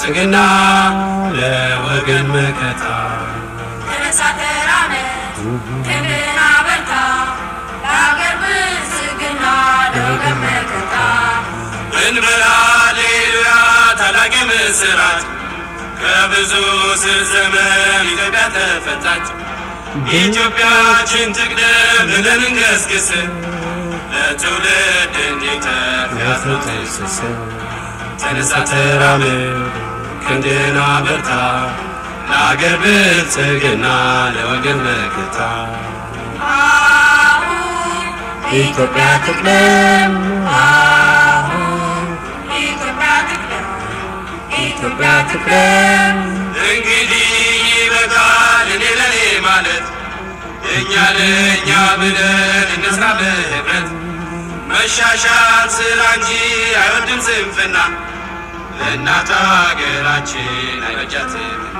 ብልጽግና ለወገን መከታ ተነሳ ተራመድ ክንድህን አበርታ ለአገር ብልጽግና ለወገን መከታ እንበል ሃሌሉያ ታላቅ ምስራት ከብዙ ስር ዘመን ኢትዮጵያ ተፈታች። ኢትዮጵያችን ትቅደም ብለን እንገስግስ ለትውልድ እንዲተርፍ ያፍኖት ስስ ተነሳ ተራመድ ክንድህን አበርታ ለአገር ብልጽግና ለወገን መከታ አሁን ኢትዮጵያ ትቅደም አሁን ኢትዮጵያ ትቅደም ኢትዮጵያ ትቅደም እንግዲህ ይበቃል እኔ ለኔ ማለት እኛ ለእኛ ብለን እንስራ በህብረት መሻሻል ስራ እንጂ አይወድም ስንፍና ለእናት ሀገራችን አይበጃትምና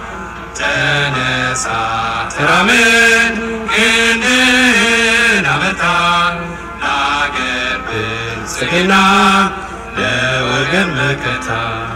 ተነሳ ተራመድ ክንድህን አበርታ ለአገር ብልጽግና ለወገን መከታ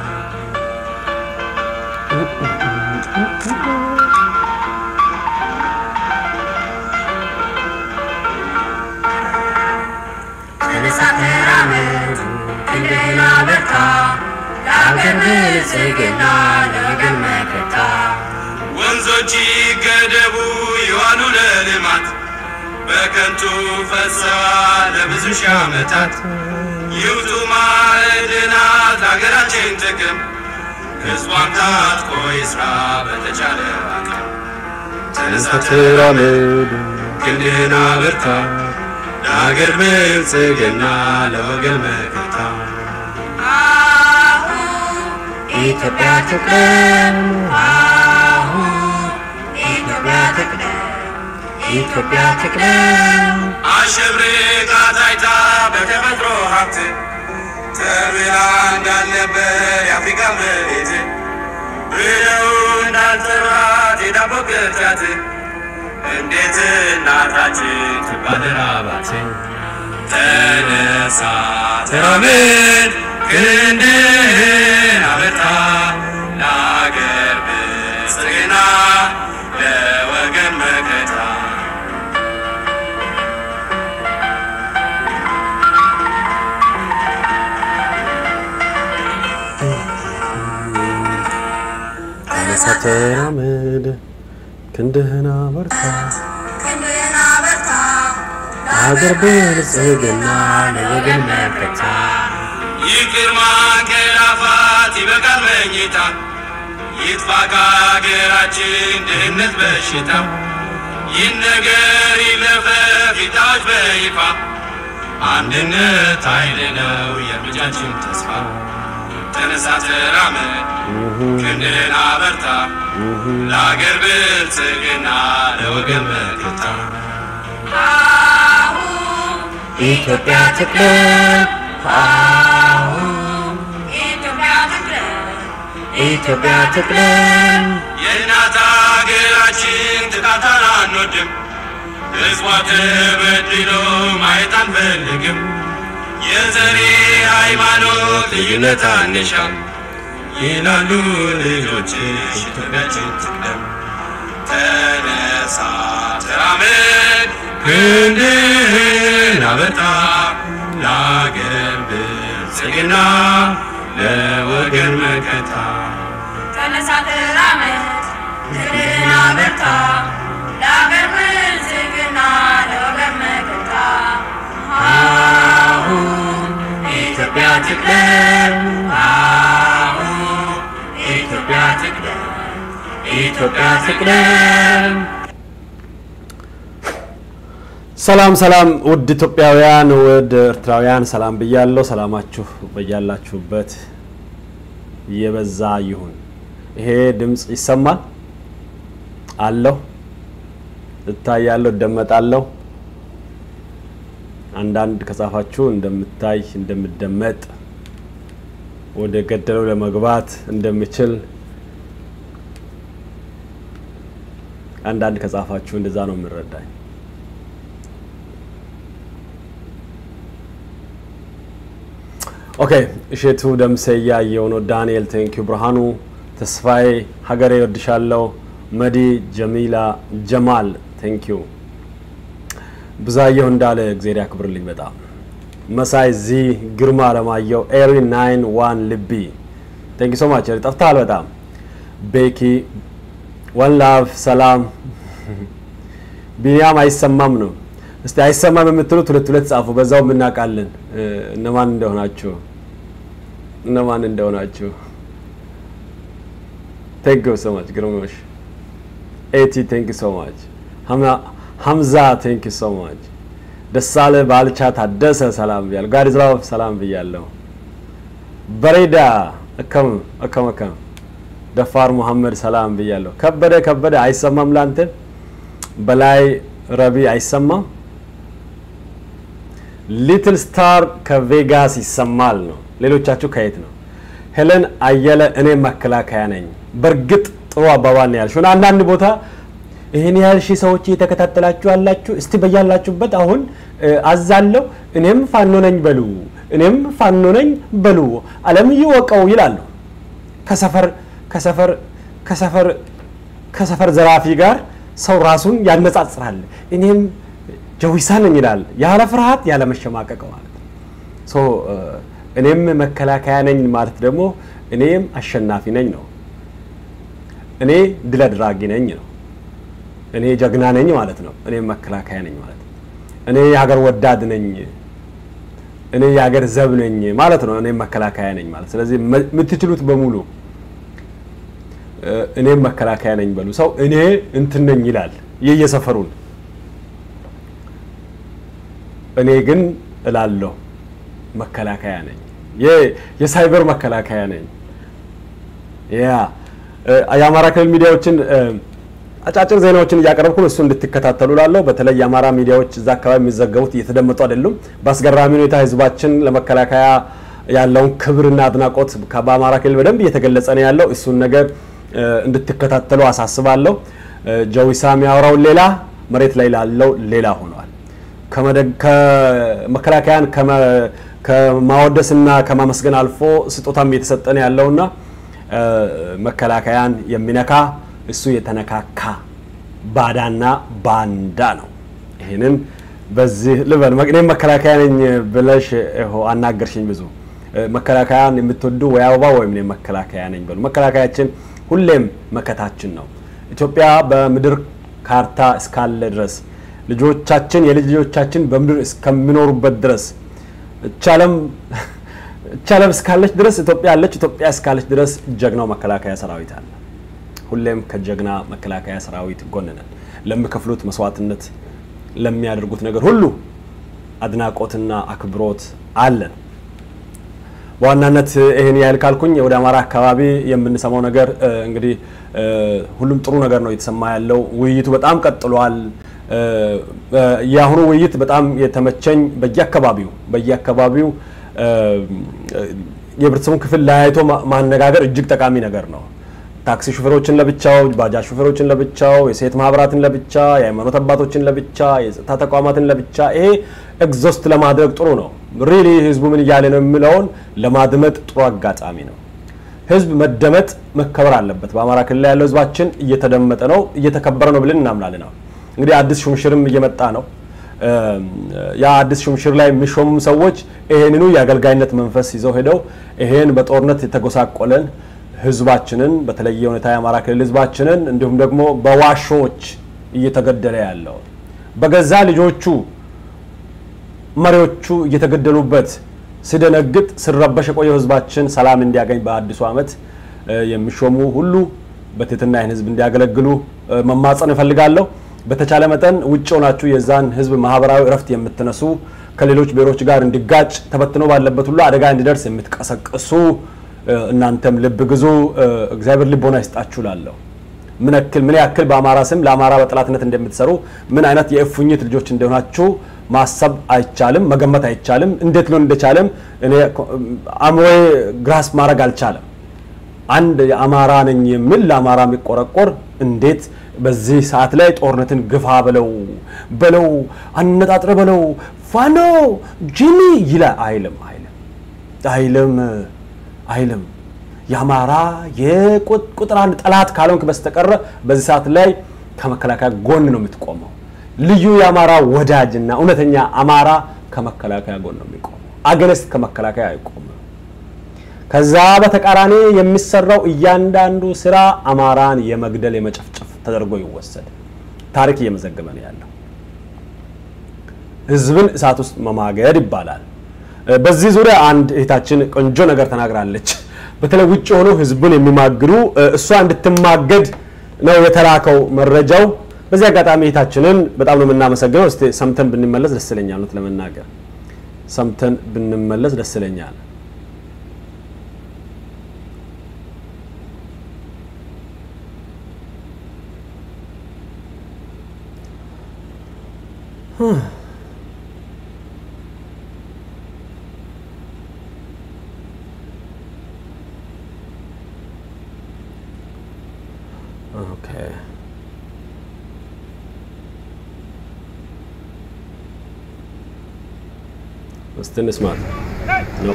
ተነሳ ተራመድ ክንድህን አበርታ ለአገር ብልጽግና ለወገን መከታ ወንዞች ይገደቡ ይዋሉ ለልማት በከንቱ ፈሰዋል ለብዙ ሺህ ዓመታት ይውጡ ማዕድናት ለሀገራችን ጥቅም ሕዝቧን ታጥቆ ይስራ በተቻለ አቅም ተነሳ ተራመድ ክንድህን አበርታ ለሀገር ብልጽግና ለወገን መከታ አሁን ኢትዮጵያ ትቅደም አሁን ኢትዮጵያ ትቅደም ኢትዮጵያ ትቅደም አሸብርቃ ታይታ በተፈጥሮ ሀብት ተብላ እንዳልነበር የአፍሪካ መሬት ብለው እንዳልጠራት የዳቦ ቅርጫት እንዴት እናታችን ትባል ራባት ተነሳ ተራመድ ክንድህን አበርታ ለአገር ብልጽግና ለወገን መከታ ተነሳ ተራመድ ክንድህን አበርታ ክንድህን አበርታ አገር ብልጽግና ለወገን መከታ ይቅር ማንቀላፋት ይበቃል መኝታ ይጥፋ ከሀገራችን ድህነት በሽታ ይህ ነገር ይለፈፍ ይታወጅ በይፋ አንድነት ኃይል ነው የእርምጃችን ተስፋ ተነሳ ተራመድ ክንድህን አበርታ ለአገር ብልጽግና ለወገን መከታ አሁን ኢትዮጵያ ትቅደም አሁን ኢትዮጵያ ትቅደም ኢትዮጵያ ትቅደም የእናት ሀገራችን ጥቃቷን አንወድም፣ ሕዝቧ ተበድሎ ማየት አንፈልግም። የዘሬ ሃይማኖት ልዩነት አንሻም ይላሉ ልጆችሽ ኢትዮጵያችን ትቅደም። ተነሳ ተራመድ ክንድህን አበርታ ለአገር ብልጽግና ለወገን መከታ ተነሳ ተራመድ ክንድህን አበርታ ለአገር ብልጽግና ለወገን መከታ አሁን ኢትዮጵያ ትቅደም አሁን ኢትዮጵያ ትቅደም ኢትዮጵያ ትቅደም ሰላም ሰላም ውድ ኢትዮጵያውያን ውድ ኤርትራውያን ሰላም ብያለሁ። ሰላማችሁ በያላችሁበት የበዛ ይሁን። ይሄ ድምፅ ይሰማል አለሁ፣ እታያለሁ፣ እደመጣለሁ። አንዳንድ ከጻፋችሁ እንደምታይ እንደምደመጥ ወደ ገደለው ለመግባት እንደምችል አንዳንድ ከጻፋችሁ እንደዛ ነው የምረዳኝ። ኦኬ እሼቱ ደምሴ እያየው ነው። ዳንኤል ቴንኪዩ፣ ብርሃኑ ተስፋዬ፣ ሀገሬ ወድሻለሁ፣ መዲ ጀሚላ፣ ጀማል ቴንኪዩ፣ ብዛየሁ እንዳለ እግዜር ያክብርልኝ በጣም መሳይ ዚ ግርማ አለማየሁ፣ ኤሪ ናይን ዋን ልቢ ቴንኪ ሶ ማች ጠፍተሃል በጣም ቤኪ ወን ላቭ ሰላም ቢኒያም አይሰማም ነው። እስቲ አይሰማም የምትሉት ሁለት ሁለት ጻፉ፣ በዛው የምናውቃለን እነማን እንደሆናችሁ እነማን እንደሆናችሁ። ቴንክ ዩ ሶ ማች ግርሞሽ ኤቲ ቴንክ ዩ ሶ ማች ሀምዛ ቴንክ ዩ ሶ ማች ደሳለ ባልቻ ታደሰ ሰላም ብያለሁ። ጋዲዝላው ሰላም ብያለሁ። በሬዳ እከም እከም እከም ደፋር ሙሐመድ ሰላም ብያለሁ። ከበደ ከበደ አይሰማም ላንተ በላይ ረቢ አይሰማም። ሊትል ስታር ከቬጋስ ይሰማል ነው። ሌሎቻችሁ ከየት ነው? ሄለን አየለ እኔ መከላከያ ነኝ። በእርግጥ ጥሩ አባባል ነው ያልሽው። አንዳንድ ቦታ ይህን ያህል ሺህ ሰዎች እየተከታተላችሁ ያላችሁ እስቲ በያላችሁበት አሁን አዛለሁ እኔም ፋኖ ነኝ በሉ፣ እኔም ፋኖ ነኝ በሉ፣ ዓለም ይወቀው ይላሉ። ከሰፈር ከሰፈር ከሰፈር ከሰፈር ዘራፊ ጋር ሰው ራሱን ያነጻጽራል። እኔም ጀዊሳ ነኝ ይላል፣ ያለ ፍርሃት ያለ መሸማቀቅ ማለት ነው። እኔም መከላከያ ነኝ ማለት ደግሞ እኔም አሸናፊ ነኝ ነው። እኔ ድል አድራጊ ነኝ ነው። እኔ ጀግና ነኝ ማለት ነው። እኔም መከላከያ ነኝ ማለት ነው። እኔ የሀገር ወዳድ ነኝ፣ እኔ የሀገር ዘብ ነኝ ማለት ነው። እኔም መከላከያ ነኝ ማለት ስለዚህ የምትችሉት በሙሉ እኔም መከላከያ ነኝ በሉ። ሰው እኔ እንትን ነኝ ይላል የየሰፈሩን። እኔ ግን እላለሁ መከላከያ ነኝ፣ የሳይበር መከላከያ ነኝ። ያ የአማራ ክልል ሚዲያዎችን አጫጭር ዜናዎችን እያቀረብኩ እሱ እንድትከታተሉ ላለሁ። በተለይ የአማራ ሚዲያዎች እዛ አካባቢ የሚዘገቡት እየተደመጡ አይደሉም። በአስገራሚ ሁኔታ ህዝባችን ለመከላከያ ያለውን ክብርና አድናቆት በአማራ ክልል በደንብ እየተገለጸ ነው ያለው። እሱን ነገር እንድትከታተሉ አሳስባለሁ። ጀዊሳ የሚያወራውን ሌላ መሬት ላይ ላለው ሌላ ሆኗል። ከመከላከያን ከማወደስና ከማመስገን አልፎ ስጦታም እየተሰጠን ያለውና መከላከያን የሚነካ እሱ የተነካካ ባዳና ባንዳ ነው። ይህንን በዚህ ልበል። እኔም መከላከያ ነኝ ብለሽ አናገርሽኝ። ብዙ መከላከያን የምትወዱ ወይ አበባ ወይም እኔም መከላከያ ነኝ በሉ። መከላከያችን ሁሌም መከታችን ነው። ኢትዮጵያ በምድር ካርታ እስካለ ድረስ ልጆቻችን የልጅ ልጆቻችን በምድር እስከሚኖሩበት ድረስ እቻለም እቻለም እስካለች ድረስ ኢትዮጵያ አለች። ኢትዮጵያ እስካለች ድረስ ጀግናው መከላከያ ሰራዊት አለ። ሁሌም ከጀግና መከላከያ ሰራዊት ጎን ነን። ለሚከፍሉት መስዋዕትነት፣ ለሚያደርጉት ነገር ሁሉ አድናቆትና አክብሮት አለን። በዋናነት ይህን ያህል ካልኩኝ ወደ አማራ አካባቢ የምንሰማው ነገር እንግዲህ ሁሉም ጥሩ ነገር ነው እየተሰማ ያለው። ውይይቱ በጣም ቀጥሏል። የአሁኑ ውይይት በጣም የተመቸኝ በየአካባቢው በየአካባቢው የህብረተሰቡን ክፍል ለያይቶ ማነጋገር እጅግ ጠቃሚ ነገር ነው። ታክሲ ሹፌሮችን ለብቻው፣ ባጃጅ ሹፌሮችን ለብቻው፣ የሴት ማህበራትን ለብቻ፣ የሃይማኖት አባቶችን ለብቻ፣ የጸጥታ ተቋማትን ለብቻ ይሄ ኤግዞስት ለማድረግ ጥሩ ነው። ሪሊ ህዝቡ ምን እያለ ነው የሚለውን ለማድመጥ ጥሩ አጋጣሚ ነው። ህዝብ መደመጥ መከበር አለበት። በአማራ ክልል ያለው ህዝባችን እየተደመጠ ነው፣ እየተከበረ ነው ብለን እናምናለን። እንግዲህ አዲስ ሹምሽርም እየመጣ ነው። ያ አዲስ ሹምሽር ላይ የሚሾሙ ሰዎች ይሄንኑ የአገልጋይነት መንፈስ ይዘው ሄደው ይሄን በጦርነት የተጎሳቆለን ህዝባችንን በተለየ ሁኔታ የአማራ ክልል ህዝባችንን እንዲሁም ደግሞ በዋሾች እየተገደለ ያለው በገዛ ልጆቹ መሪዎቹ እየተገደሉበት ሲደነግጥ ሲረበሽ የቆየው ህዝባችን ሰላም እንዲያገኝ በአዲሱ ዓመት የሚሾሙ ሁሉ በትህትና ይህን ህዝብ እንዲያገለግሉ መማጸን እፈልጋለሁ። በተቻለ መጠን ውጭ ሆናችሁ የዛን ህዝብ ማህበራዊ እረፍት የምትነሱ ከሌሎች ብሔሮች ጋር እንዲጋጭ ተበትኖ ባለበት ሁሉ አደጋ እንዲደርስ የምትቀሰቅሱ እናንተም ልብ ግዙ። እግዚአብሔር ልቦና ይስጣችሁ ላለሁ ምን ያክል ምን ያክል በአማራ ስም ለአማራ በጠላትነት እንደምትሰሩ ምን አይነት የእፉኝት ልጆች እንደሆናችሁ ማሰብ አይቻልም፣ መገመት አይቻልም። እንዴት ሊሆን እንደቻለም እኔ አእምሮዬ ግራስ ማድረግ አልቻለም። አንድ የአማራ ነኝ የሚል ለአማራ የሚቆረቆር እንዴት በዚህ ሰዓት ላይ ጦርነትን ግፋ በለው በለው አነጣጥረ በለው ፋኖ ጂኒ ይላ አይልም አይልም። አይልም አይልም። የአማራ የቁጥር አንድ ጠላት ካልሆንክ በስተቀረ በዚህ ሰዓት ላይ ከመከላከያ ጎን ነው የምትቆመው። ልዩ የአማራ ወዳጅና እውነተኛ አማራ ከመከላከያ ጎን ነው የሚቆመው። አገነስት ከመከላከያ አይቆምም። ከዛ በተቃራኒ የሚሰራው እያንዳንዱ ስራ አማራን የመግደል የመጨፍጨፍ ተደርጎ ይወሰድ። ታሪክ እየመዘገበ ነው ያለው። ህዝብን እሳት ውስጥ መማገድ ይባላል። በዚህ ዙሪያ አንድ እህታችን ቆንጆ ነገር ተናግራለች። በተለይ ውጭ ሆነው ህዝቡን የሚማግዱ እሷ እንድትማገድ ነው የተላከው መረጃው። በዚህ አጋጣሚ እህታችንን በጣም ነው የምናመሰግነው። እስቲ ሰምተን ብንመለስ ደስ ይለኛል። እውነት ለመናገር ሰምተን ብንመለስ ደስ ይለኛል። Okay. እስቲ እንስማት ነው።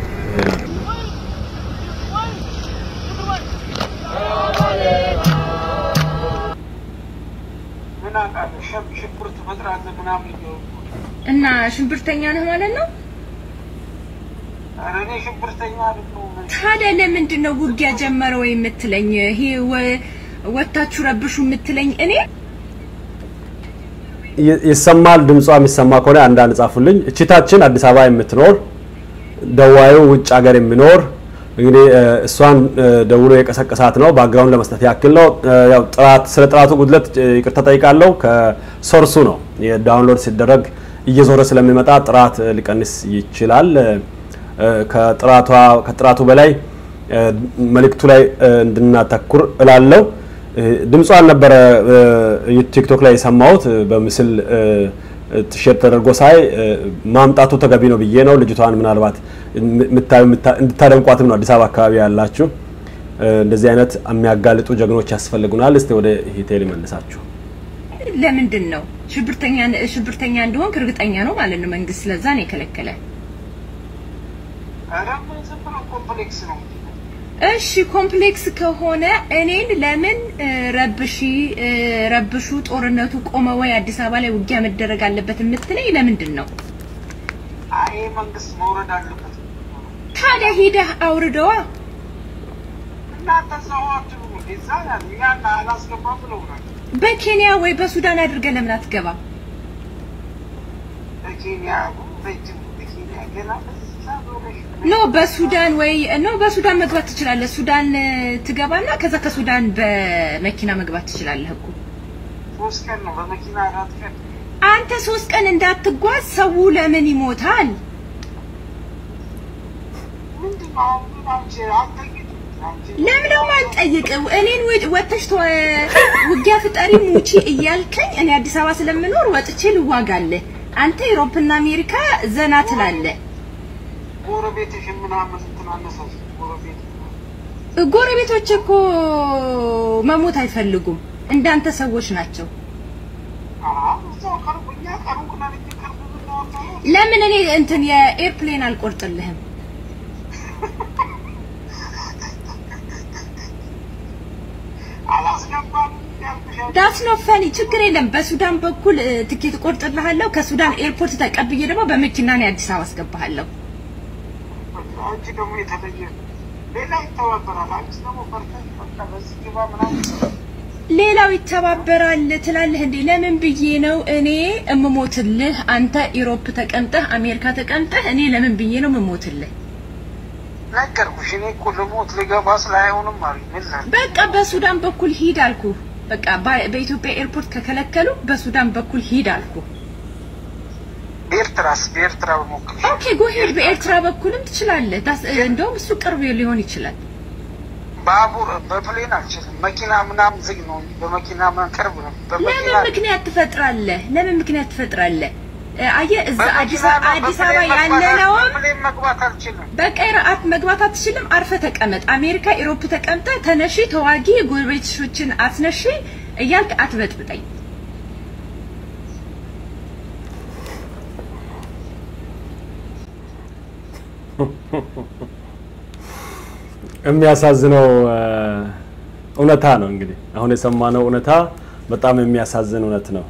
እና ሽብርተኛ ነህ ማለት ነው? እኔ ሽብርተኛ አይደለሁም። ታዲያ ለምንድን ነው ውጊያ ጀመረ ወይ የምትለኝ? ይሄ ወ- ወታችሁ ረብሹ የምትለኝ እኔ ይ- ይሰማል። ድምጿ የሚሰማ ከሆነ አንዳንድ ጻፉልኝ። እችታችን አዲስ አበባ የምትኖር ደዋዩ ውጭ ሀገር የሚኖር እንግዲህ እ፣ እሷን እ፣ ደውሎ የቀሰቀሳት ነው። ባክግራውንድ ለመስጠት ያክል ነው። እ፣ ያው ጥራት ስለ ጥራቱ ጉድለት እ፣ ይቅርታ ጠይቃለሁ። ከሶርሱ ነው የዳውንሎድ ሲደረግ እየዞረ ስለሚመጣ ጥራት እ፣ ሊቀንስ ይችላል። እ፣ ከጥራቷ ከጥራቱ በላይ እ፣ መልእክቱ ላይ እ፣ እንድናተኩር እላለሁ። እ፣ ድምጿን ነበረ እ፣ ቲክቶክ ላይ የሰማሁት እ፣ በምስል እ፣ ሼር ተደርጎ ሳይ እ፣ ማምጣቱ ተገቢ ነው ብዬ ነው። ልጅቷን ምናልባት የምታዩ የምታ- እንድታደንቋትም ነው አዲስ አበባ አካባቢ ያላችሁ። እ፣ እንደዚህ አይነት የሚያጋልጡ ጀግኖች ያስፈልጉናል። እስቲ ወደ ሂቴል መልሳችሁ ለምንድን ነው ሽብርተኛ ሽብርተኛ እንደሆንክ እርግጠኛ ነው ማለት ነው መንግስት። ስለዛ ነው የከለከለ። ኧረ ምን ዝም ብሎ ኮምፕሌክስ ነው። እሺ ኮምፕሌክስ ከሆነ እኔን ለምን እ፣ ረብሺ እ፣ ረብሹ ጦርነቱ ቆመ ወይ አዲስ አበባ ላይ ውጊያ መደረግ አለበት የምትለኝ ለምንድን ነው? አይ መንግስት መውረድ አለበት። ታዲያ ሂደህ አውርደዋ። እናንተ ሰው አትሉ እዛ ያለ ያን አላስገባም ብለውናል። በኬንያ ወይ በሱዳን አድርገህ ለምን አትገባም? በኬንያ ረጅም በኬንያ ገና እዛ ዞረሽ ኖ በሱዳን ወይ ኖ በሱዳን መግባት ትችላለህ። ሱዳን እ፣ ትገባና ከዛ ከሱዳን በመኪና መግባት ትችላለህ እኮ። ሶስት ቀን ነው በመኪና አራት ቀን አንተ ሶስት ቀን እንዳትጓዝ ሰው ለምን ይሞታል? ምንድን ነው አሁን ግን አንቺ አልጠይቅም አንቺ ለምን ነው የማልጠይቀው? እኔን ወ- ወጥተሽ ተወ- ውጊያ ፍጠሪ ሙቺ እያልከኝ እኔ አዲስ አበባ ስለምኖር ወጥቼ ልዋጋለህ። አንተ ኢሮፕና አሜሪካ ዘና ትላለህ። ጎረቤትሽን ምናምን እንትን አነሳሽ ጎረቤት ጎረቤቶች እኮ መሞት አይፈልጉም። እንዳንተ ሰዎች ናቸው። አዎ እዛው ቀርቡኛ ቀሩቅ ነን እንጂ ቅርብ ብንሆን ኖሮ ለምን እኔ እንትን የኤርፕሌን አልቆርጥልህም? አላስገባም ያልኩሽ ዳስ ኖ ፈኒ ችግር የለም። በሱዳን በኩል እ፣ ትኬት እቆርጥልሃለሁ። ከሱዳን ኤርፖርት ተቀብዬ ደግሞ በመኪና ነው አዲስ አበባ አስገባሃለሁ። አንቺ ደግሞ የተለየ ሌላ ይተባበራል። አንቺ ደግሞ ፈርተሽ በቃ በዚህ ግባ ምናምን ሌላው ይተባበራል ትላለህ እንዴ? ለምን ብዬ ነው እኔ እምሞትልህ? አንተ ኢሮፕ ተቀምጠህ አሜሪካ ተቀምጠህ እኔ ለምን ብዬ ነው እምሞትልህ? ነገርኩሽ። እኔ እኮ ልሞት ልገባ ስላይሆንም አሉኝ። ምን ላድርግ? በቃ በሱዳን በኩል ሂድ አልኩ። በቃ በ- በኢትዮጵያ ኤርፖርት ከከለከሉ በሱዳን በኩል ሂድ አልኩ። በኤርትራስ በኤርትራ በሞክር ኦኬ ጎሄድ በኤርትራ በኩልም ትችላለህ። ዳስ- እንደውም እሱ ቅርብ ሊሆን ይችላል። ባቡር በፕሌን አልችልም። መኪና ምናምን ዝግ ነው እንጂ በመኪና ምናምን ቅርብ ነው። በመኪና ለምን ምክንያት ትፈጥራለህ? ለምን ምክንያት ትፈጥራለህ? እ፣ አየህ እዛ አዲስ በመኪና አበባ ነው፣ አዲስ አበባ በፕሌን መግባት አል- ያለነውም በፕሌን መግባት አልችልም። በቃ ኢራአት መግባት አትችልም። አርፈ ተቀመጥ። አሜሪካ ኢሮፕ ተቀምጠ ተነሺ፣ ተዋጊ፣ ጎረቤቶችን አስነሺ እያልክ አትበጥብጠኝ። የሚያሳዝነው እ፣ እውነታ ነው። እንግዲህ አሁን የሰማነው እውነታ በጣም የሚያሳዝን እውነት ነው።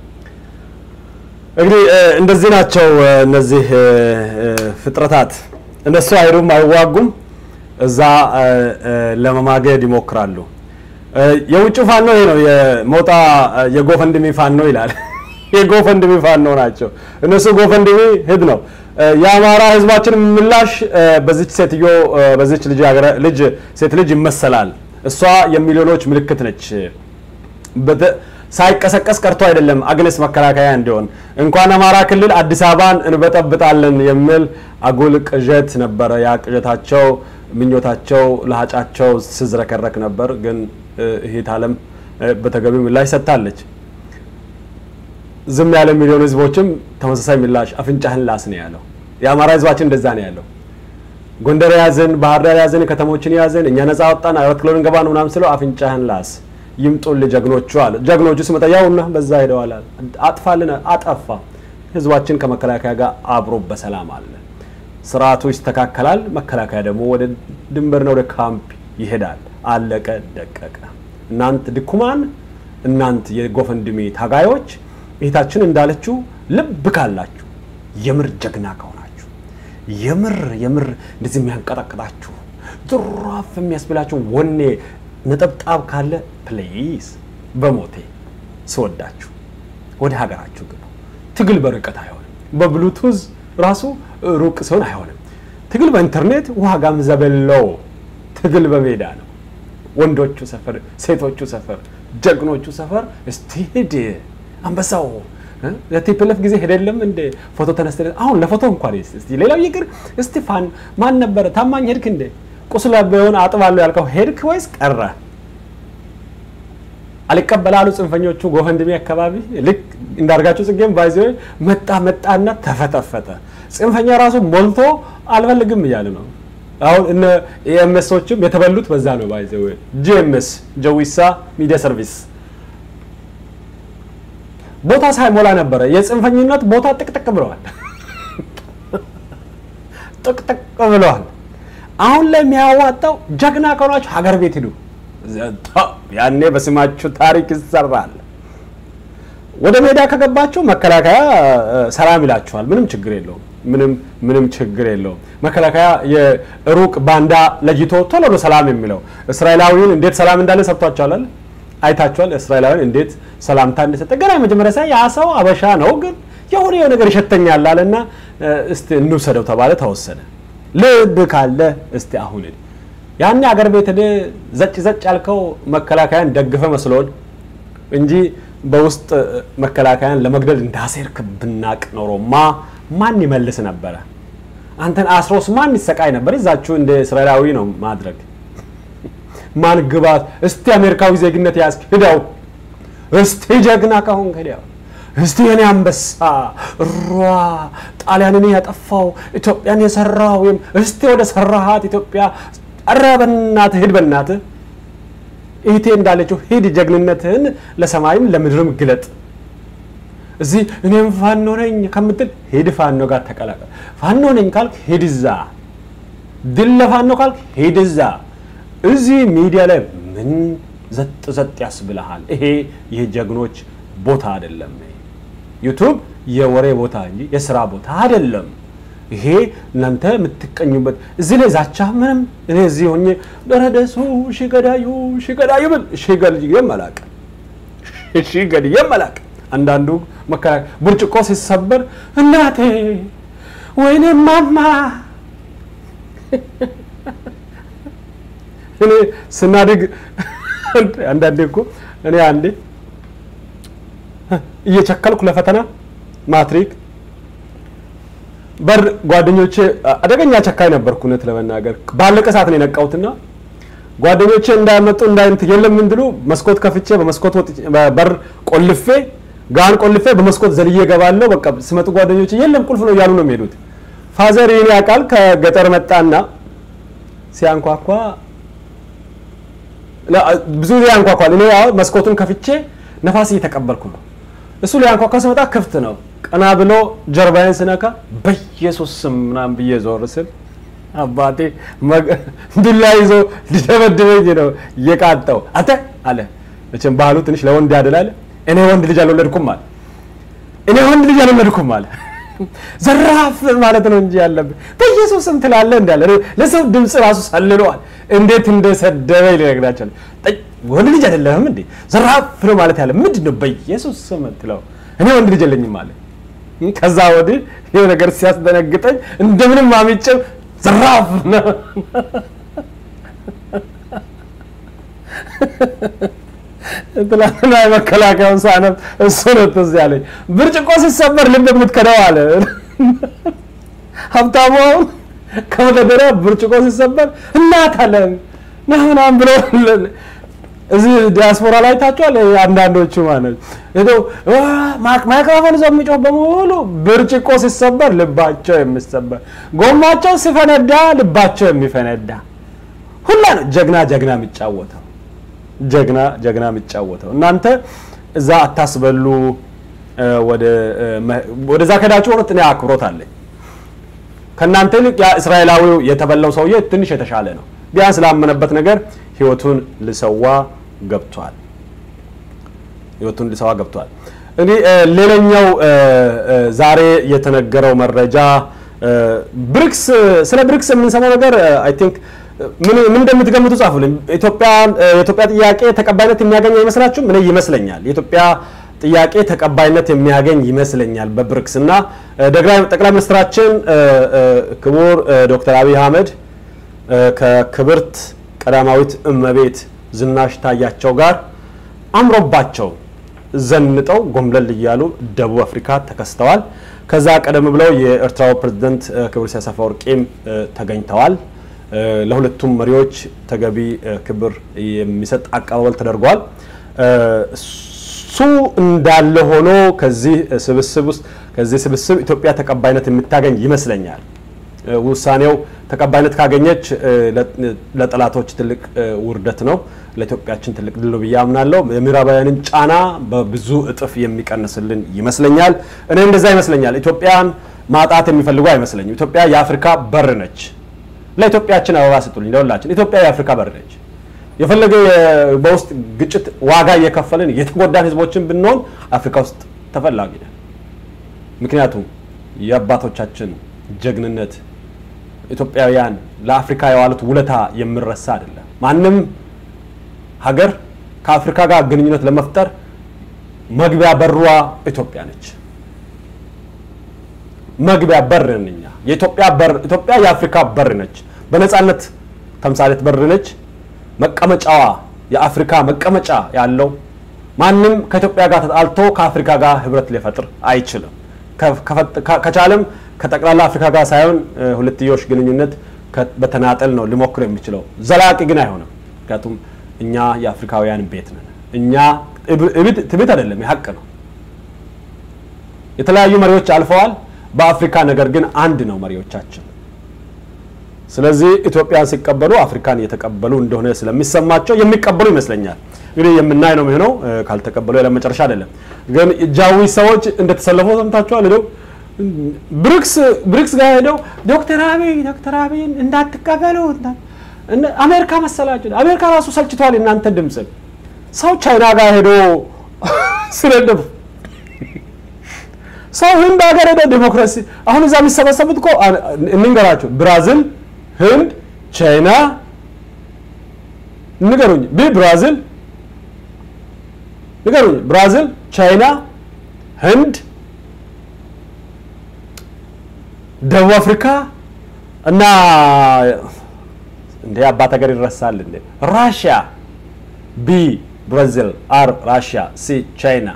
እንግዲህ እ፣ እንደዚህ ናቸው እ፣ እነዚህ እ፣ እ፣ ፍጥረታት። እነሱ አይሩም አይዋጉም፣ እዛ እ፣ እ፣ ለመማገድ ይሞክራሉ። እ፣ የውጭ ፋኖ ይሄ ነው። የሞጣ እ፣ የጎፈንድሚ ፋኖ ይላል። የጎፈንድሚ ፋኖ ናቸው እነሱ። ጎፈንድሚ ሂድ ነው። እ፣ የአማራ ህዝባችን ምላሽ እ፣ በዚች ሴትዮ እ፣ በዚች ልጅ ሀገረ- ልጅ ሴት ልጅ ይመሰላል። እሷ የሚሊዮኖች ምልክት ነች። በተ- ሳይቀሰቀስ ቀርቶ አይደለም አግነስ መከላከያ እንዲሆን እንኳን አማራ ክልል አዲስ አበባን እንበጠብጣለን የሚል አጉል ቅዠት ነበረ። ያ ቅዠታቸው፣ ምኞታቸው፣ ለሀጫቸው ስዝረከረክ ነበር። ግን እህት አለም በተገቢው ምላሽ ሰጥታለች። ዝም ያለ ሚሊዮን ህዝቦችም ተመሳሳይ ምላሽ አፍንጫህን ላስ ነው ያለው። የአማራ ህዝባችን እንደዛ ነው ያለው። ጎንደር ያዝን፣ ባህር ዳር ያዝን፣ ከተሞችን ያዝን፣ እኛ ነፃ ወጣን፣ አራት ኪሎ እንገባ ነው ምናምን ስለው አፍንጫህን ላስ ይምጡልህ ጀግኖቹ አለ። ጀግኖቹ ስመጣ ያውና በዛ ሄደዋል አለ። አጥፋልን፣ አጠፋ። ህዝባችን ከመከላከያ ጋር አብሮ በሰላም አለ። ስርዓቱ ይስተካከላል። መከላከያ ደግሞ ወደ ድንበርና ወደ ካምፕ ይሄዳል። አለቀ ደቀቀ። እናንት ድኩማን፣ እናንት የጎፈንድሜ ታጋዮች እህታችን እንዳለችው ልብ ካላችሁ የምር ጀግና ከሆናችሁ የምር የምር እንደዚህ የሚያንቀጠቅጣችሁ ድራፍ የሚያስብላችሁ ወኔ ነጠብጣብ ካለ ፕሌይስ በሞቴ ስወዳችሁ ወደ ሀገራችሁ ግቡ። ትግል በርቀት አይሆንም። በብሉቱዝ ራሱ ሩቅ ሲሆን አይሆንም። ትግል በኢንተርኔት ዋጋም ዘበለው። ትግል በሜዳ ነው። ወንዶቹ ሰፈር፣ ሴቶቹ ሰፈር፣ ጀግኖቹ ሰፈር እስቲ ሂድ አንበሳው ለቲፕለፍ ጊዜ ሄደለም እንደ ፎቶ ተነስተ አሁን ለፎቶ እንኳን እስቲ ሌላው ይቅር እስቲ ፋን ማን ነበረ ታማኝ ሄድክ እንደ ቁስላ ቢሆን አጥባለሁ ያልከው ሄድክ ወይስ ቀረ? አልቀበላሉ ጽንፈኞቹ ጎፈንድሜ አካባቢ ልክ እንዳርጋቸው ጽጌም ባይዘ መጣ መጣና ተፈተፈተ። ጽንፈኛ ራሱ ሞልቶ አልፈልግም እያለ ነው። አሁን እነ ኤምኤሶችም የተበሉት በዛ ነው። ባይዘ ጂኤምኤስ ጀዊሳ ሚዲያ ሰርቪስ ቦታ ሳይሞላ ነበረ። የጽንፈኝነት ቦታ ጥቅጥቅ ብለዋል፣ ጥቅጥቅ ብለዋል። አሁን ላይ የሚያዋጣው ጀግና ከሆናችሁ ሀገር ቤት ሂዱ። ያኔ በስማችሁ ታሪክ ይሰራል። ወደ ሜዳ ከገባችሁ መከላከያ ሰላም ይላችኋል። ምንም ችግር የለውም። ምንም ምንም ችግር የለውም። መከላከያ የሩቅ ባንዳ ለይቶ ቶሎ ነው ሰላም የሚለው። እስራኤላዊውን እንዴት ሰላም እንዳለ ሰጥቷቸዋል። አይታችኋል። እስራኤላዊን እንዴት ሰላምታ እንደሰጠ ገና የመጀመሪያ ሳይ ያ ሰው አበሻ ነው፣ ግን የሆነ የሆነ ነገር ይሸተኛል አለና እስቲ እንውሰደው ተባለ፣ ተወሰደ። ልብ ካለ እስቲ አሁን ያኔ አገር ቤት ሄደ ዘጭ ዘጭ ያልከው መከላከያን ደግፈ መስሎን እንጂ በውስጥ መከላከያን ለመግደል እንዳሴርክ ብናቅ ኖሮማ ማን ይመልስ ነበረ? አንተን አስሮስ ማን ይሰቃይ ነበር? ይዛችሁ እንደ እስራኤላዊ ነው ማድረግ ማን ግባት? እስቲ አሜሪካዊ ዜግነት ያዝክ ሂደው፣ እስቲ ጀግና ከሆንክ ሂደው፣ እስቲ የኔ አንበሳ ሯ ጣሊያንን ያጠፋው ኢትዮጵያን የሰራው እስቲ ወደ ሰራሃት ኢትዮጵያ ኧረ በእናትህ ሂድ፣ በእናትህ እህቴ እንዳለችው ሂድ፣ ጀግንነትህን ለሰማይም ለምድርም ግለጥ። እዚህ እኔም ፋኖ ነኝ ከምትል ሂድ ፋኖ ጋር ተቀላቀል። ፋኖ ነኝ ካልክ ሂድ እዛ፣ ድል ለፋኖ ካልክ ሂድ እዛ። እዚህ ሚዲያ ላይ ምን ዘጥ ዘጥ ያስብልሃል? ይሄ የጀግኖች ቦታ አይደለም። ዩቱብ የወሬ ቦታ እንጂ የስራ ቦታ አይደለም። ይሄ እናንተ የምትቀኙበት እዚህ ላይ ዛቻ ምንም እኔ እዚህ ሆኜ ደረደሱ ሽገዳዩ ሽገዳዩ ብል ሽገልዬም አላውቅም ሽገልዬም አላውቅም። አንዳንዱ መከራከያ ብርጭቆ ሲሰበር እናቴ ወይኔ ማማ እኔ ስናድግ አንዳንዴ እኮ እኔ አንዴ እየቸከልኩ ለፈተና ማትሪክ በር ጓደኞቼ አደገኛ ቸካይ ነበርኩ። እውነት ለመናገር ባለቀ ሰዓት ነው የነቃሁትና ጓደኞቼ እንዳያመጡ እንዳይንት የለም እንድሉ መስኮት ከፍቼ በመስኮት በር ቆልፌ ጋን ቆልፌ በመስኮት ዘልዬ እገባለሁ። በቃ ስመጡ ጓደኞቼ የለም ቁልፍ ነው እያሉ ነው የሚሄዱት። ፋዘር ይህን ያውቃል። ከገጠር መጣና ሲያንኳኳ ብዙ ጊዜ ያንኳኳል። እኔ ያው መስኮቱን ከፍቼ ነፋስ እየተቀበልኩ ነው። እሱ ሊያንኳኳ ስመጣ ክፍት ነው። ቀና ብሎ ጀርባዬን ስነካ በኢየሱስ ስም ምናምን ብዬ ዞር ስል አባቴ መግ- ዱላ ይዞ ሊደበድበኝ ነው እየቃጣው አንተ አለ። መቼም ባህሉ ትንሽ ለወንድ ያደላል። እኔ ወንድ ልጅ አልወለድኩም አለ። እኔ ወንድ ልጅ አልወለድኩም አለ። ዘራፍ ማለት ነው እንጂ ያለብህ በኢየሱስ ስም ትላለህ እንዳለ ለሰው ድምፅ ራሱ ሰልለዋል። እንዴት እንደሰደበ ሊነግራቸው ወንድ ልጅ አይደለህም እንዴ ዘራፍ ነው ማለት ያለ ምንድን ነው? በኢየሱስ ስም ትለው እኔ ወንድ ልጅ የለኝም አለ። ከዛ ወዲህ ይሄ ነገር ሲያስደነግጠኝ እንደምንም አምጬው ዘራፍ ነው ትላንትና የመከላከያውን ሳነብ እሱ ነው ትዝ ያለኝ። ብርጭቆ ሲሰበር ልብ የምትከደው አለ ሀብታሙ። አሁን ከመደደሪያ ብርጭቆ ሲሰበር እናት አለ ና ምናምን ብሎ እዚህ ዲያስፖራ ላይ ታችኋል። አንዳንዶቹ ማለት ሄደው ማይክሮፎን ይዘው የሚጮህ በሙሉ ብርጭቆ ሲሰበር ልባቸው የሚሰበር፣ ጎማቸው ሲፈነዳ ልባቸው የሚፈነዳ ሁላ ነው ጀግና ጀግና የሚጫወተው ጀግና ጀግና የሚጫወተው። እናንተ እዛ አታስበሉ። ወደዛ ከዳችሁ እውነት እኔ አክብሮት አለኝ። ከእናንተ ይልቅ ያ እስራኤላዊው የተበላው ሰውዬ ትንሽ የተሻለ ነው። ቢያንስ ላመነበት ነገር ህይወቱን ልሰዋ ገብቷል። ህይወቱን ልሰዋ ገብቷል። እንግዲህ ሌላኛው ዛሬ የተነገረው መረጃ ብሪክስ ስለ ብሪክስ የምንሰማው ነገር አይ ቲንክ ምን ምን እንደምትገምቱ ጻፉልኝ። ኢትዮጵያ የኢትዮጵያ ጥያቄ ተቀባይነት የሚያገኝ አይመስላችሁም? እኔ ይመስለኛል። የኢትዮጵያ ጥያቄ ተቀባይነት የሚያገኝ ይመስለኛል በብሪክስ እና ጠቅላይ ሚኒስትራችን ክቡር ዶክተር አብይ አህመድ ከክብርት ቀዳማዊት እመቤት ዝናሽ ታያቸው ጋር አምሮባቸው ዘንጠው ጎምለል እያሉ ደቡብ አፍሪካ ተከስተዋል። ከዛ ቀደም ብለው የኤርትራው ፕሬዝደንት ክቡር ኢሳያስ አፈወርቂም ተገኝተዋል። ለሁለቱም መሪዎች ተገቢ ክብር የሚሰጥ አቀባበል ተደርጓል። እሱ እንዳለ ሆኖ ከዚህ ስብስብ ውስጥ ከዚህ ስብስብ ኢትዮጵያ ተቀባይነት የምታገኝ ይመስለኛል። ውሳኔው ተቀባይነት ካገኘች ለጠላቶች ትልቅ ውርደት ነው፣ ለኢትዮጵያችን ትልቅ ድል ነው ብዬ አምናለሁ። የምዕራባውያንን ጫና በብዙ እጥፍ የሚቀንስልን ይመስለኛል። እኔ እንደዛ ይመስለኛል። ኢትዮጵያን ማጣት የሚፈልጉ አይመስለኝም። ኢትዮጵያ የአፍሪካ በር ነች። ለኢትዮጵያችን አበባ ስጡልኝ። ለሁላችን ኢትዮጵያ የአፍሪካ በር ነች። የፈለገ በውስጥ ግጭት ዋጋ እየከፈልን የተጎዳን ህዝቦችን ብንሆን አፍሪካ ውስጥ ተፈላጊ ነን። ምክንያቱም የአባቶቻችን ጀግንነት ኢትዮጵያውያን ለአፍሪካ የዋሉት ውለታ የሚረሳ አይደለም። ማንም ሀገር ከአፍሪካ ጋር ግንኙነት ለመፍጠር መግቢያ በሯ ኢትዮጵያ ነች። መግቢያ በር ነን እኛ። የኢትዮጵያ በር ኢትዮጵያ የአፍሪካ በር ነች። በነፃነት ተምሳሌት በር ነች። መቀመጫዋ የአፍሪካ መቀመጫ ያለው ማንም ከኢትዮጵያ ጋር ተጣልቶ ከአፍሪካ ጋር ህብረት ሊፈጥር አይችልም። ከቻለም ከጠቅላላ አፍሪካ ጋር ሳይሆን ሁለትዮሽ ግንኙነት በተናጠል ነው ሊሞክር የሚችለው። ዘላቂ ግን አይሆንም። ምክንያቱም እኛ የአፍሪካውያን ቤት ነን። እኛ ትቤት አይደለም፣ የሀቅ ነው። የተለያዩ መሪዎች አልፈዋል። በአፍሪካ ነገር ግን አንድ ነው መሪዎቻችን። ስለዚህ ኢትዮጵያን ሲቀበሉ አፍሪካን እየተቀበሉ እንደሆነ ስለሚሰማቸው የሚቀበሉ ይመስለኛል። እንግዲህ የምናይ ነው የሚሆነው። ካልተቀበሉ ያለ መጨረሻ አይደለም። ግን ጃዊ ሰዎች እንደተሰለፈው ሰምታችኋል። ሄደው ብሪክስ ብሪክስ ጋር ሄደው ዶክተር አብይ ዶክተር አብይን እንዳትቀበሉ አሜሪካ መሰላችሁ። አሜሪካ ራሱ ሰልችቷል እናንተ ድምፅ። ሰው ቻይና ጋር ሄዶ ስለደፉ ሰው ህንድ ሀገር ሄደ ዲሞክራሲ አሁን እዛ የሚሰበሰቡት እኮ እንንገራቸው ብራዚል፣ ህንድ፣ ቻይና ንገሩኝ ቢ ብራዚል ንገሩኝ ብራዚል፣ ቻይና፣ ህንድ፣ ደቡብ አፍሪካ እና እንደ አባት ሀገር ይረሳል እንዴ ራሽያ ቢ ብራዚል፣ አር ራሽያ፣ ሲ ቻይና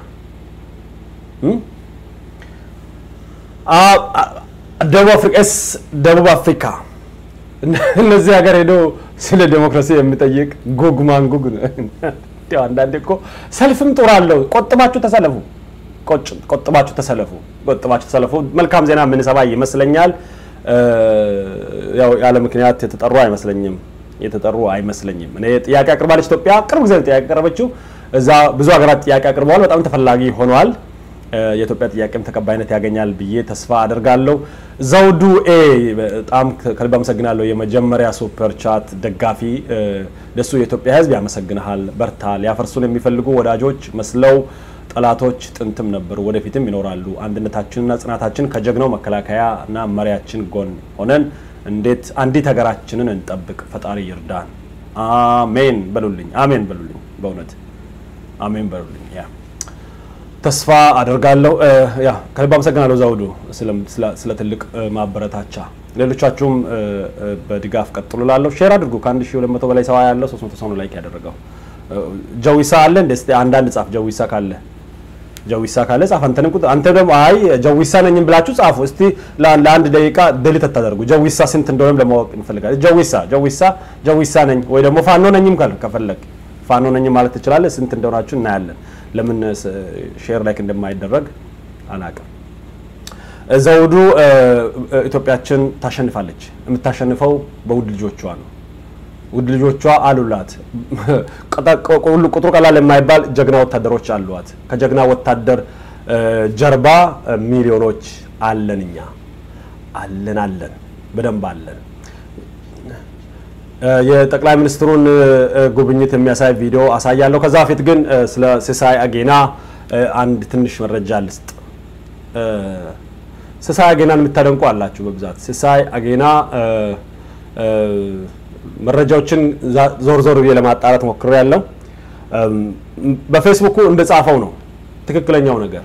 ደቡብ አፍሪካ ኤስ ደቡብ አፍሪካ እነዚህ ሀገር ሄዶ ስለ ዴሞክራሲ የሚጠይቅ ጉግ ማንጉግ አንዳንዴ እኮ ሰልፍም ጡር አለው። ቆጥባችሁ ተሰለፉ፣ ቆጥባችሁ ተሰለፉ፣ ቆጥባችሁ ተሰለፉ። መልካም ዜና የምንሰማ ይመስለኛል። ያው ያለ ምክንያት የተጠሩ አይመስለኝም የተጠሩ አይመስለኝም። እኔ ጥያቄ አቅርባለች ኢትዮጵያ ቅርብ ጊዜ ጥያቄ ያቀረበችው እዛ ብዙ ሀገራት ጥያቄ አቅርበዋል። በጣም ተፈላጊ ሆነዋል። የኢትዮጵያ ጥያቄም ተቀባይነት ያገኛል ብዬ ተስፋ አደርጋለሁ። ዘውዱ ኤ በጣም ከልብ አመሰግናለሁ። የመጀመሪያ ሱፐር ቻት ደጋፊ ደሱ የኢትዮጵያ ሕዝብ ያመሰግንሃል። በርታ። ሊያፈርሱን የሚፈልጉ ወዳጆች መስለው ጠላቶች ጥንትም ነበሩ፣ ወደፊትም ይኖራሉ። አንድነታችንና ጽናታችን ከጀግናው መከላከያ እና መሪያችን ጎን ሆነን እንዴት አንዲት ሀገራችንን እንጠብቅ። ፈጣሪ ይርዳን። አሜን በሉልኝ። አሜን በሉልኝ። በእውነት አሜን በሉልኝ። ያ ተስፋ አደርጋለሁ። ያ ከልብ አመሰግናለሁ ዘውዱ ስለ ትልቅ ማበረታቻ። ሌሎቻችሁም በድጋፍ ቀጥሉ። ላለሁ ሼር አድርጉ። ከ1200 በላይ ሰው ያለው 300 ሰው ነው ላይክ ያደረገው። ጀዊሳ አለ እንደ እስቲ አንዳንድ ጻፍ። ጀዊሳ ካለ ጀዊሳ ካለ ጻፍ። አንተንም ቁጥ አንተ ደግሞ አይ ጀዊሳ ነኝም ብላችሁ ጻፉ። እስቲ ለአንድ ደቂቃ ድሊት አታደርጉ። ጀዊሳ ስንት እንደሆነም ለማወቅ እንፈልጋለን። ጀዊሳ ጀዊሳ ጀዊሳ ነኝ ወይ ደግሞ ፋኖ ነኝም ካል ከፈለግ ፋኖ ነኝም ማለት ትችላለህ። ስንት እንደሆናችሁ እናያለን። ለምን ሼር ላይክ እንደማይደረግ አላውቅም። ዘውዱ ኢትዮጵያችን ታሸንፋለች። የምታሸንፈው በውድ ልጆቿ ነው። ውድ ልጆቿ አሉላት። ቁጥሩ ቀላል የማይባል ጀግና ወታደሮች አሏት። ከጀግና ወታደር ጀርባ ሚሊዮኖች አለን። እኛ አለን አለን በደንብ አለን። የጠቅላይ ሚኒስትሩን ጉብኝት የሚያሳይ ቪዲዮ አሳያለሁ። ከዛ በፊት ግን ስለ ሲሳይ አጌና አንድ ትንሽ መረጃ ልስጥ። ሲሳይ አጌናን የምታደንቁ አላችሁ በብዛት። ሲሳይ አጌና መረጃዎችን ዞር ዞር ብዬ ለማጣራት ሞክሬ ያለው በፌስቡኩ እንደጻፈው ነው ትክክለኛው ነገር።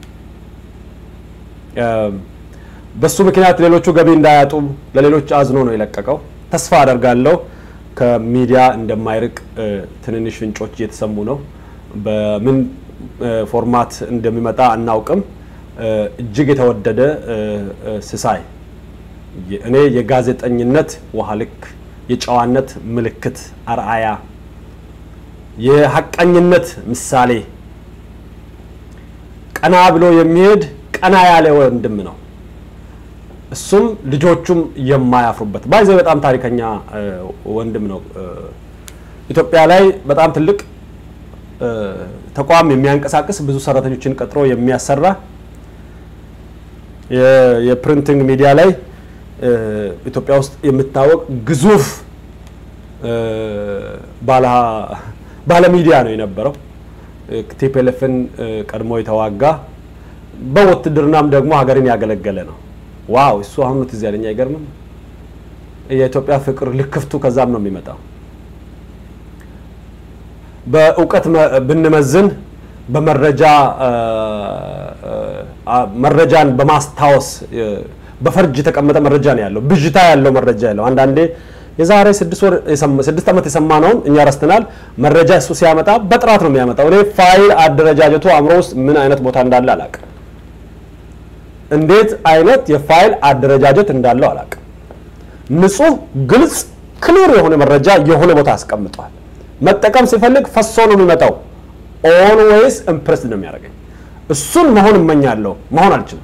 በሱ ምክንያት ሌሎቹ ገቢ እንዳያጡ ለሌሎች አዝኖ ነው የለቀቀው። ተስፋ አደርጋለሁ ከሚዲያ እንደማይርቅ ትንንሽ ፍንጮች እየተሰሙ ነው። በምን ፎርማት እንደሚመጣ አናውቅም። እጅግ የተወደደ ሲሳይ እኔ የጋዜጠኝነት ውሃ ልክ የጨዋነት ምልክት አርአያ፣ የሀቀኝነት ምሳሌ፣ ቀና ብሎ የሚሄድ ቀና ያለ ወንድም ነው። እሱም ልጆቹም የማያፍሩበት ባይዘ በጣም ታሪከኛ ወንድም ነው። ኢትዮጵያ ላይ በጣም ትልቅ ተቋም የሚያንቀሳቅስ ብዙ ሰራተኞችን ቀጥሮ የሚያሰራ የፕሪንቲንግ ሚዲያ ላይ ኢትዮጵያ ውስጥ የምታወቅ ግዙፍ ባለ ሚዲያ ነው የነበረው። ቲፒኤልኤፍን ቀድሞ የተዋጋ በውትድርናም ደግሞ ሀገርን ያገለገለ ነው። ዋው እሱ አሁን ትዝ ያለኝ አይገርምም? የኢትዮጵያ ፍቅር ልክፍቱ ከዛም ነው የሚመጣው። በእውቀት ብንመዝን በመረጃ መረጃን በማስታወስ በፈርጅ የተቀመጠ መረጃ ነው ያለው። ብዥታ ያለው መረጃ ያለው አንዳንዴ የዛሬ ስድስት ዓመት የሰማነውን እኛ ረስተናል። መረጃ እሱ ሲያመጣ በጥራት ነው የሚያመጣው። እኔ ፋይል አደረጃጀቱ አእምሮ ውስጥ ምን አይነት ቦታ እንዳለ አላውቅም። እንዴት አይነት የፋይል አደረጃጀት እንዳለው አላውቅም። ንጹህ፣ ግልጽ፣ ክሊር የሆነ መረጃ የሆነ ቦታ አስቀምጧል። መጠቀም ሲፈልግ ፈሶ ነው የሚመጣው። ኦልዌይስ ኢምፕሬስድ ነው የሚያደርገኝ። እሱን መሆን እመኛለሁ፣ መሆን አልችልም።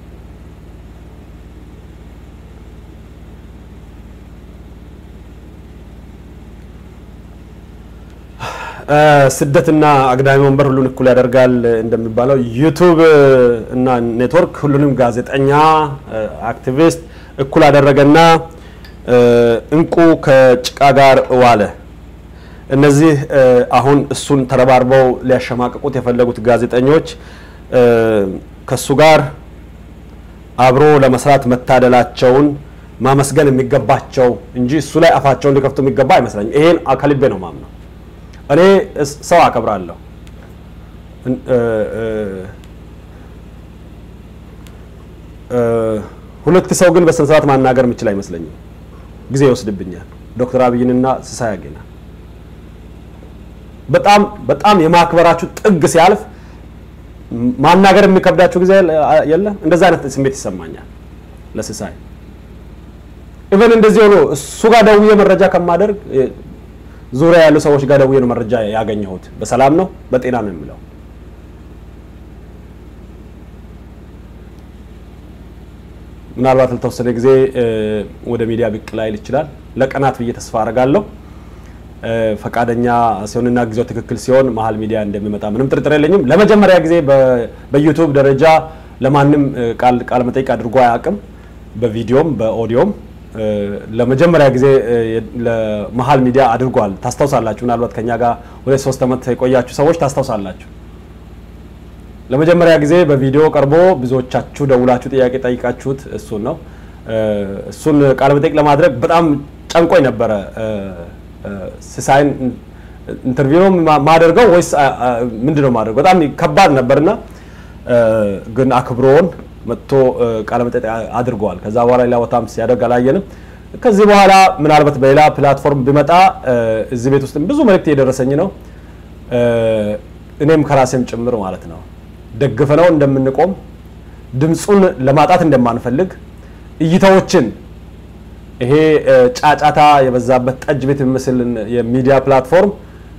ስደትና አግዳሚ ወንበር ሁሉን እኩል ያደርጋል እንደሚባለው ዩቱብ እና ኔትወርክ ሁሉንም ጋዜጠኛ፣ አክቲቪስት እኩል አደረገና እንቁ ከጭቃ ጋር ዋለ። እነዚህ አሁን እሱን ተረባርበው ሊያሸማቅቁት የፈለጉት ጋዜጠኞች ከሱ ጋር አብሮ ለመስራት መታደላቸውን ማመስገን የሚገባቸው እንጂ እሱ ላይ አፋቸውን ሊከፍቱ የሚገባ አይመስለኝም። ይሄን ከልቤ ነው ማምነው። እኔ ሰው አከብራለሁ። ሁለት ሰው ግን በስነ ስርዓት ማናገር የምችል አይመስለኝም። ጊዜ ይወስድብኛል። ዶክተር አብይንና ሲሳይ አጌና በጣም በጣም የማክበራችሁ ጥግ ሲያልፍ ማናገር የሚከብዳችሁ ጊዜ የለም። እንደዛ አይነት ስሜት ይሰማኛል ለሲሳይ ኢቨን እንደዚህ ሆኖ እሱ ጋር ደውዬ መረጃ ከማደርግ ዙሪያ ያሉ ሰዎች ጋር ደውዬ ነው መረጃ ያገኘሁት። በሰላም ነው በጤና ነው የሚለው። ምናልባት ለተወሰነ ጊዜ ወደ ሚዲያ ብቅ ላይል ይችላል። ለቀናት ብዬ ተስፋ አደርጋለሁ። እ፣ ፈቃደኛ ሲሆንና ጊዜው ትክክል ሲሆን መሀል ሚዲያ እንደሚመጣ ምንም ጥርጥር የለኝም። ለመጀመሪያ ጊዜ በ- በዩቱብ ደረጃ ለማንም እ፣ ቃል ቃለ መጠይቅ አድርጎ አያውቅም። በቪዲዮም በኦዲዮም እ፣ ለመጀመሪያ ጊዜ እ፣ የ- ለመሀል ሚዲያ አድርጓል። ታስታውሳላችሁ። ምናልባት ከኛ ጋር ሁለት ሶስት ዓመት የቆያችሁ ሰዎች ታስታውሳላችሁ። ለመጀመሪያ ጊዜ በቪዲዮ ቀርቦ ብዙዎቻችሁ ደውላችሁ ጥያቄ ጠይቃችሁት እሱን ነው። እ፣ እሱን ቃለ መጠይቅ ለማድረግ በጣም ጨንቆኝ ነበረ። እ፣ እ፣ ሲሳይን ኢንተርቪው ነው ማ- ማደርገው ወይስ አ- አ- ምንድን ነው ማደርገው? በጣም ከባድ ነበርና እ፣ ግን አክብሮን መጥቶ እ፣ ቃለ መጠይቅ አ- አድርገዋል። ከዛ በኋላ ሌላ ቦታም ሲያደርግ አላየንም። ከዚህ በኋላ ምናልባት በሌላ ፕላትፎርም ቢመጣ እ፣ እዚህ ቤት ውስጥም ብዙ መልእክት እየደረሰኝ ነው እ፣ እኔም ከራሴም ጭምር ማለት ነው ደግፈነው እንደምንቆም ድምፁን ለማጣት እንደማንፈልግ እይታዎችን ይሄ እ፣ ጫጫታ የበዛበት ጠጅ ቤት የሚመስልን የሚዲያ ፕላትፎርም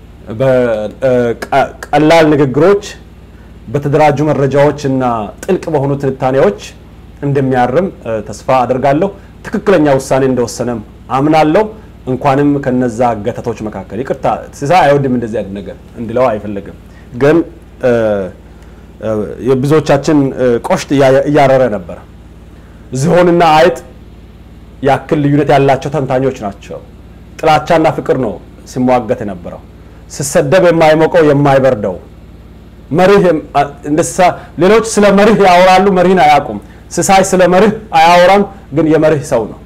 በቀላል ንግግሮች በተደራጁ መረጃዎች እና ጥልቅ በሆኑ ትንታኔዎች እንደሚያርም እ፣ ተስፋ አደርጋለሁ። ትክክለኛ ውሳኔ እንደወሰነም አምናለሁ። እንኳንም ከነዛ ገተቶች መካከል ይቅርታ ሲሳይ አይወድም እንደዚህ አይነት ነገር እንድለው አይፈልግም። ግን እ፣ እ፣ የብዙዎቻችን እ፣ ቆሽት እያ- እያረረ ነበር። ዝሆንና አይጥ ያክል ልዩነት ያላቸው ተንታኞች ናቸው። ጥላቻና ፍቅር ነው ሲሟገት የነበረው። ስሰደብ የማይሞቀው የማይበርደው መርህ የም- አ- እንደሳ ሌሎች ስለ መርህ ያወራሉ፣ መርህን አያውቁም። ስሳይ ስለ መርህ አያወራም፣ ግን የመርህ ሰው ነው።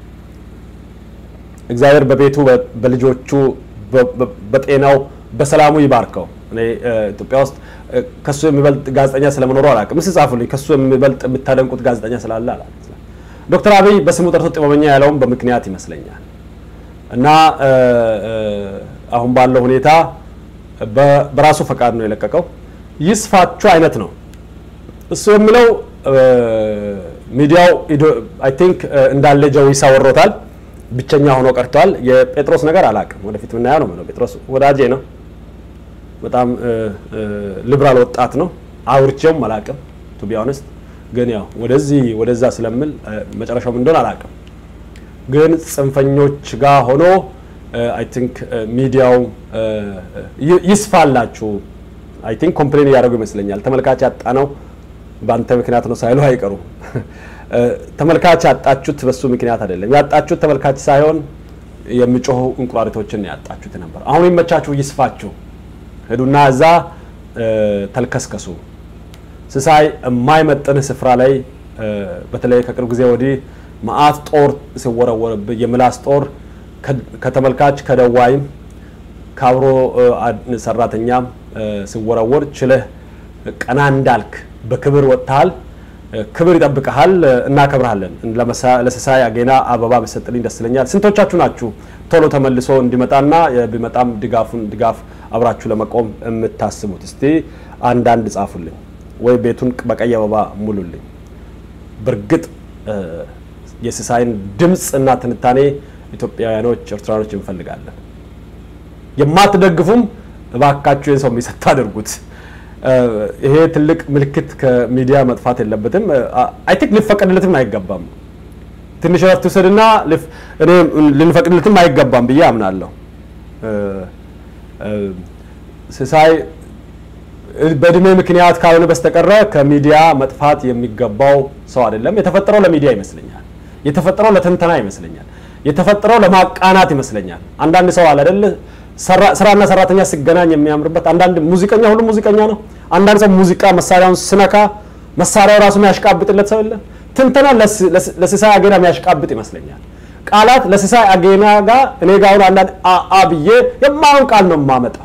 እግዚአብሔር በቤቱ በ- በልጆቹ በ- በ- በጤናው በሰላሙ ይባርከው። እኔ እ፣ ኢትዮጵያ ውስጥ እ፣ ከሱ የሚበልጥ ጋዜጠኛ ስለመኖሩ አላውቅም። እስኪ ጻፉልኝ፣ ከሱ የሚበልጥ የምታደንቁት ጋዜጠኛ ስላለ አላውቅም። ዶክተር አብይ በስሙ ጠርቶ ጥበበኛ ያለውም በምክንያት ይመስለኛል እና እ፣ እ፣ አሁን ባለው ሁኔታ በ- በራሱ ፈቃድ ነው የለቀቀው። ይስፋችሁ አይነት ነው እሱ የሚለው እ፣ ሚዲያው አይ ቲንክ እንዳለ ጀዊሳ ወሮታል። ብቸኛ ሆኖ ቀርቷል። የጴጥሮስ ነገር አላውቅም፣ ወደፊት ምናየው ነው የምለው። ጴጥሮስ ወዳጄ ነው፣ በጣም እ፣ እ፣ ሊብራል ወጣት ነው። አውርቼውም አላውቅም ቱ ቢ ኦነስት። ግን ያው ወደዚህ ወደዛ ስለምል እ፣ መጨረሻው ምን እንደሆነ አላውቅም። ግን ጽንፈኞች ጋር ሆኖ አይ ቲንክ ሚዲያው እ፣ ይ- ይስፋላችሁ አይ ቲንክ ኮምፕሌን እያደረጉ ይመስለኛል። ተመልካች ያጣ ነው በአንተ ምክንያት ነው ሳይሉ አይቀሩም። እ፣ ተመልካች ያጣችሁት በሱ ምክንያት አይደለም። ያጣችሁት ተመልካች ሳይሆን የሚጮሁ እንቁራሪቶችን ነው ያጣችሁት ነበር። አሁን ይመቻችሁ፣ ይስፋችሁ፣ ሂዱና እዛ እ፣ ተልከስከሱ። ስሳይ የማይመጥንህ ስፍራ ላይ እ፣ በተለይ ከቅርብ ጊዜ ወዲህ መዓት ጦር ሲወረወርብህ የምላስ ጦር ከ- ከተመልካች ከደዋይም ከአብሮ እ፣ አድ- ሰራተኛም እ፣ ሲወረወር ችለህ ቀና እንዳልክ በክብር ወጥተሃል። እ፣ ክብር ይጠብቀሃል። እ፣ እናከብርሃለን። ለመሳ- ለሲሳይ አጌና አበባ ብሰጥልኝ ደስ ይለኛል። ስንቶቻችሁ ናችሁ ቶሎ ተመልሶ እንዲመጣና እ፣ ቢመጣም ድጋፉን ድጋፍ አብራችሁ ለመቆም የምታስቡት? እስቲ አንዳንድ ጻፉልኝ ወይ ቤቱን በቀይ አበባ ሙሉልኝ። በእርግጥ እ፣ የሲሳይን ድምፅ እና ትንታኔ ኢትዮጵያውያኖች፣ ኤርትራኖች እንፈልጋለን። የማትደግፉም እባካችሁ ይህን ሰው የሚሰጥ አድርጉት። እ፣ ይሄ ትልቅ ምልክት ከሚዲያ መጥፋት የለበትም። አይ ቲንክ ሊፈቀድለትም አይገባም። ትንሽ እረፍት ውሰድና ልፍ- እኔ ልንፈቅድለትም አይገባም ብዬ አምናለሁ። እ፣ እ፣ ሲሳይ በእድሜ ምክንያት ካልሆነ በስተቀረ ከሚዲያ መጥፋት የሚገባው ሰው አይደለም። የተፈጠረው ለሚዲያ ይመስለኛል። የተፈጠረው ለትንተና ይመስለኛል። የተፈጠረው ለማቃናት ይመስለኛል። አንዳንድ ሰው አለ አይደል ሰራ- ስራና ሰራተኛ ሲገናኝ የሚያምርበት። አንዳንድ ሙዚቀኛ ሁሉ ሙዚቀኛ ነው። አንዳንድ ሰው ሙዚቃ መሳሪያውን ስነካ መሳሪያው ራሱ የሚያሽቃብጥለት ሰው የለ። ትንተና ለስ- ለስ- ለሲሳይ አጌና የሚያሽቃብጥ ይመስለኛል። ቃላት ለሲሳይ አጌና ጋር እኔ ጋር አሁን አንዳንድ አ- አ ብዬ የማየውን ቃል ነው የማመጣው።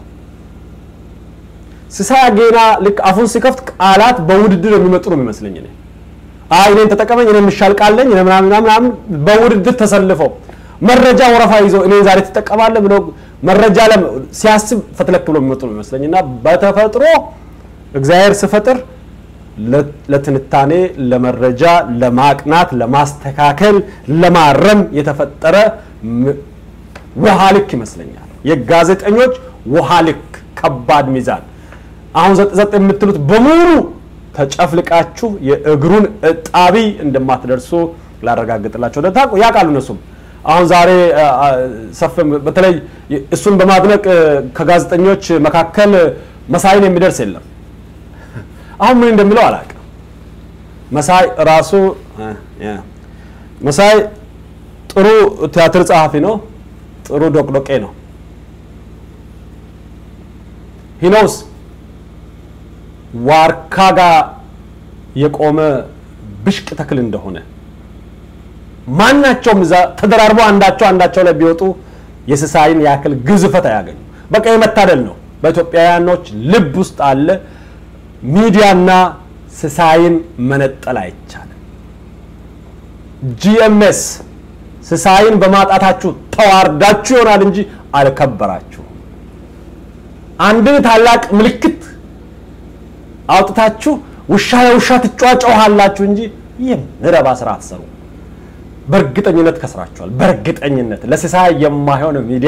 ሲሳይ አጌና ልክ አፉን ሲከፍት ቃላት በውድድር የሚመጡ ነው የሚመስለኝ እኔ አይ እኔን ተጠቀመኝ እኔ የምሻል ቃለኝ እኔ ምናምን ምናምን ምናምን በውድድር ተሰልፈው መረጃ ወረፋ ይዞ እኔ ዛሬ ትጠቀማለህ ብሎ መረጃ ለም ሲያስብ ፈትለክ ብሎ የሚመጡ ነው የሚመስለኝ እና በተፈጥሮ እግዚአብሔር ስፈጥር ለ- ለትንታኔ ለመረጃ ለማቅናት ለማስተካከል ለማረም የተፈጠረ ም- ውሃ ልክ ይመስለኛል የጋዜጠኞች ውሃ ልክ ከባድ ሚዛን አሁን ዘጥ ዘጥ የምትሉት በሙሉ ተጨፍልቃችሁ የእግሩን እጣቢ እንደማትደርሱ ላረጋግጥላቸው ደ- ታውቁ- ያውቃሉ እነሱም አሁን ዛሬ አ፣ አ፣ ሰፍ በተለይ እሱን በማድነቅ እ፣ ከጋዜጠኞች መካከል መሳይን የሚደርስ የለም። አሁን ምን እንደሚለው አላውቅም። መሳይ ራሱ እ፣ ያ፣ መሳይ ጥሩ ቲያትር ጸሐፊ ነው። ጥሩ ዶቅዶቄ ነው። ሂኖስ ዋርካ ጋር የቆመ ብሽቅ ተክል እንደሆነ ማናቸውም እዛ ተደራርበው አንዳቸው አንዳቸው ላይ ቢወጡ የስሳይን ያክል ግዝፈት አያገኙ። በቃ የመታደል ነው። በኢትዮጵያውያኖች ልብ ውስጥ አለ። ሚዲያና ስሳይን መነጠል አይቻልም። ጂኤምኤስ ስሳይን በማጣታችሁ ተዋርዳችሁ ይሆናል እንጂ አልከበራችሁም። አንድን ታላቅ ምልክት አውጥታችሁ ውሻ የውሻ ትጫጫውሃላችሁ እንጂ የሚረባ ስራ አትሰሩ። በእርግጠኝነት ከስራችኋል። በእርግጠኝነት ለሲሳይ የማይሆን ሚዲያ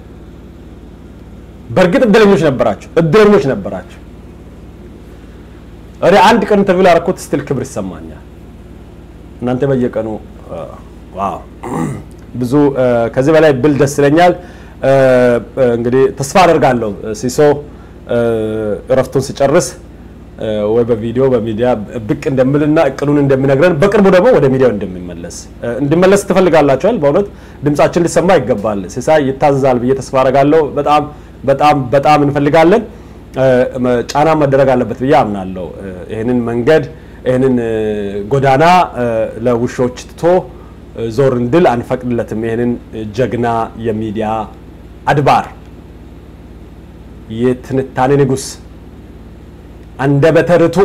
በእርግጥ እድለኞች ነበራችሁ፣ እድለኞች ነበራችሁ። እኔ አንድ ቀን ኢንተርቪው ላደረኩት ስትል ክብር ይሰማኛል። እናንተ በየቀኑ እ፣ ዋው ብዙ እ፣ ከዚህ በላይ ብል ደስ ይለኛል። እ፣ እ፣ እንግዲህ ተስፋ አደርጋለሁ እ፣ ሲሶ እ፣ እረፍቱን ሲጨርስ እ፣ ወይ በቪዲዮ በሚዲያ ብቅ እንደምልና እቅዱን እንደሚነግረን በቅርቡ ደግሞ ወደ ሚዲያው እንደሚመለስ እ፣ እንዲመለስ ትፈልጋላችኋል። በእውነት ድምጻችን ሊሰማ ይገባል። ሲሳይ ይታዘዛል ብዬ ተስፋ አደርጋለሁ። በጣም በጣም በጣም እንፈልጋለን። እ፣ መ- ጫና መደረግ አለበት ብዬ አምናለሁ። እ፣ ይህንን መንገድ ይህንን እ፣ ጎዳና እ፣ ለውሾች ትቶ እ፣ ዞር እንድል አንፈቅድለትም። ይህንን ጀግና የሚዲያ አድባር የትንታኔ ንጉስ አንደበተ ርቱዕ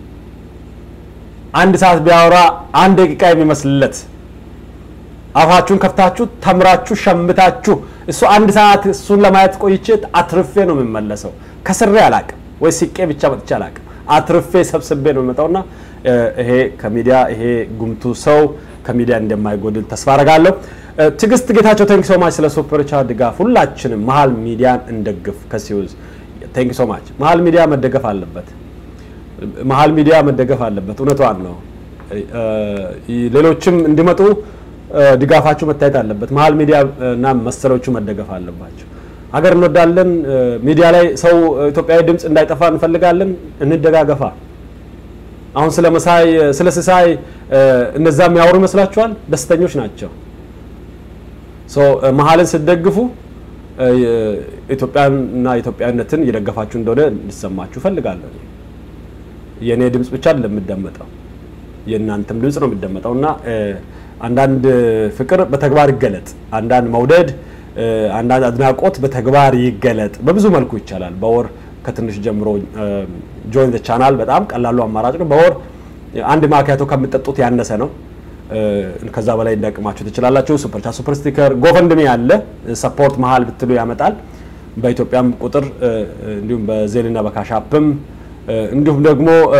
አንድ ሰዓት ቢያወራ አንድ ደቂቃ የሚመስልለት አፋችሁን ከፍታችሁ ተምራችሁ ሸምታችሁ እሱ አንድ ሰዓት እሱን ለማየት ቆይቼ አትርፌ ነው የምመለሰው። ከስሬ አላቅም ወይ ስቄ ብቻ መጥቼ አላቅም። አትርፌ ሰብስቤ ነው የምመጣውና እ፣ ይሄ ከሚዲያ ይሄ ጉምቱ ሰው ከሚዲያ እንደማይጎድል ተስፋ አረጋለሁ። እ፣ ትዕግስት ጌታቸው ቴንክ ሶ ማች ስለ ሱፐር ቻት ድጋፍ። ሁላችንም መሀል ሚዲያን እንደግፍ። ከሲዩዝ ቴንክ ሶ ማች። መሀል ሚዲያ መደገፍ አለበት። መሀል ሚዲያ መደገፍ አለበት። እውነቷን ነው። እ፣ ሌሎችም እንዲመጡ እ፣ ድጋፋችሁ መታየት አለበት። መሀል ሚዲያ እና መሰሎቹ መደገፍ አለባቸው። ሀገር እንወዳለን። እ፣ ሚዲያ ላይ ሰው ኢትዮጵያዊ ድምፅ እንዳይጠፋ እንፈልጋለን። እንደጋገፋ። አሁን ስለ መሳይ ስለ ስሳይ እ፣ እነዛ የሚያወሩ ይመስላችኋል? ደስተኞች ናቸው። ሶ እ፣ መሀልን ስትደግፉ እ፣ ኢትዮጵያንና ኢትዮጵያዊነትን እየደገፋችሁ እንደሆነ እንዲሰማችሁ እፈልጋለሁ። እኔ። የእኔ ድምፅ ብቻ አይደለም የሚደመጠው የእናንተም ድምፅ ነው የሚደመጠው እና እ፣ አንዳንድ ፍቅር በተግባር ይገለጥ፣ አንዳንድ መውደድ፣ እ፣ አንዳንድ አድናቆት በተግባር ይገለጥ። በብዙ መልኩ ይቻላል። በወር ከትንሽ ጀምሮ ጆይን ዘ ቻናል በጣም ቀላሉ አማራጭ ነው። በወር አንድ ማኪያቶ ከምጠጡት ያነሰ ነው። እ፣ ከዛ በላይ እንዳቅማችሁ ትችላላችሁ። ሱፐር ቻት፣ ሱፐር ስቲከር፣ ጎፈንድሚ ያለ ሰፖርት መሀል ብትሉ ያመጣል። በኢትዮጵያም ቁጥር እ፣ እንዲሁም በዜልና በካሻፕም እ፣ እንዲሁም ደግሞ እ፣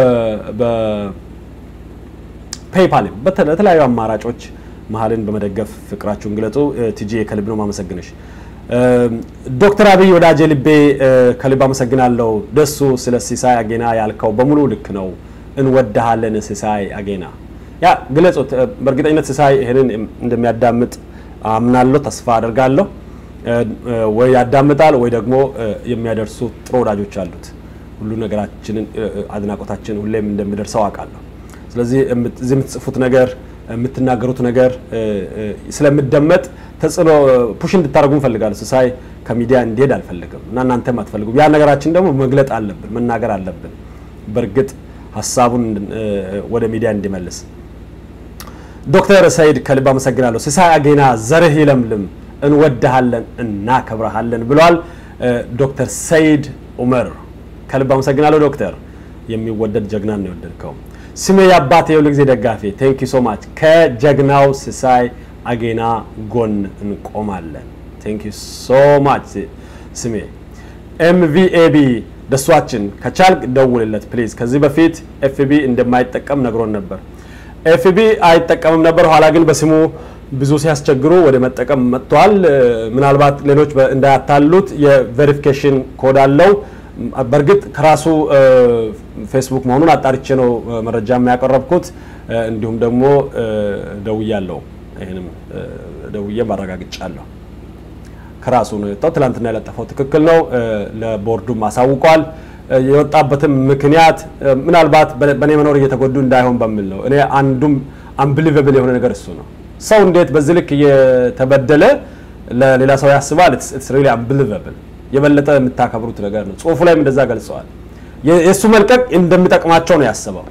በፔይፓልም በተ- በተለያዩ አማራጮች መሀልን በመደገፍ ፍቅራችሁን ግለጹ። እ፣ ቲጂ ከልብ ነው ማመሰግንሽ። እ፣ ዶክተር አብይ ወዳጄ ልቤ እ፣ ከልብ አመሰግናለሁ። ደሱ ስለ ሲሳይ አጌና ያልከው በሙሉ ልክ ነው። እንወድሃለን ሲሳይ አጌና። ያ ግለጹት። እ፣ በእርግጠኝነት ሲሳይ ይህንን እንደሚያዳምጥ አምናለሁ፣ ተስፋ አደርጋለሁ። እ፣ እ፣ ወይ ያዳምጣል ወይ ደግሞ እ፣ የሚያደርሱ ጥሩ ወዳጆች አሉት። ሁሉ ነገራችንን እ፣ እ፣ አድናቆታችን ሁሌም እንደሚደርሰው አውቃለሁ። ስለዚህ የምት- እዚህ የምትጽፉት ነገር የምትናገሩት ነገር እ፣ እ፣ ስለምደመጥ ተጽዕኖ ፑሽ እንድታደርጉ እንፈልጋለሁ። ሲሳይ ከሚዲያ እንዲሄድ አልፈልግም እና እናንተም አትፈልጉም። ያ ነገራችን ደግሞ መግለጥ አለብን፣ መናገር አለብን። በእርግጥ ሀሳቡን እ፣ ወደ ሚዲያ እንዲመልስ ዶክተር ሰይድ ከልብ አመሰግናለሁ። ሲሳይ አጌና ዘርህ ይለምልም፣ እንወድሃለን፣ እናከብረሃለን ብሏል እ፣ ዶክተር ሰይድ ኡመር ከልብ አመሰግናለሁ። ዶክተር የሚወደድ ጀግና ነው የወደድከው። ስሜ የአባቴ የሁል ጊዜ ደጋፊ ቴንክ ዩ ሶ ማች። ከጀግናው ሲሳይ አጌና ጎን እንቆማለን። ቴንክ ዩ ሶ ማች ስሜ ኤምቪኤቢ ደሷችን ከቻልክ ደውልለት ፕሊዝ። ከዚህ በፊት ኤፍቢ እንደማይጠቀም ነግሮን ነበር። ኤፍቢ አይጠቀምም ነበር። ኋላ ግን በስሙ ብዙ ሲያስቸግሩ ወደ መጠቀም መጥተዋል። እ፣ ምናልባት ሌሎች በ- እንዳያታሉት የቬሪፊኬሽን ኮድ አለው። በእርግጥ ከራሱ እ፣ ፌስቡክ መሆኑን አጣርቼ ነው እ፣ መረጃ የሚያቀረብኩት። እ፣ እንዲሁም ደግሞ እ፣ ደውያለሁ ይህንም ደውዬ ማረጋግጫለሁ። ከራሱ ነው የወጣው። ትላንትና የለጠፈው ትክክል ነው። ለቦርዱም አሳውቋል። የወጣበትም ምክንያት ምናልባት በእኔ መኖር እየተጎዱ እንዳይሆን በሚል ነው። እኔ አንዱም አንብሊቨብል የሆነ ነገር እሱ ነው። ሰው እንዴት በዚህ ልክ እየተበደለ ለሌላ ሰው ያስባል? ኢትስ ሪሊ አንብሊቨብል። የበለጠ የምታከብሩት ነገር ነው። ጽሁፉ ላይም እንደዛ ገልጸዋል። የእሱ መልቀቅ እንደሚጠቅማቸው ነው ያስበው።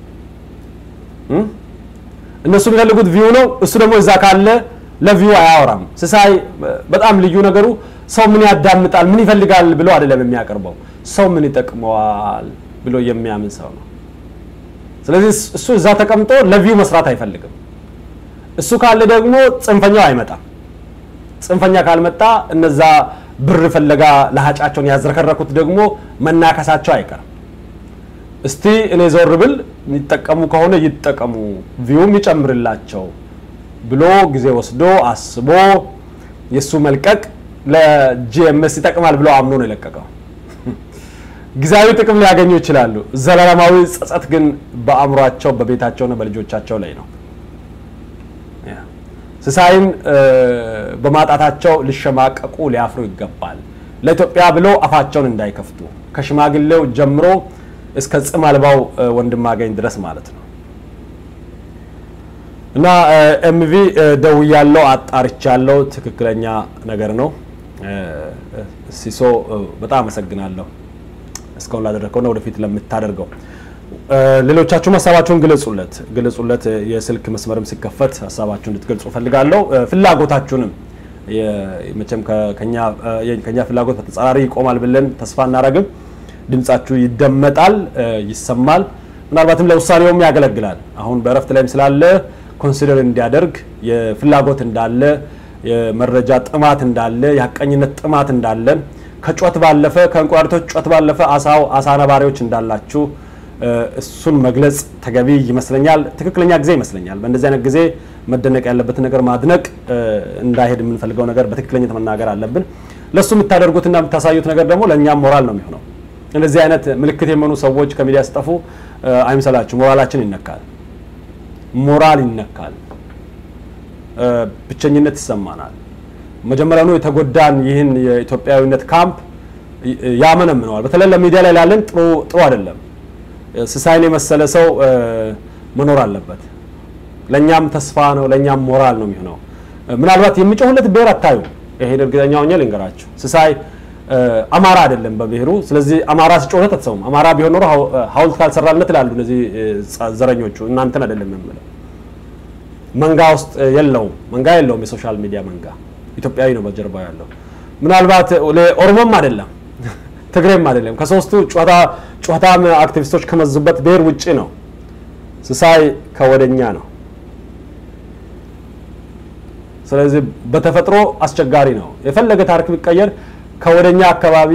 እነሱ የሚፈልጉት ቪው ነው። እሱ ደግሞ እዛ ካለ ለቪው አያወራም። ስሳይ በጣም ልዩ ነገሩ ሰው ምን ያዳምጣል፣ ምን ይፈልጋል ብሎ አይደለም የሚያቀርበው፣ ሰው ምን ይጠቅመዋል ብሎ የሚያምን ሰው ነው። ስለዚህ እሱ እዛ ተቀምጦ ለቪው መስራት አይፈልግም። እሱ ካለ ደግሞ ጽንፈኛው አይመጣም። ጽንፈኛ ካልመጣ እነዛ ብር ፍለጋ ለሀጫቸውን ያዝረከረኩት ደግሞ መናከሳቸው አይቀርም። እስቲ እኔ ዞር ብል የሚጠቀሙ ከሆነ ይጠቀሙ፣ ቪውም ይጨምርላቸው ብሎ ጊዜ ወስዶ አስቦ የእሱ መልቀቅ ለጂኤምኤስ ይጠቅማል ብሎ አምኖ ነው የለቀቀው። ጊዜያዊ ጥቅም ሊያገኙ ይችላሉ። ዘላለማዊ ጸጸት ግን በአእምሯቸው በቤታቸውና በልጆቻቸው ላይ ነው። ስሳይን በማጣታቸው ሊሸማቀቁ ሊያፍሩ ይገባል። ለኢትዮጵያ ብሎ አፋቸውን እንዳይከፍቱ ከሽማግሌው ጀምሮ እስከ ጽም አልባው ወንድማገኝ ድረስ ማለት ነው። እና ኤምቪ ደውያለው፣ አጣርቻለው። ትክክለኛ ነገር ነው። ሲሶ በጣም አመሰግናለሁ እስካሁን ላደረግከውና ወደፊት ለምታደርገው። ሌሎቻችሁም ሀሳባችሁን ግለጹለት ግለጹለት። የስልክ መስመርም ሲከፈት ሀሳባችሁን እንድትገልጹ ፈልጋለሁ። ፍላጎታችሁንም መቼም ከኛ ፍላጎት በተጻራሪ ይቆማል ብለን ተስፋ እናደርግም። ድምጻችሁ ይደመጣል፣ ይሰማል። ምናልባትም ለውሳኔውም ያገለግላል። አሁን በእረፍት ላይም ስላለ ኮንሲደር እንዲያደርግ የፍላጎት እንዳለ የመረጃ ጥማት እንዳለ የሀቀኝነት ጥማት እንዳለ ከጩኸት ባለፈ ከእንቁራሪቶች ጩኸት ባለፈ አሳው አሳ ነባሪዎች እንዳላችሁ እሱን መግለጽ ተገቢ ይመስለኛል። ትክክለኛ ጊዜ ይመስለኛል። በእንደዚህ አይነት ጊዜ መደነቅ ያለበትን ነገር ማድነቅ፣ እንዳይሄድ የምንፈልገው ነገር በትክክለኝነት መናገር አለብን። ለእሱ የምታደርጉትና የምታሳዩት ነገር ደግሞ ለእኛም ሞራል ነው የሚሆነው። እንደዚህ አይነት ምልክት የመኑ ሰዎች ከሚዲያ ሲጠፉ አይምሰላችሁ፣ ሞራላችን ይነካል። ሞራል ይነካል። ብቸኝነት ይሰማናል። መጀመሪያውኑ የተጎዳን ይህን የኢትዮጵያዊነት ካምፕ ያመነምነዋል። በተለይ ለሚዲያ ላይ ላለን ጥሩ ጥሩ አይደለም። ስሳይን የመሰለ ሰው መኖር አለበት። ለእኛም ተስፋ ነው፣ ለእኛም ሞራል ነው የሚሆነው። ምናልባት የሚጮህለት ብሔር አታዩ። ይሄን እርግጠኛ ሆኜ ልንገራችሁ። ስሳይ አማራ አይደለም በብሔሩ። ስለዚህ አማራ ሲጮህለት አትሰሙም። አማራ ቢሆን ኖሮ ሐውልት ካልሰራለት ይላሉ እነዚህ ዘረኞቹ። እናንተን አይደለም የምለው። መንጋ ውስጥ የለውም፣ መንጋ የለውም። የሶሻል ሚዲያ መንጋ ኢትዮጵያዊ ነው በጀርባ ያለው። ምናልባት ኦሮሞም አይደለም ትግሬም አይደለም። ከሶስቱ ጩኸታም አክቲቪስቶች ከመዙበት ብሔር ውጭ ነው። ስሳይ ከወደኛ ነው። ስለዚህ በተፈጥሮ አስቸጋሪ ነው። የፈለገ ታሪክ ቢቀየር ከወደኛ አካባቢ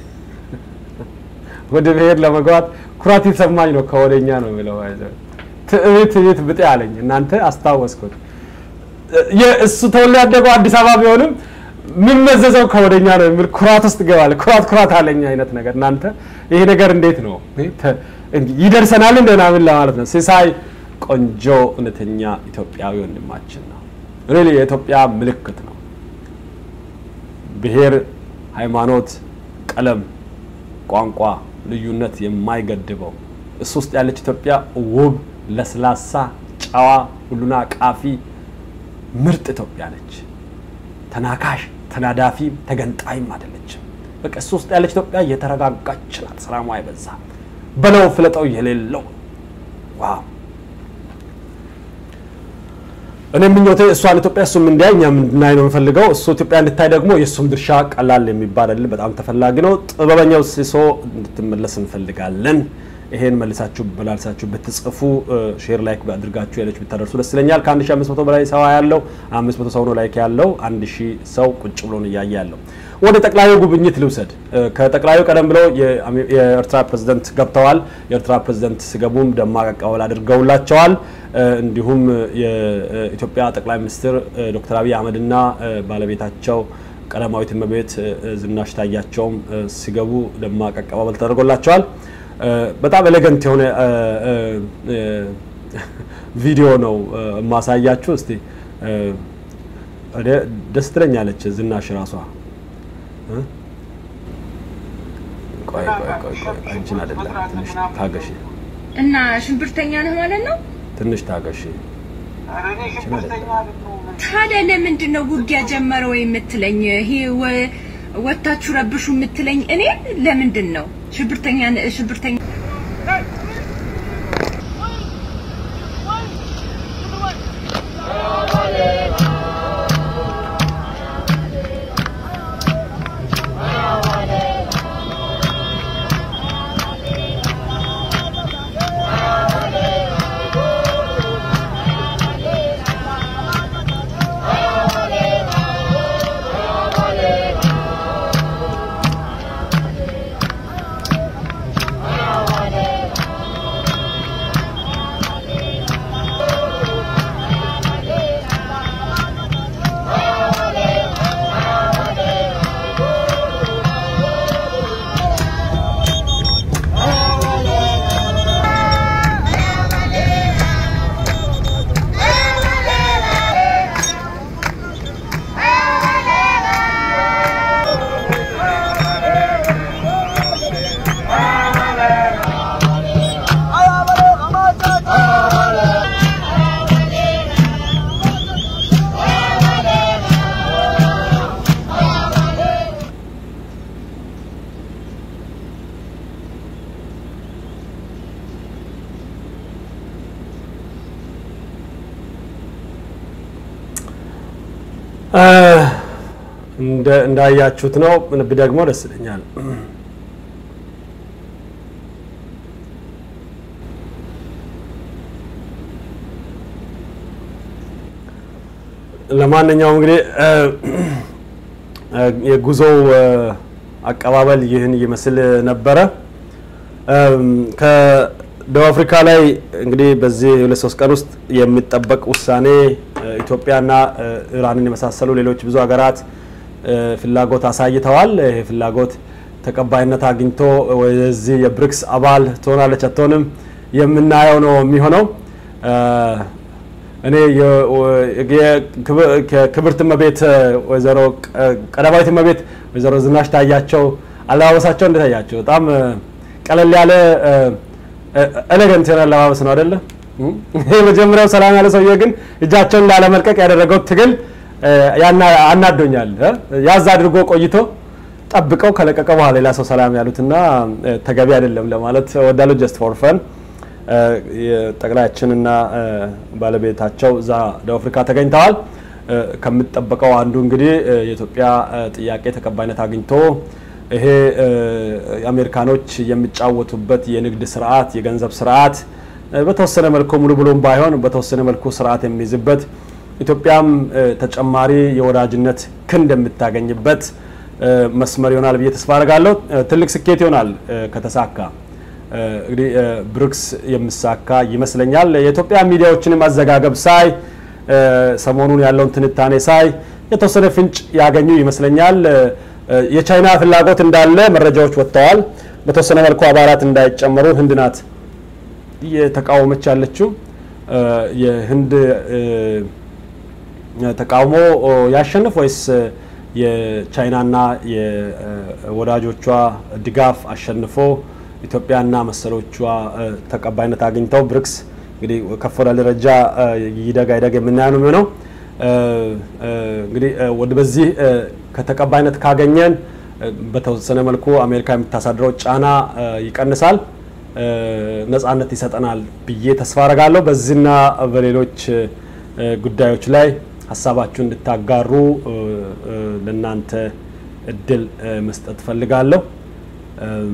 ወደ ብሔር ለመግባት ኩራት የተሰማኝ ነው። ከወደኛ ነው የሚለው ትዕቢት ትዕቢት ብጤ አለኝ። እናንተ አስታወስኩት። እሱ ተወልዶ ያደገው አዲስ አበባ ቢሆንም የሚመዘዘው ከወደኛ ነው የሚል ኩራት ውስጥ ገባለ። ኩራት ኩራት አለኝ አይነት ነገር። እናንተ ይሄ ነገር እንዴት ነው ይደርሰናል እንደናምን ለማለት ነው። ሲሳይ ቆንጆ እውነተኛ ኢትዮጵያዊ ወንድማችን ነው። ሪሊ የኢትዮጵያ ምልክት ነው። ብሔር፣ ሃይማኖት፣ ቀለም፣ ቋንቋ ልዩነት የማይገድበው እሱ ውስጥ ያለች ኢትዮጵያ ውብ፣ ለስላሳ፣ ጨዋ፣ ሁሉን አቃፊ ምርጥ ኢትዮጵያ ነች። ተናካሽ፣ ተናዳፊ፣ ተገንጣይም አይደለችም። በቃ እሱ ውስጥ ያለች ኢትዮጵያ የተረጋጋች ናት። ሰላሟ የበዛ በለው ፍለጠው የሌለው ዋው እኔ ምኞቴ እሷን ኢትዮጵያ እሱም እንዲያይ እኛም እንድናይ ነው የምፈልገው። እሱ ኢትዮጵያ እንድታይ ደግሞ የእሱም ድርሻ ቀላል የሚባል አይደለም፣ በጣም ተፈላጊ ነው። ጥበበኛው ሲሶ እንድትመለስ እንፈልጋለን። ይሄን መልሳችሁ በላልሳችሁ ብትጽፉ ሼር ላይክ አድርጋችሁ ያለች ብታደርሱ ደስ ይለኛል። ከ1500 በላይ ሰው ያለው 500 ሰው ነው ላይክ ያለው 1000 ሰው ቁጭ ብሎ ነው እያየ ያለው። ወደ ጠቅላዩ ጉብኝት ልውሰድ። ከጠቅላዩ ቀደም ብለው የኤርትራ ፕሬዝደንት ገብተዋል። የኤርትራ ፕሬዝደንት ሲገቡም ደማቅ አቀባበል አድርገውላቸዋል። እንዲሁም የኢትዮጵያ ጠቅላይ ሚኒስትር ዶክተር አብይ አህመድና ባለቤታቸው ቀዳማዊት እመቤት ዝናሽ ታያቸውም ሲገቡ ደማቅ አቀባበል ተደርጎላቸዋል። በጣም ኤሌገንት የሆነ ቪዲዮ ነው የማሳያችሁ። እስቲ እ፣ ወደ- ደስ ትለኛለች ዝናሽ ራሷ እ? ቆይ ቆይ ቆይ ቆይ አንቺን አይደለም ትንሽ ታገሺ እና ሽንብርተኛ ነህ ማለት ነው። ትንሽ ታገሺ ኧረ እኔ ሽብርተኛ አይደለሁም። ታዲያ ለምንድን ነው ውጊያ ጀመረ ወይ የምትለኝ? ይሄ ወ- ወታችሁ ረብሹ የምትለኝ እኔ ለምንድን ነው ሽብርተኛ ሽብርተኛ እ፣ እንደ እንዳያችሁት ነው ደግሞ ደስ ይለኛል። ለማንኛውም እንግዲህ እ፣ እ፣ የጉዞው እ፣ አቀባበል ይህን ይመስል ነበረ። እም፣ ከደቡብ አፍሪካ ላይ እንግዲህ በዚህ ሁለት ሶስት ቀን ውስጥ የሚጠበቅ ውሳኔ እ፣ ኢትዮጵያና እ፣ ኢራንን የመሳሰሉ ሌሎች ብዙ ሀገራት እ፣ ፍላጎት አሳይተዋል። ይሄ ፍላጎት ተቀባይነት አግኝቶ ወደዚህ የብሪክስ አባል ትሆናለች አትሆንም የምናየው ነው የሚሆነው። እ፣ እኔ የ- ወ- የክብ- ከክብርት እመቤት ወይዘሮ ቀ- ቀዳማዊት እመቤት ወይዘሮ ዝናሽ ታያቸው አለባበሳቸው እንዴት ታያቸው? በጣም እ፣ ቀለል ያለ ኤሌገንት የሆነ አለባበስ ነው አይደለ? የመጀመሪያው ሰላም ያለ ሰውዬ ግን እጃቸውን ላለመልቀቅ ያደረገው ትግል እ፣ ያና- አናዶኛል። እ? ያዝ አድርጎ ቆይቶ ጠብቀው ከለቀቀ በኋላ ሌላ ሰው ሰላም ያሉትና እ፣ ተገቢ አይደለም ለማለት ወዳሉ ጀስት ፎር ፈን ጠቅላያችንና እ፣ ባለቤታቸው እዛ ደቡብ አፍሪካ ተገኝተዋል። እ፣ ከሚጠበቀው አንዱ እንግዲህ እ፣ የኢትዮጵያ እ፣ ጥያቄ ተቀባይነት አግኝቶ ይሄ እ፣ አሜሪካኖች የሚጫወቱበት የንግድ ስርዓት የገንዘብ ስርዓት እ፣ በተወሰነ መልኩ ሙሉ ብሎም ባይሆን በተወሰነ መልኩ ስርዓት የሚይዝበት ኢትዮጵያም እ፣ ተጨማሪ የወዳጅነት ክንድ የምታገኝበት እ፣ መስመር ይሆናል ብዬ ተስፋ አደርጋለሁ። እ፣ ትልቅ ስኬት ይሆናል እ፣ ከተሳካ እ፣ እንግዲህ እ፣ ብሪክስ የሚሳካ ይመስለኛል። የኢትዮጵያ ሚዲያዎችንም አዘጋገብ ሳይ እ፣ ሰሞኑን ያለውን ትንታኔ ሳይ የተወሰነ ፍንጭ ያገኙ ይመስለኛል። እ፣ እ፣ የቻይና ፍላጎት እንዳለ መረጃዎች ወጥተዋል። በተወሰነ መልኩ አባላት እንዳይጨመሩ ህንድ ናት እየተቃወመች ያለችው እ፣ የህንድ እ፣ ተቃውሞ ኦ፣ ያሸንፍ ወይስ የቻይናና የወዳጆቿ ድጋፍ አሸንፎ ኢትዮጵያና መሰሎቿ እ፣ ተቀባይነት አግኝተው ብሪክስ እንግዲህ ከፍ ወዳለ ደረጃ እ፣ ይደግ አይደግ የምናየው ነው የሚሆነው። እ፣ እ፣ እንግዲህ እ፣ ወደ በዚህ እ፣ ከተቀባይነት ካገኘን እ፣ በተወሰነ መልኩ አሜሪካ የምታሳድረው ጫና እ፣ ይቀንሳል፣ እ፣ ነጻነት ይሰጠናል ብዬ ተስፋ አረጋለሁ። በዚህና በሌሎች እ፣ ጉዳዮች ላይ ሀሳባችሁን እንድታጋሩ እ፣ እ፣ ለእናንተ እድል እ፣ መስጠት ፈልጋለሁ። እም፣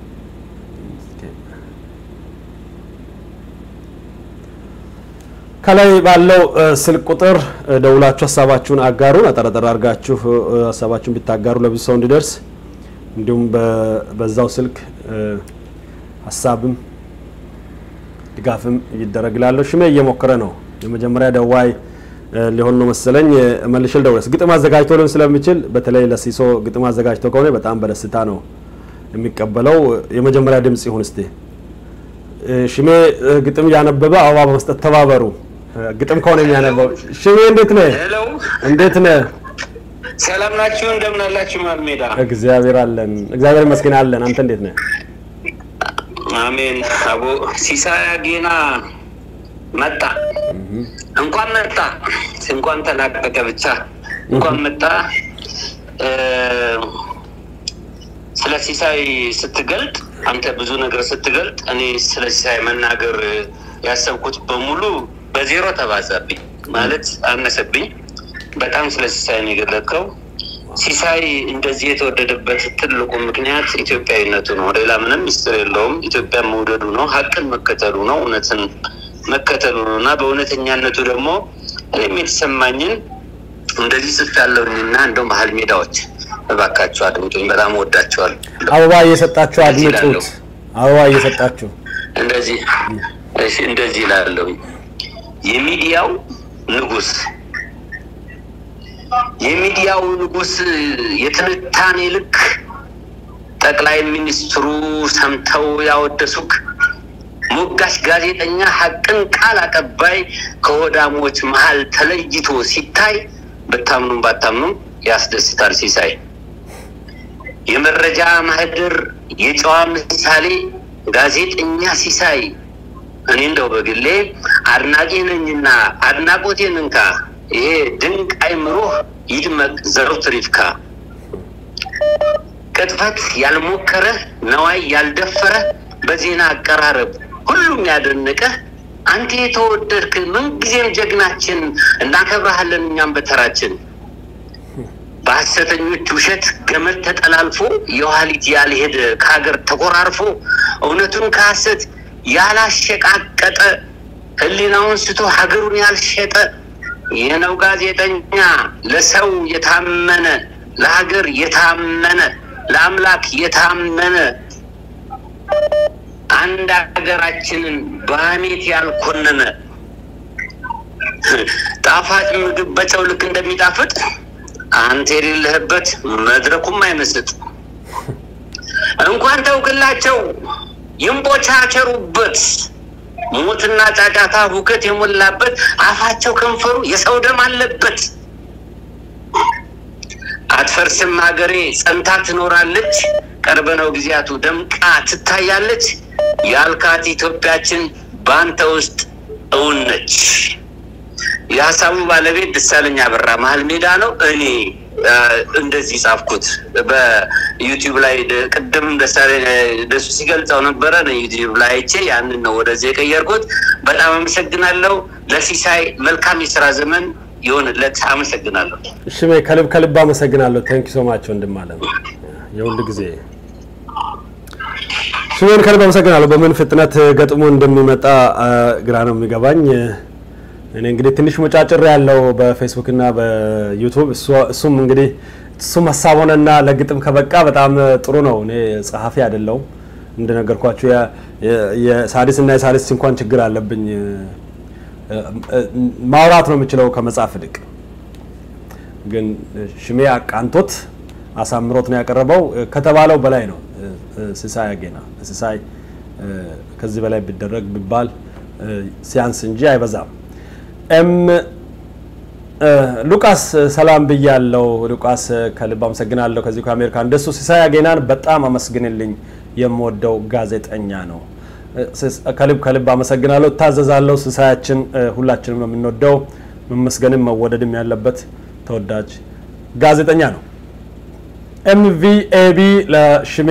ከላይ ባለው እ፣ ስልክ ቁጥር እ፣ ደውላችሁ ሀሳባችሁን አጋሩን። አጠረጠር አድርጋችሁ እ፣ ሀሳባችሁን ብታጋሩ ለብዙ ሰው እንዲደርስ እንዲሁም በ- በዛው ስልክ እ፣ ሀሳብም ድጋፍም ይደረግላለሁ። ሽሜ እየሞከረ ነው። የመጀመሪያ ደዋይ እ፣ ሊሆን ነው መሰለኝ። እ፣ መልሼ ልደውልስ ግጥም አዘጋጅቶ ሊሆን ስለሚችል በተለይ ለሲሶ ግጥም አዘጋጅቶ ከሆነ በጣም በደስታ ነው የሚቀበለው። የመጀመሪያ ድምጽ ይሁን እስቲ። እ፣ ሽሜ እ፣ ግጥም እያነበበ አበባ በመስጠት ተባበሩ። ግጥም ከሆነ የሚያነበው ሽሜ እንዴት ነህ? ሄሎ እንዴት ነህ? ሰላም ናችሁ? እንደምን አላችሁ? ማልሜዳ እግዚአብሔር አለን። እግዚአብሔር ይመስገን አለን። አንተ እንዴት ነህ? አሜን። አቦ ሲሳይ አጌና መጣ። እንኳን መጣ፣ እንኳን ተላቀቀ። ብቻ እንኳን መጣ። እ፣ ስለ ሲሳይ ስትገልጥ አንተ ብዙ ነገር ስትገልጥ እኔ ስለ ሲሳይ መናገር ያሰብኩት በሙሉ በዜሮ ተባዛብኝ፣ ማለት አነሰብኝ። በጣም ስለ ሲሳይ ነው የገለጥከው። ሲሳይ እንደዚህ የተወደደበት ትልቁ ምክንያት ኢትዮጵያዊነቱ ነው። ሌላ ምንም ሚስጥር የለውም። ኢትዮጵያ መውደዱ ነው፣ ሀቅን መከተሉ ነው፣ እውነትን መከተሉ ነው እና በእውነተኛነቱ ደግሞ እኔም የተሰማኝን እንደዚህ ጽፍ ያለውኝና እንደው መሀል ሜዳዎች እባካችሁ አድምጡኝ። በጣም ወዳቸዋል። አበባ እየሰጣችሁ አድምጡት። አበባ እየሰጣችሁ እንደዚህ እሺ፣ እንደዚህ ላለው የሚዲያው ንጉስ የሚዲያው ንጉስ የትንታኔ ልክ ጠቅላይ ሚኒስትሩ ሰምተው ያወደሱክ ሞጋሽ ጋዜጠኛ ሀቅን ቃል አቀባይ ከሆዳሞች መሀል ተለይቶ ሲታይ ብታምኑም ባታምኑም ያስደስታል። ሲሳይ የመረጃ ማህደር የጨዋ ምሳሌ ጋዜጠኛ ሲሳይ እኔ እንደው በግሌ አድናቂ ነኝና አድናቆቴን እንካ። ይሄ ድንቅ አይምሮህ ይድመቅ ዘወትር ይፍካ። ቅጥፈት ያልሞከረ ነዋይ ያልደፈረ በዜና አቀራረብ ሁሉም ያደነቀህ አንተ የተወደድክ ምንጊዜም ጀግናችን እናከብረሃለን እኛም በተራችን። በሐሰተኞች ውሸት ገመድ ተጠላልፎ የኋሊት ያልሄደ ከሀገር ተቆራርፎ እውነቱን ከሐሰት ያላሸቃቀጠ ሕሊናውን ስቶ ሀገሩን ያልሸጠ የነው ጋዜጠኛ ለሰው የታመነ ለሀገር የታመነ ለአምላክ የታመነ አንድ ሀገራችንን በሐሜት ያልኮነነ ጣፋጭ ምግብ በጨው ልክ እንደሚጣፍጥ አንተ የሌለህበት መድረኩም አይመስጥ። እንኳን ተውክላቸው ይንቦቻቸሩበት ሞትና ጫጫታ ሁከት የሞላበት አፋቸው ከንፈሩ የሰው ደም አለበት። አትፈርስም ሀገሬ ጸንታ ትኖራለች። ቅርብ ነው ጊዜያቱ ደምቃ ትታያለች። ያልካት ኢትዮጵያችን በአንተ ውስጥ እውን ነች። የሀሳቡ ባለቤት ደሳለኝ አበራ መሀል ሜዳ ነው። እኔ አ፣ እንደዚህ ጻፍኩት በዩቲዩብ ላይ ደ- ቅድም ደሳለኝ ደሱ ሲገልጸው ነበረ። እኔ ዩቲዩብ ላይ አይቼ ያንን ነው ወደዚህ የቀየርኩት። በጣም አመሰግናለሁ። ለሲሳይ መልካም የስራ ዘመን ይሆንለት። አመሰግናለሁ። ሽሜ ከልብ ከልብ አመሰግናለሁ። ቴንክ ሶ ማች ወንድም አለ የሁሉ ጊዜ ሽሜን ከልብ አመሰግናለሁ። በምን ፍጥነት ገጥሞ እንደሚመጣ አ፣ ግራ ነው የሚገባኝ። እኔ እንግዲህ ትንሽ መጫጭር ያለው በፌስቡክ እና በዩቱብ እሱ- እሱም እንግዲህ እሱም ሀሳብ ሆነና ለግጥም ከበቃ በጣም ጥሩ ነው። እኔ ጸሐፊ አይደለሁም እንደነገርኳችሁ የ- የ- የሳዲስ እና የሳዲስ እንኳን ችግር አለብኝ። ማውራት ነው የምችለው ከመጻፍ ይልቅ ግን ሽሜ አቃንቶት አሳምሮት ነው ያቀረበው። ከተባለው በላይ ነው። ሲሳይ አጌና ሲሳይ ከዚህ በላይ ቢደረግ ቢባል ሲያንስ እንጂ አይበዛም። ኤም ሉቃስ ሰላም ብያለው። ሉቃስ ከልብ አመሰግናለሁ። ከዚህ ከአሜሪካ እንደሱ ሲሳይ አጌናን በጣም አመስግንልኝ። የምወደው ጋዜጠኛ ነው። ከልብ ከልብ አመሰግናለሁ። እታዘዛለሁ። ሲሳያችን ሁላችንም ነው የምንወደው። መመስገንም መወደድም ያለበት ተወዳጅ ጋዜጠኛ ነው። ኤምቪኤቢ ለሽሜ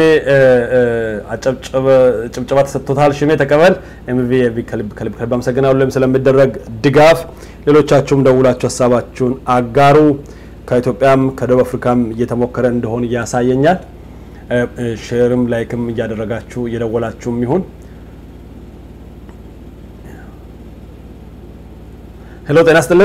ጭብጨባ ተሰጥቶታል። ሽሜ ተቀበል። ኤምቪኤቢ ከልብ ከልብ ከልብ አመሰግናለሁ ስለሚደረግ ድጋፍ። ሌሎቻችሁም ደውላችሁ ሀሳባችሁን አጋሩ። ከኢትዮጵያም ከደቡብ አፍሪካም እየተሞከረ እንደሆን ያሳየኛል። ሼርም ላይክም እያደረጋችሁ እየደወላችሁም ይሁን ሄሎ፣ ጤና ይስጥልን።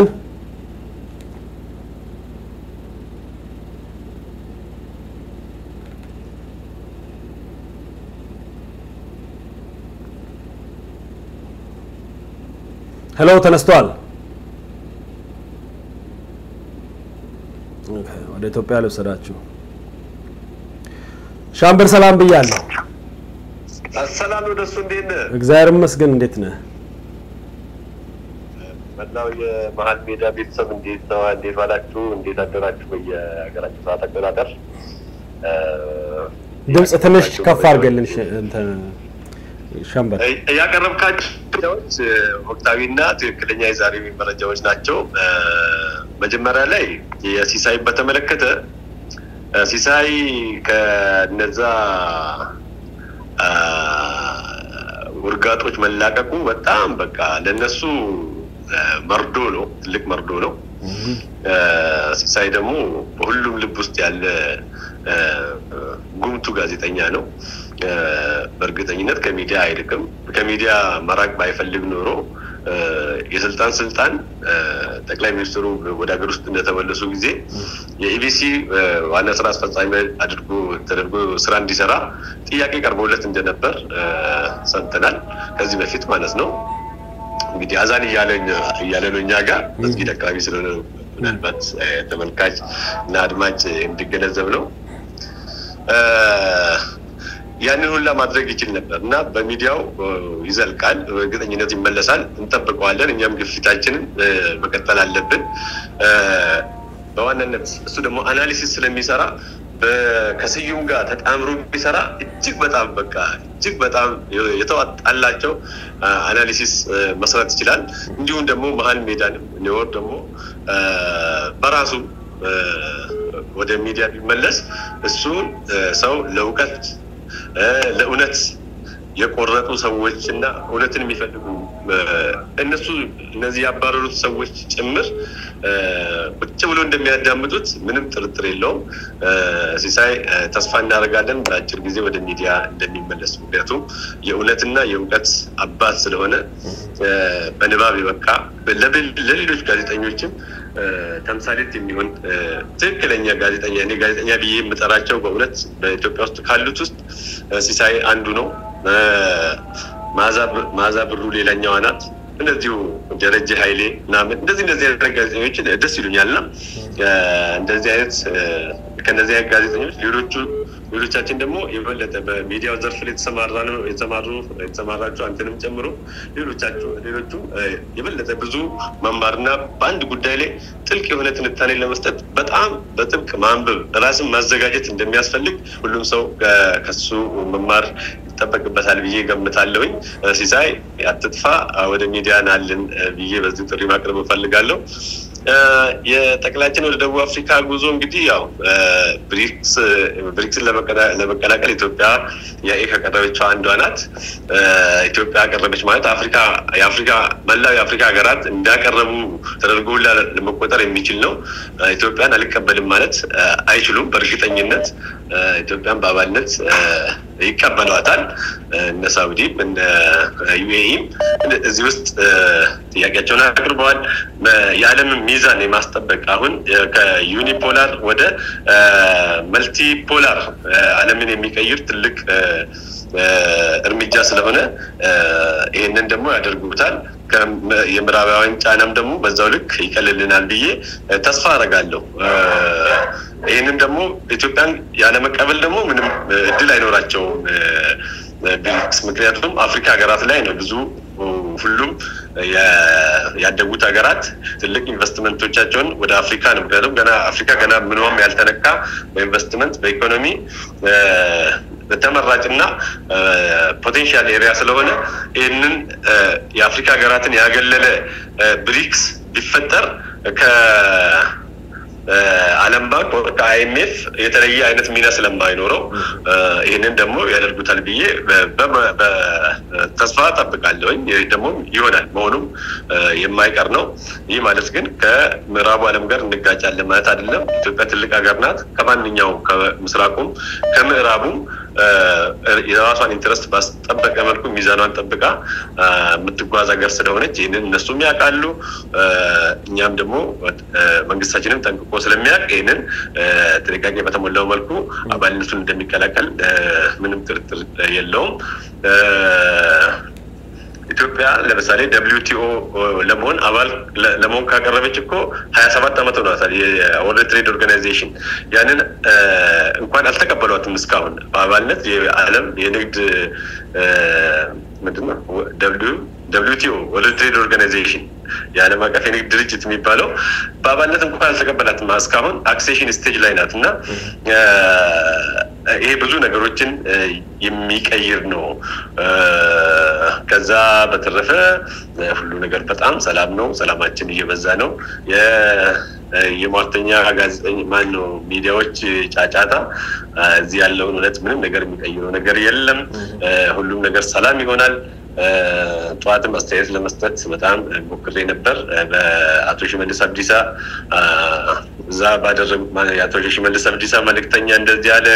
ሄሎ፣ ተነስቷል። ወደ ኢትዮጵያ ልውሰዳችሁ። ሻምበር ሰላም ብያለሁ። አሰላም ወደሱ እንዴት ነህ? እግዚአብሔር ይመስገን። እንዴት ነህ? መላው የመሀል ሜዳ ቤተሰብ እንዴት ነው? እንዴት ዋላችሁ? እንዴት አደራችሁ? በየሀገራችሁ ሰዓት አቆጣጠር ድምፅ ትንሽ ከፍ አድርገልን ሽ- እንትን ሸምበል ያቀረብካቸው መረጃዎች ወቅታዊና ትክክለኛ የዛሬ መረጃዎች ናቸው። እ፣ መጀመሪያ ላይ የሲሳይ በተመለከተ እ፣ ሲሳይ ከነዛ አ፣ ውርጋጦች መላቀቁ በጣም በቃ ለነሱ እ፣ መርዶ ነው፣ ትልቅ መርዶ ነው። እ፣ ሲሳይ ደግሞ በሁሉም ልብ ውስጥ ያለ እ፣ ጉምቱ ጋዜጠኛ ነው። እ፣ በእርግጠኝነት ከሚዲያ አይርቅም። ከሚዲያ መራቅ ባይፈልግ ኖሮ እ፣ የስልጣን ስልጣን እ፣ ጠቅላይ ሚኒስትሩ ወደ ሀገር ውስጥ እንደተመለሱ ጊዜ የኢቢሲ እ፣ ዋና ስራ አስፈጻሚ አድርጎ ተደርጎ ስራ እንዲሰራ ጥያቄ ቀርቦለት እንደነበር እ፣ ሰምተናል። ከዚህ በፊት ማለት ነው። እንግዲህ አዛን እያለ እያለ ነው እኛ ጋር መስጊድ አካባቢ ስለሆነ ምናልባት እ፣ ተመልካች እና አድማጭ እንዲገነዘብ ነው። እ፣ ያንን ሁላ ማድረግ ይችል ነበር እና በሚዲያው እ፣ ይዘልቃል፣ በእርግጠኝነት ይመለሳል፣ እንጠብቀዋለን። እኛም ግፊታችንን እ፣ መቀጠል አለብን። እ፣ በዋናነት እሱ ደግሞ አናሊሲስ ስለሚሰራ በ- ከስዩም ጋር ተጣምሮ ቢሰራ እጅግ በጣም በቃ እጅግ በጣም የተዋጣላቸው አ፣ አናሊሲስ እ፣ መስራት ይችላል። እንዲሁም ደግሞ መሀል ሜዳንም ኒወር ደግሞ እ፣ በራሱ እ፣ ወደ ሚዲያ ቢመለስ እሱን እ፣ ሰው ለእውቀት እ፣ ለእውነት የቆረጡ ሰዎች እና እውነትን የሚፈልጉ እ፣ እነሱ እነዚህ ያባረሩት ሰዎች ጭምር እ፣ ቁጭ ብሎ እንደሚያዳምጡት ምንም ጥርጥር የለውም። እ፣ ሲሳይ እ፣ ተስፋ እናደርጋለን በአጭር ጊዜ ወደ ሚዲያ እንደሚመለስ። ምክንያቱም የእውነትና የእውቀት አባት ስለሆነ እ፣ በንባብ የበቃ ለብል- ለሌሎች ጋዜጠኞችም እ፣ ተምሳሌት የሚሆን እ፣ ትክክለኛ ጋዜጠኛ እኔ ጋዜጠኛ ብዬ የምጠራቸው በእውነት በኢትዮጵያ ውስጥ ካሉት ውስጥ እ፣ ሲሳይ አንዱ ነው። እ፣ መዓዛ ብር- መዓዛ ብሩ ሌላኛዋ ናት። እንደዚሁ ደረጀ ኃይሌ ምናምን እንደዚህ እንደዚህ አይነት ጋዜጠኞችን ደስ ይሉኛል እና እ፣ እንደዚህ አይነት እ፣ ከእነዚህ አይነት ጋዜጠኞች ሌሎቹ ሌሎቻችን ደግሞ የበለጠ በሚዲያው ዘርፍ ላይ የተሰማራ ነው የተሰማሩ የተሰማራችሁ አንተንም ጨምሮ ሌሎቻችሁ ሌሎቹ እ፣ የበለጠ ብዙ መማርና በአንድ ጉዳይ ላይ ጥልቅ የሆነ ትንታኔ ለመስጠት በጣም በጥብቅ ማንበብ ራስን ማዘጋጀት እንደሚያስፈልግ ሁሉም ሰው እ፣ ከሱ መማር ይጠበቅበታል ብዬ ገምታለሁኝ። እ፣ ሲሳይ አትጥፋ፣ እ፣ ወደ ሚዲያ ናልን እ፣ ብዬ በዚህ ጥሪ ማቅረብ እፈልጋለሁ። እ፣ የጠቅላችን ወደ ደቡብ አፍሪካ ጉዞ እንግዲህ ያው እ፣ ብሪክስ ብሪክስን ለመቀላ- ለመቀላቀል ኢትዮጵያ ያኤ ከቀረበችው አንዷ ናት። እ፣ ኢትዮጵያ ያቀረበች ማለት አፍሪካ የአፍሪካ መላው የአፍሪካ ሀገራት እንዳቀረቡ ተደርጎ ሁላ ለመቆጠር የሚችል ነው። እ፣ ኢትዮጵያን አልቀበልም ማለት እ፣ አይችሉም። በእርግጠኝነት እ፣ ኢትዮጵያን በአባልነት እ፣ ይቀበሏታል። እ፣ እነ ሳውዲም እነ ዩኤኢም እዚህ ውስጥ እ፣ ጥያቄያቸውን አቅርበዋል። በ- የዓለምን ሚዛን የማስጠበቅ አሁን እ፣ ከዩኒፖላር ወደ እ፣ መልቲፖላር እ፣ ዓለምን የሚቀይር ትልቅ እ፣ እ፣ እርምጃ ስለሆነ እ፣ ይህንን ደግሞ ያደርጉታል። ከም- የምዕራባውያን ጫናም ደግሞ በዛው ልክ ይቀልልናል ብዬ እ፣ ተስፋ አደርጋለሁ። እ፣ ይህንን ደግሞ ኢትዮጵያን ያለመቀበል ደግሞ ምንም እ፣ እድል አይኖራቸውም እ፣ ብሪክስ ምክንያቱም አፍሪካ ሀገራት ላይ ነው ብዙ ሁሉም የ- ያደጉት ሀገራት ትልቅ ኢንቨስትመንቶቻቸውን ወደ አፍሪካ ነው። ምክንያቱም ገና አፍሪካ ገና ምንም ያልተነካ በኢንቨስትመንት በኢኮኖሚ እ፣ ተመራጭና ፖቴንሻል ኤሪያ ስለሆነ ይህንን እ፣ የአፍሪካ ሀገራትን ያገለለ እ፣ ብሪክስ ቢፈጠር ከ ዓለም ባንክ ከአይኤምኤፍ የተለየ አይነት ሚና ስለማይኖረው እ፣ ይህንን ደግሞ ያደርጉታል ብዬ በ- በ- በ- ተስፋ ጠብቃለሁኝ። ይህ ደግሞ ይሆናል መሆኑም እ፣ የማይቀር ነው። ይህ ማለት ግን ከምዕራቡ ዓለም ጋር እንጋጫለን ማለት አይደለም። ኢትዮጵያ ትልቅ ሀገር ናት። ከማንኛውም ከምስራቁም ከምዕራቡም እ፣ የራሷን ኢንትረስት ባስጠበቀ መልኩ ሚዛኗን ጠብቃ እ፣ የምትጓዝ ሀገር ስለሆነች ይህንን እነሱም ያውቃሉ። እ፣ እኛም ደግሞ እ፣ መንግስታችንም ጠንቅቆ ስለሚያውቅ ይህንን እ፣ ጥንቃቄ በተሞላው መልኩ አባልነቱን እንደሚቀላቀል እ፣ ምንም ጥርጥር የለውም። እ፣ ኢትዮጵያ ለምሳሌ ደብሊው ቲኦ ለመሆን አባል ለ- ለመሆን ካቀረበች እኮ ሀያ ሰባት ዓመት ሆኗታል። የወርልድ ትሬድ ኦርጋናይዜሽን ያንን እ፣ እንኳን አልተቀበሏትም እስካሁን በአባልነት የዓለም የንግድ እ፣ ምንድን ነው ደብሊው ደብሊውቲኦ ወርልድ ትሬድ ኦርጋናይዜሽን የዓለም አቀፍ የንግድ ድርጅት የሚባለው በአባልነት እንኳን አልተቀበላትም። እስካሁን አክሴሽን ስቴጅ ላይ ናት እና ይሄ ብዙ ነገሮችን የሚቀይር ነው። ከዛ በተረፈ ሁሉ ነገር በጣም ሰላም ነው። ሰላማችን እየበዛ ነው። የሟርተኛ ጋዜጠኛ ማን ነው ሚዲያዎች ጫጫታ እዚህ ያለውን እውነት ምንም ነገር የሚቀይረው ነገር የለም። ሁሉም ነገር ሰላም ይሆናል። ጠዋትም አስተያየት ለመስጠት በጣም ሞክሬ ነበር። በአቶ ሽመልስ አብዲሳ እዛ ባደረጉት የአቶ ሽመልስ አብዲሳ መልእክተኛ እንደዚህ ያለ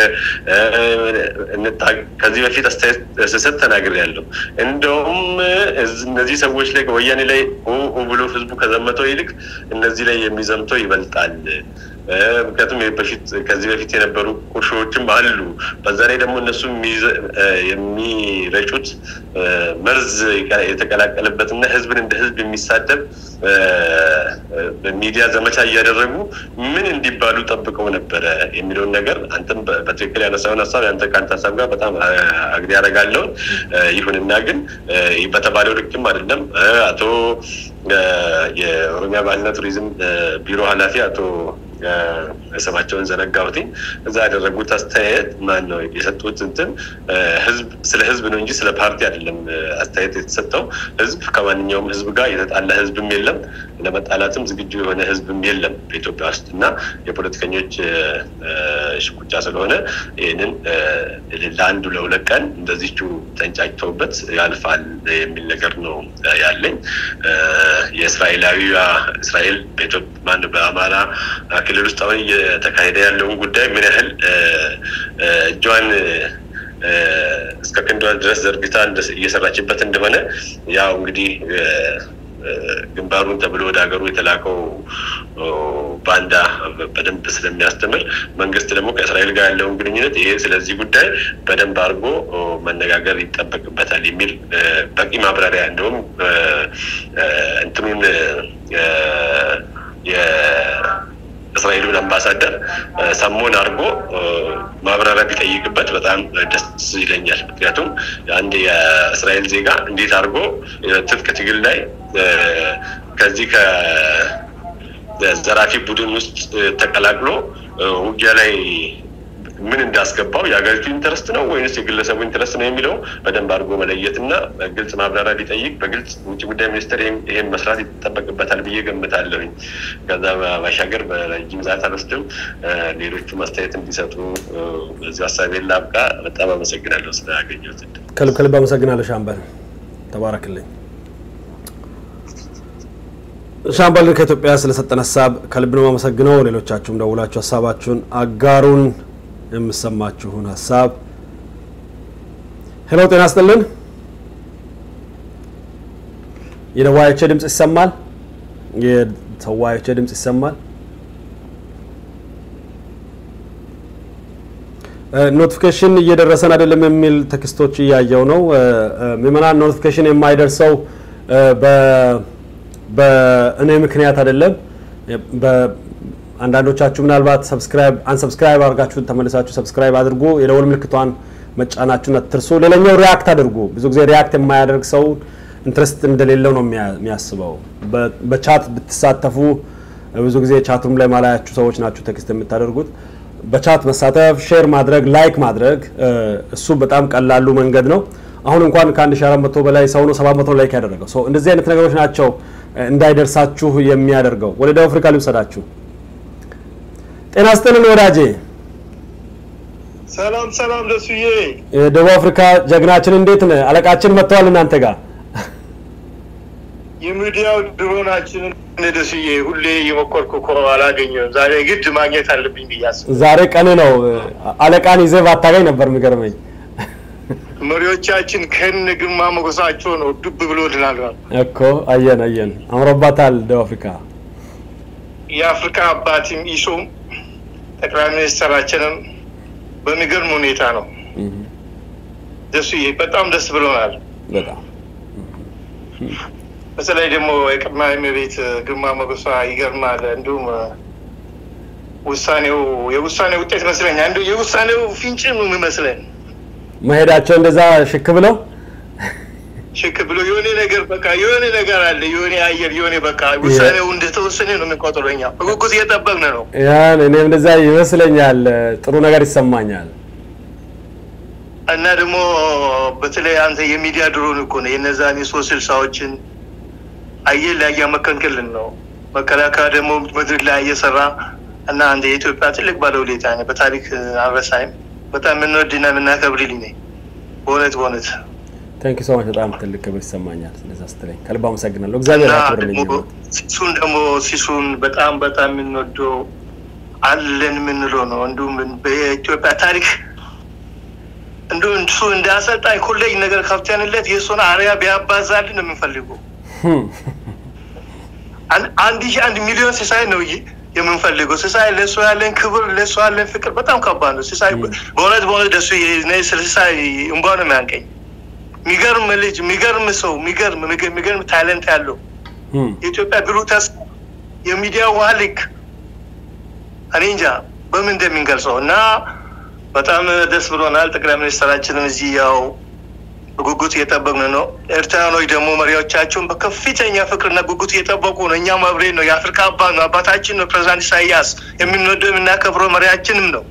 ከዚህ በፊት አስተያየት ስሰጥ ተናግሬያለሁ። እንደውም እነዚህ ሰዎች ላይ ወያኔ ላይ ብሎ ህዝቡ ከዘመተው ይልቅ እነዚህ ላይ የሚዘምተው ይበልጣል። ምክንያቱም በፊት ከዚህ በፊት የነበሩ ቁርሾዎችም አሉ። በዛ ላይ ደግሞ እነሱ የሚረጩት መርዝ የተቀላቀለበት እና ህዝብን እንደ ህዝብ የሚሳደብ በሚዲያ ዘመቻ እያደረጉ ምን እንዲባሉ ጠብቀው ነበረ የሚለውን ነገር አንተም በትክክል ያነሳውን ሀሳብ ያንተ ከአንተ ሀሳብ ጋር በጣም አግዲ ያደርጋለውን ይሁንና ግን በተባለው ልክም አይደለም። አቶ የኦሮሚያ ባህልና ቱሪዝም ቢሮ ኃላፊ አቶ ስማቸውን ዘነጋሁትኝ እዛ ያደረጉት አስተያየት ማን ነው የሰጡት እንትን ህዝብ ስለ ህዝብ ነው እንጂ ስለ ፓርቲ አይደለም አስተያየት የተሰጠው። ህዝብ ከማንኛውም ህዝብ ጋር የተጣላ ህዝብም የለም፣ ለመጣላትም ዝግጁ የሆነ ህዝብም የለም በኢትዮጵያ ውስጥ እና የፖለቲከኞች ሽኩቻ ስለሆነ ይህንን ለአንዱ ለሁለት ቀን እንደዚቹ ተንጫጭተውበት ያልፋል የሚል ነገር ነው ያለኝ። የእስራኤላዊ እስራኤል በኢትዮጵያ በአማራ ክልል ውስጥ አሁን እየተካሄደ ያለውን ጉዳይ ምን ያህል እጇን እስከ ክንዷ ድረስ ዘርግታ እየሰራችበት እንደሆነ ያው እንግዲህ ግንባሩን ተብሎ ወደ ሀገሩ የተላከው ባንዳ በደንብ ስለሚያስተምር መንግስት ደግሞ ከእስራኤል ጋር ያለውን ግንኙነት ይሄ ስለዚህ ጉዳይ በደንብ አድርጎ መነጋገር ይጠበቅበታል የሚል በቂ ማብራሪያ እንደውም እንትኑን የእስራኤሉን አምባሳደር ሰሞን አድርጎ ማብራሪያ ቢጠይቅበት በጣም ደስ ይለኛል። ምክንያቱም አንድ የእስራኤል ዜጋ እንዴት አድርጎ ትጥቅ ትግል ላይ ከዚህ ከዘራፊ ቡድን ውስጥ ተቀላቅሎ ውጊያ ላይ ምን እንዳስገባው የሀገሪቱ ኢንተረስት ነው ወይንስ የግለሰቡ ኢንተረስት ነው የሚለው በደንብ አድርጎ መለየት እና ግልጽ ማብራሪያ ቢጠይቅ በግልጽ ውጭ ጉዳይ ሚኒስትር ይሄን መስራት ይጠበቅበታል ብዬ ገምታለሁኝ። ከዛ ባሻገር በረጅም ሰዓት አልወስድም። ሌሎቹ አስተያየት እንዲሰጡ በዚህ ሀሳቤን ላብቃ። በጣም አመሰግናለሁ ስላገኘሁት እድል። ከልብ ከልብ አመሰግናለሁ ሻምበል፣ ተባረክልኝ። ሻምበልን ከኢትዮጵያ ስለሰጠን ሀሳብ ከልብ ነው አመሰግነው። ሌሎቻችሁም ደውላችሁ ሀሳባችሁን አጋሩን። የምሰማችሁን ሀሳብ ሄሎ፣ ጤና ይስጥልን። የተወያዮቼ ድምፅ ይሰማል? የተወያዮቼ ድምፅ ይሰማል? ኖቲፊኬሽን እየደረሰን አይደለም የሚል ቴክስቶች እያየው ነው። ምዕመናን ኖቲፊኬሽን የማይደርሰው በእኔ ምክንያት አይደለም። አንዳንዶቻችሁ ምናልባት ሰብስክራይብ አንሰብስክራይብ አድርጋችሁ ተመልሳችሁ ሰብስክራይብ አድርጉ። የደወል ምልክቷን መጫናችሁን አትርሱ። ሌላኛው ሪያክት አድርጉ። ብዙ ጊዜ ሪያክት የማያደርግ ሰው ኢንትረስት እንደሌለው ነው የሚያስበው። በቻት ብትሳተፉ ብዙ ጊዜ ቻቱም ላይ ማላያችሁ ሰዎች ናችሁ ቴክስት የምታደርጉት። በቻት መሳተፍ፣ ሼር ማድረግ፣ ላይክ ማድረግ እሱ በጣም ቀላሉ መንገድ ነው። አሁን እንኳን ከአንድ ሺህ አራት መቶ በላይ ሰው ነው ሰባት መቶ ላይክ ያደረገው ሰው። እንደዚህ አይነት ነገሮች ናቸው እንዳይደርሳችሁ የሚያደርገው። ወደ ደቡብ አፍሪካ ልውሰዳችሁ። ጤና ይስጥልን ወዳጄ። ሰላም ሰላም፣ ደሱዬ የደቡብ አፍሪካ ጀግናችን እንዴት ነህ? አለቃችን መጥተዋል እናንተ ጋር የሚዲያው ድሮናችንን ደሱዬ ሁሌ እየሞከርኩ እኮ አላገኘሁም። ዛሬ ግድ ማግኘት አለብኝ ብዬ አስብ ዛሬ ቀን ነው። አለቃን ይዘህ ባታገኝ ነበር የሚገርመኝ። መሪዎቻችን ከነ ግርማ ሞገሳቸው ነው ዱብ ብሎልናል እኮ። አየን አየን፣ አምሮባታል ደቡብ አፍሪካ። የአፍሪካ አባትም ኢሶም ጠቅላይ ሚኒስትራችንም በሚገርም ሁኔታ ነው ደሱዬ፣ በጣም ደስ ብሎናል። በጣም በተለይ ደግሞ የቀዳማዊ እመቤት ግርማ ሞገሷ ይገርማል። እንዲሁም ውሳኔው የውሳኔው ውጤት መስለኛል። እንዲሁ የውሳኔው ፍንጭ ነው የሚመስለን መሄዳቸው እንደዛ ሽክ ብለው ሽክ ብሎ የሆነ ነገር በቃ የሆነ ነገር አለ የሆነ አየር የሆነ በቃ ውሳኔው እንደተወሰነ ነው የምንቆጥረው እኛ በጉጉት እየጠበቅን ነው። ያን እኔም እንደዛ ይመስለኛል። ጥሩ ነገር ይሰማኛል። እና ደግሞ በተለይ አንተ የሚዲያ ድሮን እኮ ነው የነዛን የሶስት ስልሳዎችን አየር ላይ እያመከንክልን ነው። መከላከያ ደግሞ ምድር ላይ እየሰራ እና አንድ የኢትዮጵያ ትልቅ ባለውለታ ነህ። በታሪክ አልረሳይም። በጣም የምንወድና የምናከብር ልጅ ነህ። በእውነት በእውነት ታንክ ዩ ሶ ማች። በጣም ትልቅ ክብር ይሰማኛል ስለዛ ስትለኝ ከልብ አመሰግናለሁ። እግዚአብሔር እና ያክብርልኝ። ደግሞ ሲሱን ደግሞ ሲሱን በጣም በጣም የምንወደው አለን የምንለው ነው። እንዲሁም በኢትዮጵያ ታሪክ እንዲሁም እሱ እንደ አሰልጣኝ ኮሌጅ ነገር ከፍተንለት የእሱን አሪያ ቢያባዛልን ነው የምንፈልገው። አን- አንድ ሺህ አንድ ሚሊዮን ሲሳይ ነው ይ- የምንፈልገው። ሲሳይ ለእሱ ያለን ክብር ለእሱ ያለን ፍቅር በጣም ከባድ ነው። ሲሳይ በእውነት በእውነት ደሱ ስለ ሲሳይ እንባ ነው የሚያንቀኝ። የሚገርም ልጅ፣ የሚገርም ሰው፣ የሚገርም የሚገርም ታለንት ያለው የኢትዮጵያ ብሩህ ተስፋ የሚዲያ ውሃ ልክ እኔ እንጃ በምን እንደሚንገልጸው እና በጣም ደስ ብሎናል። ጠቅላይ ሚኒስትራችንም እዚህ ያው በጉጉት እየጠበቅን ነው። ኤርትራኖች ደግሞ መሪዎቻቸውን በከፍተኛ ፍቅርና ጉጉት እየጠበቁ ነው። እኛም አብሬን ነው። የአፍሪካ አባት ነው፣ አባታችን ነው። ፕሬዚዳንት ኢሳያስ የምንወደው የምናከብረው መሪያችንም ነው።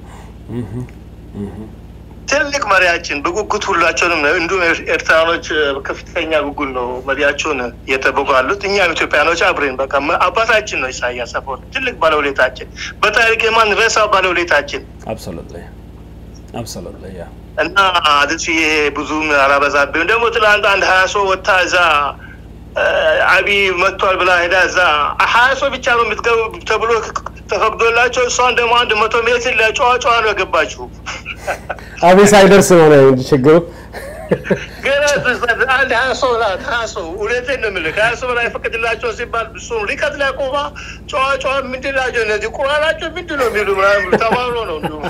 ትልቅ መሪያችን በጉጉት ሁላቸውንም ነው። እንዲሁም ኤርትራኖች በከፍተኛ ጉጉት ነው መሪያቸውን እየጠበቁ ያሉት። እኛም ኢትዮጵያኖች አብሬን በቃ አባታችን ነው ኢሳያስ አፈወርቂ ትልቅ ባለውለታችን፣ በታሪክ የማንረሳ ባለውለታችን አብሶሉትሊ አብሶሉትሊ ያ እና አድስ ይሄ ብዙም አላበዛብም። ደግሞ ትላንት አንድ ሀያ ሰው ወታ እዛ አብይ መጥቷል ብላ ሄዳ እዛ ሀያ ሰው ብቻ ነው የምትገቡ ተብሎ ተፈቅዶላቸው እሷን ደግሞ አንድ መቶ ሜትር ለጨዋ ጨዋ ነው የገባችው። አቤት ሳይደርስ ነው ነው እንጂ ችግሩ ገና አንድ ሀያ ሰው ናት። ሀያ ሰው እውነቴን ነው የምልህ ከሀያ ሰው በላይ ፈቅድላቸው ሲባል እሱም ሪቀት ላይ ቆማ ጨዋ ጨዋ ምንድን ናቸው እነዚህ ቁራናቸው ምንድን ነው የሚሉ ምናምን ብሎ ተባብሎ ነው እንዲሁም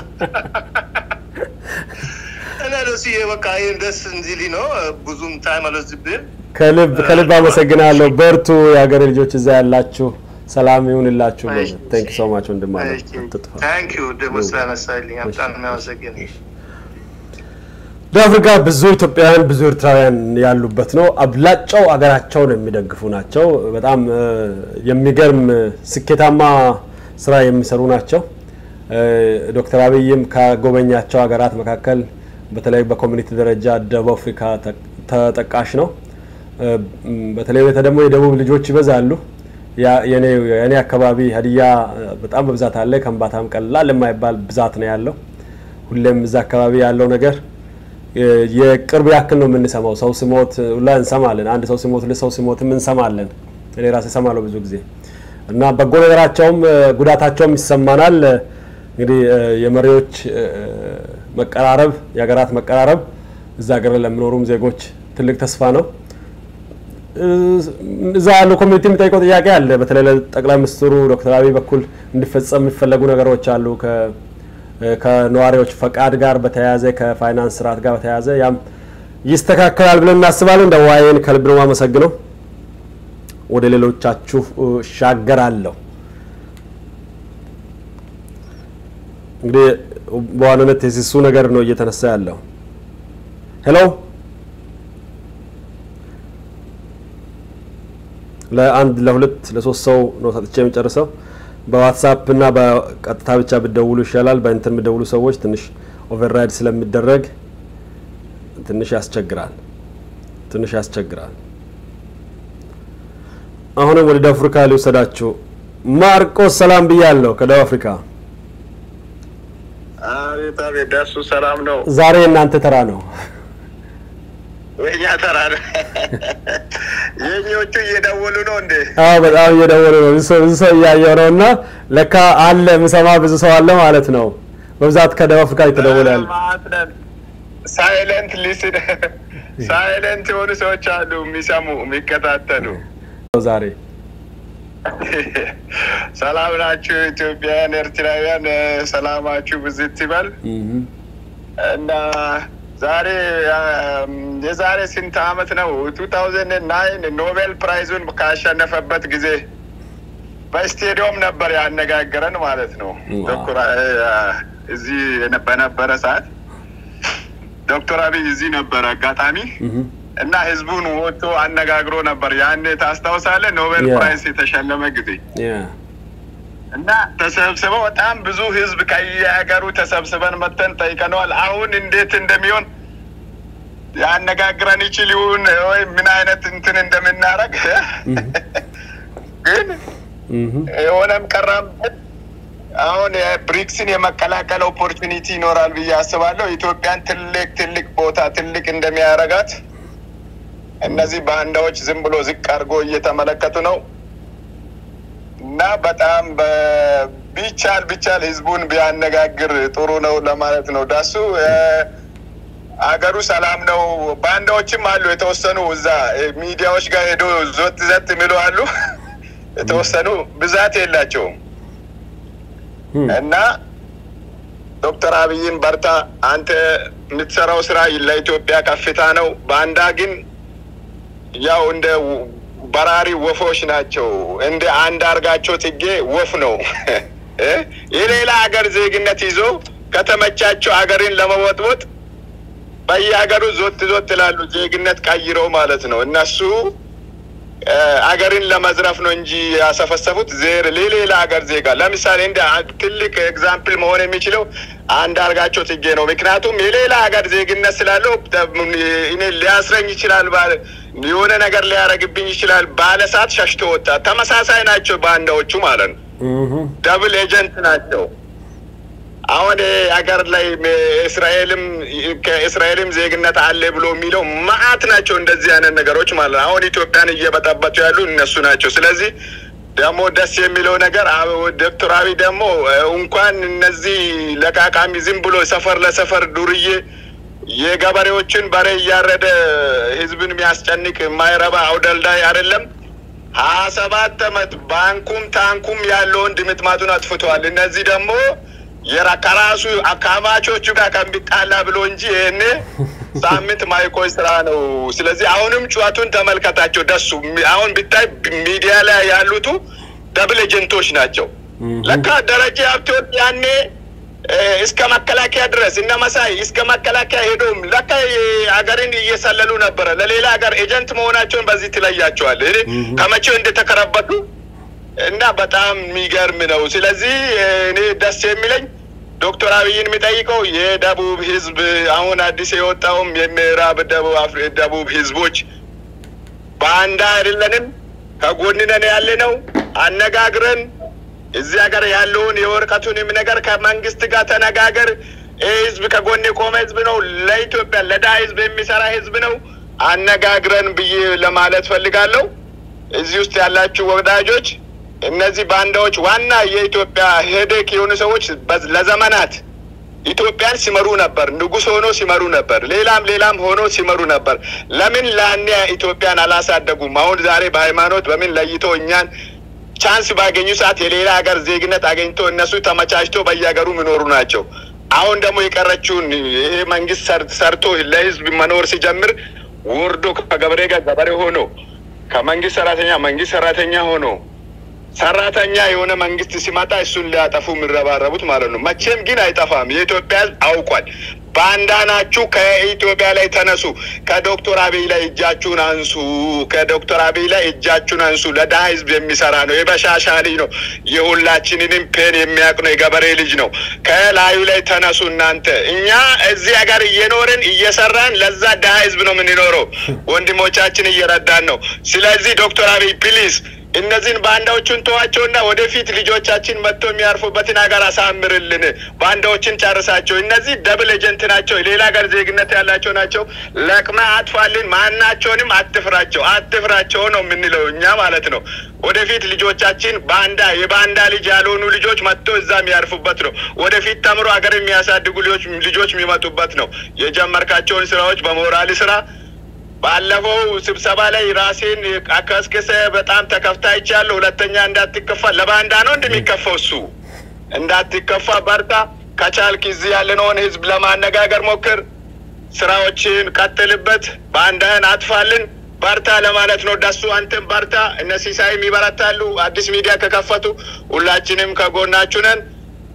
እና ደስ በቃ ይህን ደስ እንዲል ነው። ብዙም ታይም አልወስድብህም። ከልብ ከልብ አመሰግናለሁ። በርቱ፣ የሀገሬ ልጆች እዛ ያላችሁ ሰላም ይሁንላችሁ። ቴንክ ሶ ማች ወንድም አለ አትጥፋ። ታንክ ዩ ደግሞ ስላነሳልኝ በጣም የሚያመሰግን ደቡብ አፍሪካ ብዙ ኢትዮጵያውያን ብዙ ኤርትራውያን ያሉበት ነው። አብላጫው አገራቸውን የሚደግፉ ናቸው። በጣም እ፣ የሚገርም ስኬታማ ስራ የሚሰሩ ናቸው። እ፣ ዶክተር አብይም ከጎበኛቸው ሀገራት መካከል በተለይ በኮሚኒቲ ደረጃ ደቡብ አፍሪካ ተ- ተጠቃሽ ነው። እ፣ በተለይ በተ ደግሞ የደቡብ ልጆች ይበዛሉ። ያ- የኔ የኔ አካባቢ ሀዲያ እ፣ በጣም በብዛት አለ። ከምባታም ቀላል የማይባል ብዛት ነው ያለው። ሁሌም እዛ አካባቢ ያለው ነገር የ- የቅርብ ያክል ነው የምንሰማው። ሰው ሲሞት ሁላ እንሰማለን። አንድ ሰው ሲሞት ሁለት ሰው ሲሞትም እንሰማለን። እኔ ራሴ እሰማለሁ ብዙ ጊዜ እና በጎ ነገራቸውም እ፣ ጉዳታቸውም ይሰማናል። እ፣ እንግዲህ እ፣ የመሪዎች እ፣ መቀራረብ፣ የሀገራት መቀራረብ እዛ ሀገር ለሚኖሩም ዜጎች ትልቅ ተስፋ ነው። እ፣ እዛ ያለው ኮሚኒቲ የሚጠይቀው ጥያቄ አለ። በተለይ ለጠቅላይ ሚኒስትሩ ዶክተር አብይ በኩል እንዲፈጸም የሚፈለጉ ነገሮች አሉ ከ ከነዋሪዎች ፈቃድ ጋር በተያያዘ ከፋይናንስ ስርዓት ጋር በተያያዘ ያም ይስተካከላል ብለን እናስባለን። እንደ ዋይን ከልብ ነው የማመሰግነው። ወደ ሌሎቻችሁ እሻገራለሁ። እንግዲህ በዋናነት የሲሱ ነገር ነው እየተነሳ ያለው። ሄሎ ለአንድ ለሁለት ለሶስት ሰው ነው ሰጥቼ የሚጨርሰው። በዋትሳፕ እና በቀጥታ ብቻ ብደውሉ ይሻላል። በእንትን ብደውሉ ሰዎች ትንሽ ኦቨርራይድ ስለሚደረግ ትንሽ ያስቸግራል፣ ትንሽ ያስቸግራል። አሁንም ወደ ደቡብ አፍሪካ ሊወሰዳችሁ ማርቆስ ሰላም ብያለሁ ከደቡብ አፍሪካ። አቤት አቤት፣ ደሱ ሰላም ነው። ዛሬ የእናንተ ተራ ነው። የኛ ተራ ነው። የኞቹ እየደወሉ ነው እንዴ? አዎ በጣም እየደወሉ ነው። ብዙ ሰው ብዙ ሰው እያየው ነው እና ለካ አለ የምሰማ ብዙ ሰው አለ ማለት ነው። በብዛት ከደቡብ አፍሪካ ይተደወላል። ሳይለንት ሊስን ሳይለንት የሆኑ ሰዎች አሉ የሚሰሙ የሚከታተሉ። ዛሬ ሰላም ናችሁ ኢትዮጵያውያን፣ ኤርትራውያን፣ ሰላማችሁ ብዝት ይበል እና ዛሬ የዛሬ ስንት አመት ነው ቱ ታውዘንድ ናይን ኖቤል ፕራይዙን ካሸነፈበት ጊዜ በስቴዲዮም ነበር ያነጋገረን ማለት ነው። ዶክተር እዚህ በነበረ ሰዓት ዶክተር አብይ እዚህ ነበረ። አጋጣሚ እና ህዝቡን ወጥቶ አነጋግሮ ነበር። ያኔ ታስታውሳለህ? ኖቤል Yeah. ፕራይስ የተሸለመ ጊዜ ያ እና ተሰብስበው በጣም ብዙ ህዝብ ከየሀገሩ ተሰብስበን መተን ጠይቀነዋል። አሁን እንዴት እንደሚሆን ያነጋግረን ይችል ይሁን ወይ ምን አይነት እንትን እንደምናረግ ግን እህ የሆነም ቀረም ግን አሁን የብሪክስን የመቀላቀል ኦፖርቹኒቲ ይኖራል ብዬ አስባለሁ። ኢትዮጵያን ትልቅ ትልቅ ቦታ ትልቅ እንደሚያረጋት እነዚህ ባንዳዎች ዝም ብሎ ዝቅ አድርጎ እየተመለከቱ ነው እና በጣም በ- ቢቻል ቢቻል ህዝቡን ቢያነጋግር ጥሩ ነው ለማለት ነው። ዳሱ እ፣ አገሩ ሰላም ነው። ባንዳዎችም አሉ የተወሰኑ እዛ እ፣ ሚዲያዎች ጋር ሄዶ ዞት ዘት የሚሉ አሉ የተወሰኑ ብዛት የላቸውም እና ዶክተር አብይን በርታ፣ አንተ የምትሰራው ስራ ለኢትዮጵያ ከፍታ ነው። ባንዳ ግን ያው እንደ ው- በራሪ ወፎች ናቸው። እንደ አንድ አርጋቸው ጽጌ ወፍ ነው እ? የሌላ ሀገር ዜግነት ይዞ ከተመቻቸው ሀገርን ለመወጥወጥ በየሀገሩ ዞት ዞት ይላሉ። ዜግነት ቀይረው ማለት ነው እነሱ እ፣ አገርን ለመዝረፍ ነው እንጂ ያሰፈሰፉት ዜር ለሌላ ሀገር ዜጋ ለምሳሌ እንደ አ- ትልቅ ኤግዛምፕል መሆን የሚችለው አንዳርጋቸው ጽጌ ነው። ምክንያቱም የሌላ ሀገር ዜግነት ስላለው ተ- እኔ ሊያስረኝ ይችላል፣ ባለ- የሆነ ነገር ሊያደርግብኝ ይችላል ባለ ሰዓት ሸሽቶ ወጣ። ተመሳሳይ ናቸው ባንዳዎቹ ማለት ነው። እህ ደብል ኤጀንት ናቸው። አሁን ሀገር ላይ እስራኤልም ከእስራኤልም ዜግነት አለ ብሎ የሚለው መዓት ናቸው። እንደዚህ አይነት ነገሮች ማለት ነው። አሁን ኢትዮጵያን እየበጠበጡ ያሉ እነሱ ናቸው። ስለዚህ ደግሞ ደስ የሚለው ነገር አብ- ዶክተር አብይ ደግሞ እ፣ እንኳን እነዚህ ለቃቃሚ ዝም ብሎ ሰፈር ለሰፈር ዱርዬ የገበሬዎችን በሬ እያረደ ህዝብን የሚያስጨንቅ የማይረባ አውደልዳይ አይደለም። ሀያ ሰባት አመት ባንኩም ታንኩም ያለውን ድምጥማጡን አጥፍተዋል። እነዚህ ደግሞ የራ- ከራሱ አካማቾቹ ጋር ከሚጣላ ብሎ እንጂ ይህኔ ሳምንት ማይቆይ ስራ ነው። ስለዚህ አሁንም ጩኸቱን ተመልከታቸው። ደሱ አሁን ብታይ ሚዲያ ላይ ያሉቱ ደብል ኤጀንቶች ናቸው። ለካ ደረጀ ሀብቴወርቅ ያኔ እ፣ እስከ መከላከያ ድረስ እነ መሳይ እስከ መከላከያ ሄዶም ለካ ሀገርን እየሰለሉ ነበረ። ለሌላ ሀገር ኤጀንት መሆናቸውን በዚህ ትለያቸዋል። እኔ ከመቼው እንደተከረበቱ እና በጣም የሚገርም ነው። ስለዚህ እኔ ደስ የሚለኝ ዶክተር አብይን የሚጠይቀው የደቡብ ህዝብ አሁን አዲስ የወጣውም የምዕራብ ደቡብ አፍሪ- ደቡብ ህዝቦች በአንዳ አይደለንም፣ ከጎንነን ያለ ነው። አነጋግረን እዚህ ሀገር ያለውን የወረቀቱንም ነገር ከመንግስት ጋር ተነጋገር። ይህ ህዝብ ከጎን የቆመ ህዝብ ነው። ለኢትዮጵያ ለዳ ህዝብ የሚሰራ ህዝብ ነው። አነጋግረን ብዬ ለማለት ፈልጋለሁ። እዚህ ውስጥ ያላችሁ ወዳጆች እነዚህ ባንዳዎች ዋና የኢትዮጵያ ሄዴክ የሆኑ ሰዎች በዝ- ለዘመናት ኢትዮጵያን ሲመሩ ነበር። ንጉሥ ሆኖ ሲመሩ ነበር። ሌላም ሌላም ሆኖ ሲመሩ ነበር። ለምን ላኔ ኢትዮጵያን አላሳደጉም? አሁን ዛሬ በሃይማኖት በምን ለይቶ እኛን ቻንስ ባገኙ ሰዓት የሌላ ሀገር ዜግነት አገኝቶ እነሱ ተመቻችቶ በየሀገሩ የሚኖሩ ናቸው። አሁን ደግሞ የቀረችውን ይሄ መንግስት ሰር- ሰርቶ ለህዝብ መኖር ሲጀምር ወርዶ ከገበሬ ጋር ገበሬ ሆኖ ከመንግስት ሰራተኛ መንግስት ሰራተኛ ሆኖ ሰራተኛ የሆነ መንግስት ሲመጣ እሱን ሊያጠፉ የሚረባረቡት ማለት ነው። መቼም ግን አይጠፋም። የኢትዮጵያ ህዝብ አውቋል። ባንዳ ናችሁ። ከኢትዮጵያ ላይ ተነሱ። ከዶክተር አብይ ላይ እጃችሁን አንሱ። ከዶክተር አብይ ላይ እጃችሁን አንሱ። ለድሀ ህዝብ የሚሰራ ነው። የበሻሻ ልጅ ነው። የሁላችንንም ፔን የሚያውቅ ነው። የገበሬ ልጅ ነው። ከላዩ ላይ ተነሱ እናንተ። እኛ እዚህ ሀገር እየኖርን እየሰራን ለዛ ድሀ ህዝብ ነው የምንኖረው። ወንድሞቻችን እየረዳን ነው። ስለዚህ ዶክተር አብይ ፕሊዝ እነዚህን ባንዳዎቹን ተዋቸውና ወደፊት ልጆቻችን መጥቶ የሚያርፉበትን ሀገር አሳምርልን። ባንዳዎችን ጨርሳቸው። እነዚህ ደብል ኤጀንት ናቸው። የሌላ ሀገር ዜግነት ያላቸው ናቸው። ለቅመ አጥፋልን። ማናቸውንም አትፍራቸው፣ አትፍራቸው ነው የምንለው እኛ ማለት ነው። ወደፊት ልጆቻችን ባንዳ የባንዳ ልጅ ያልሆኑ ልጆች መጥቶ እዛ የሚያርፉበት ነው። ወደፊት ተምሮ ሀገር የሚያሳድጉ ልጆች ልጆች የሚመጡበት ነው። የጀመርካቸውን ስራዎች በሞራል ስራ ባለፈው ስብሰባ ላይ ራሴን አከስክሰ በጣም ተከፍታ ይቻለሁ። ሁለተኛ እንዳትከፋ ለባንዳ ነው እንደሚከፋው እሱ እንዳትከፋ በርታ። ከቻልክ እዚህ ያለነውን ህዝብ ለማነጋገር ሞክር። ስራዎችን ቀጥልበት። ባንዳህን አጥፋልን። በርታ ለማለት ነው። ደሱ አንተም በርታ። እነ ሲሳይም ይበረታሉ። አዲስ ሚዲያ ከከፈቱ ሁላችንም ከጎናችሁ ነን።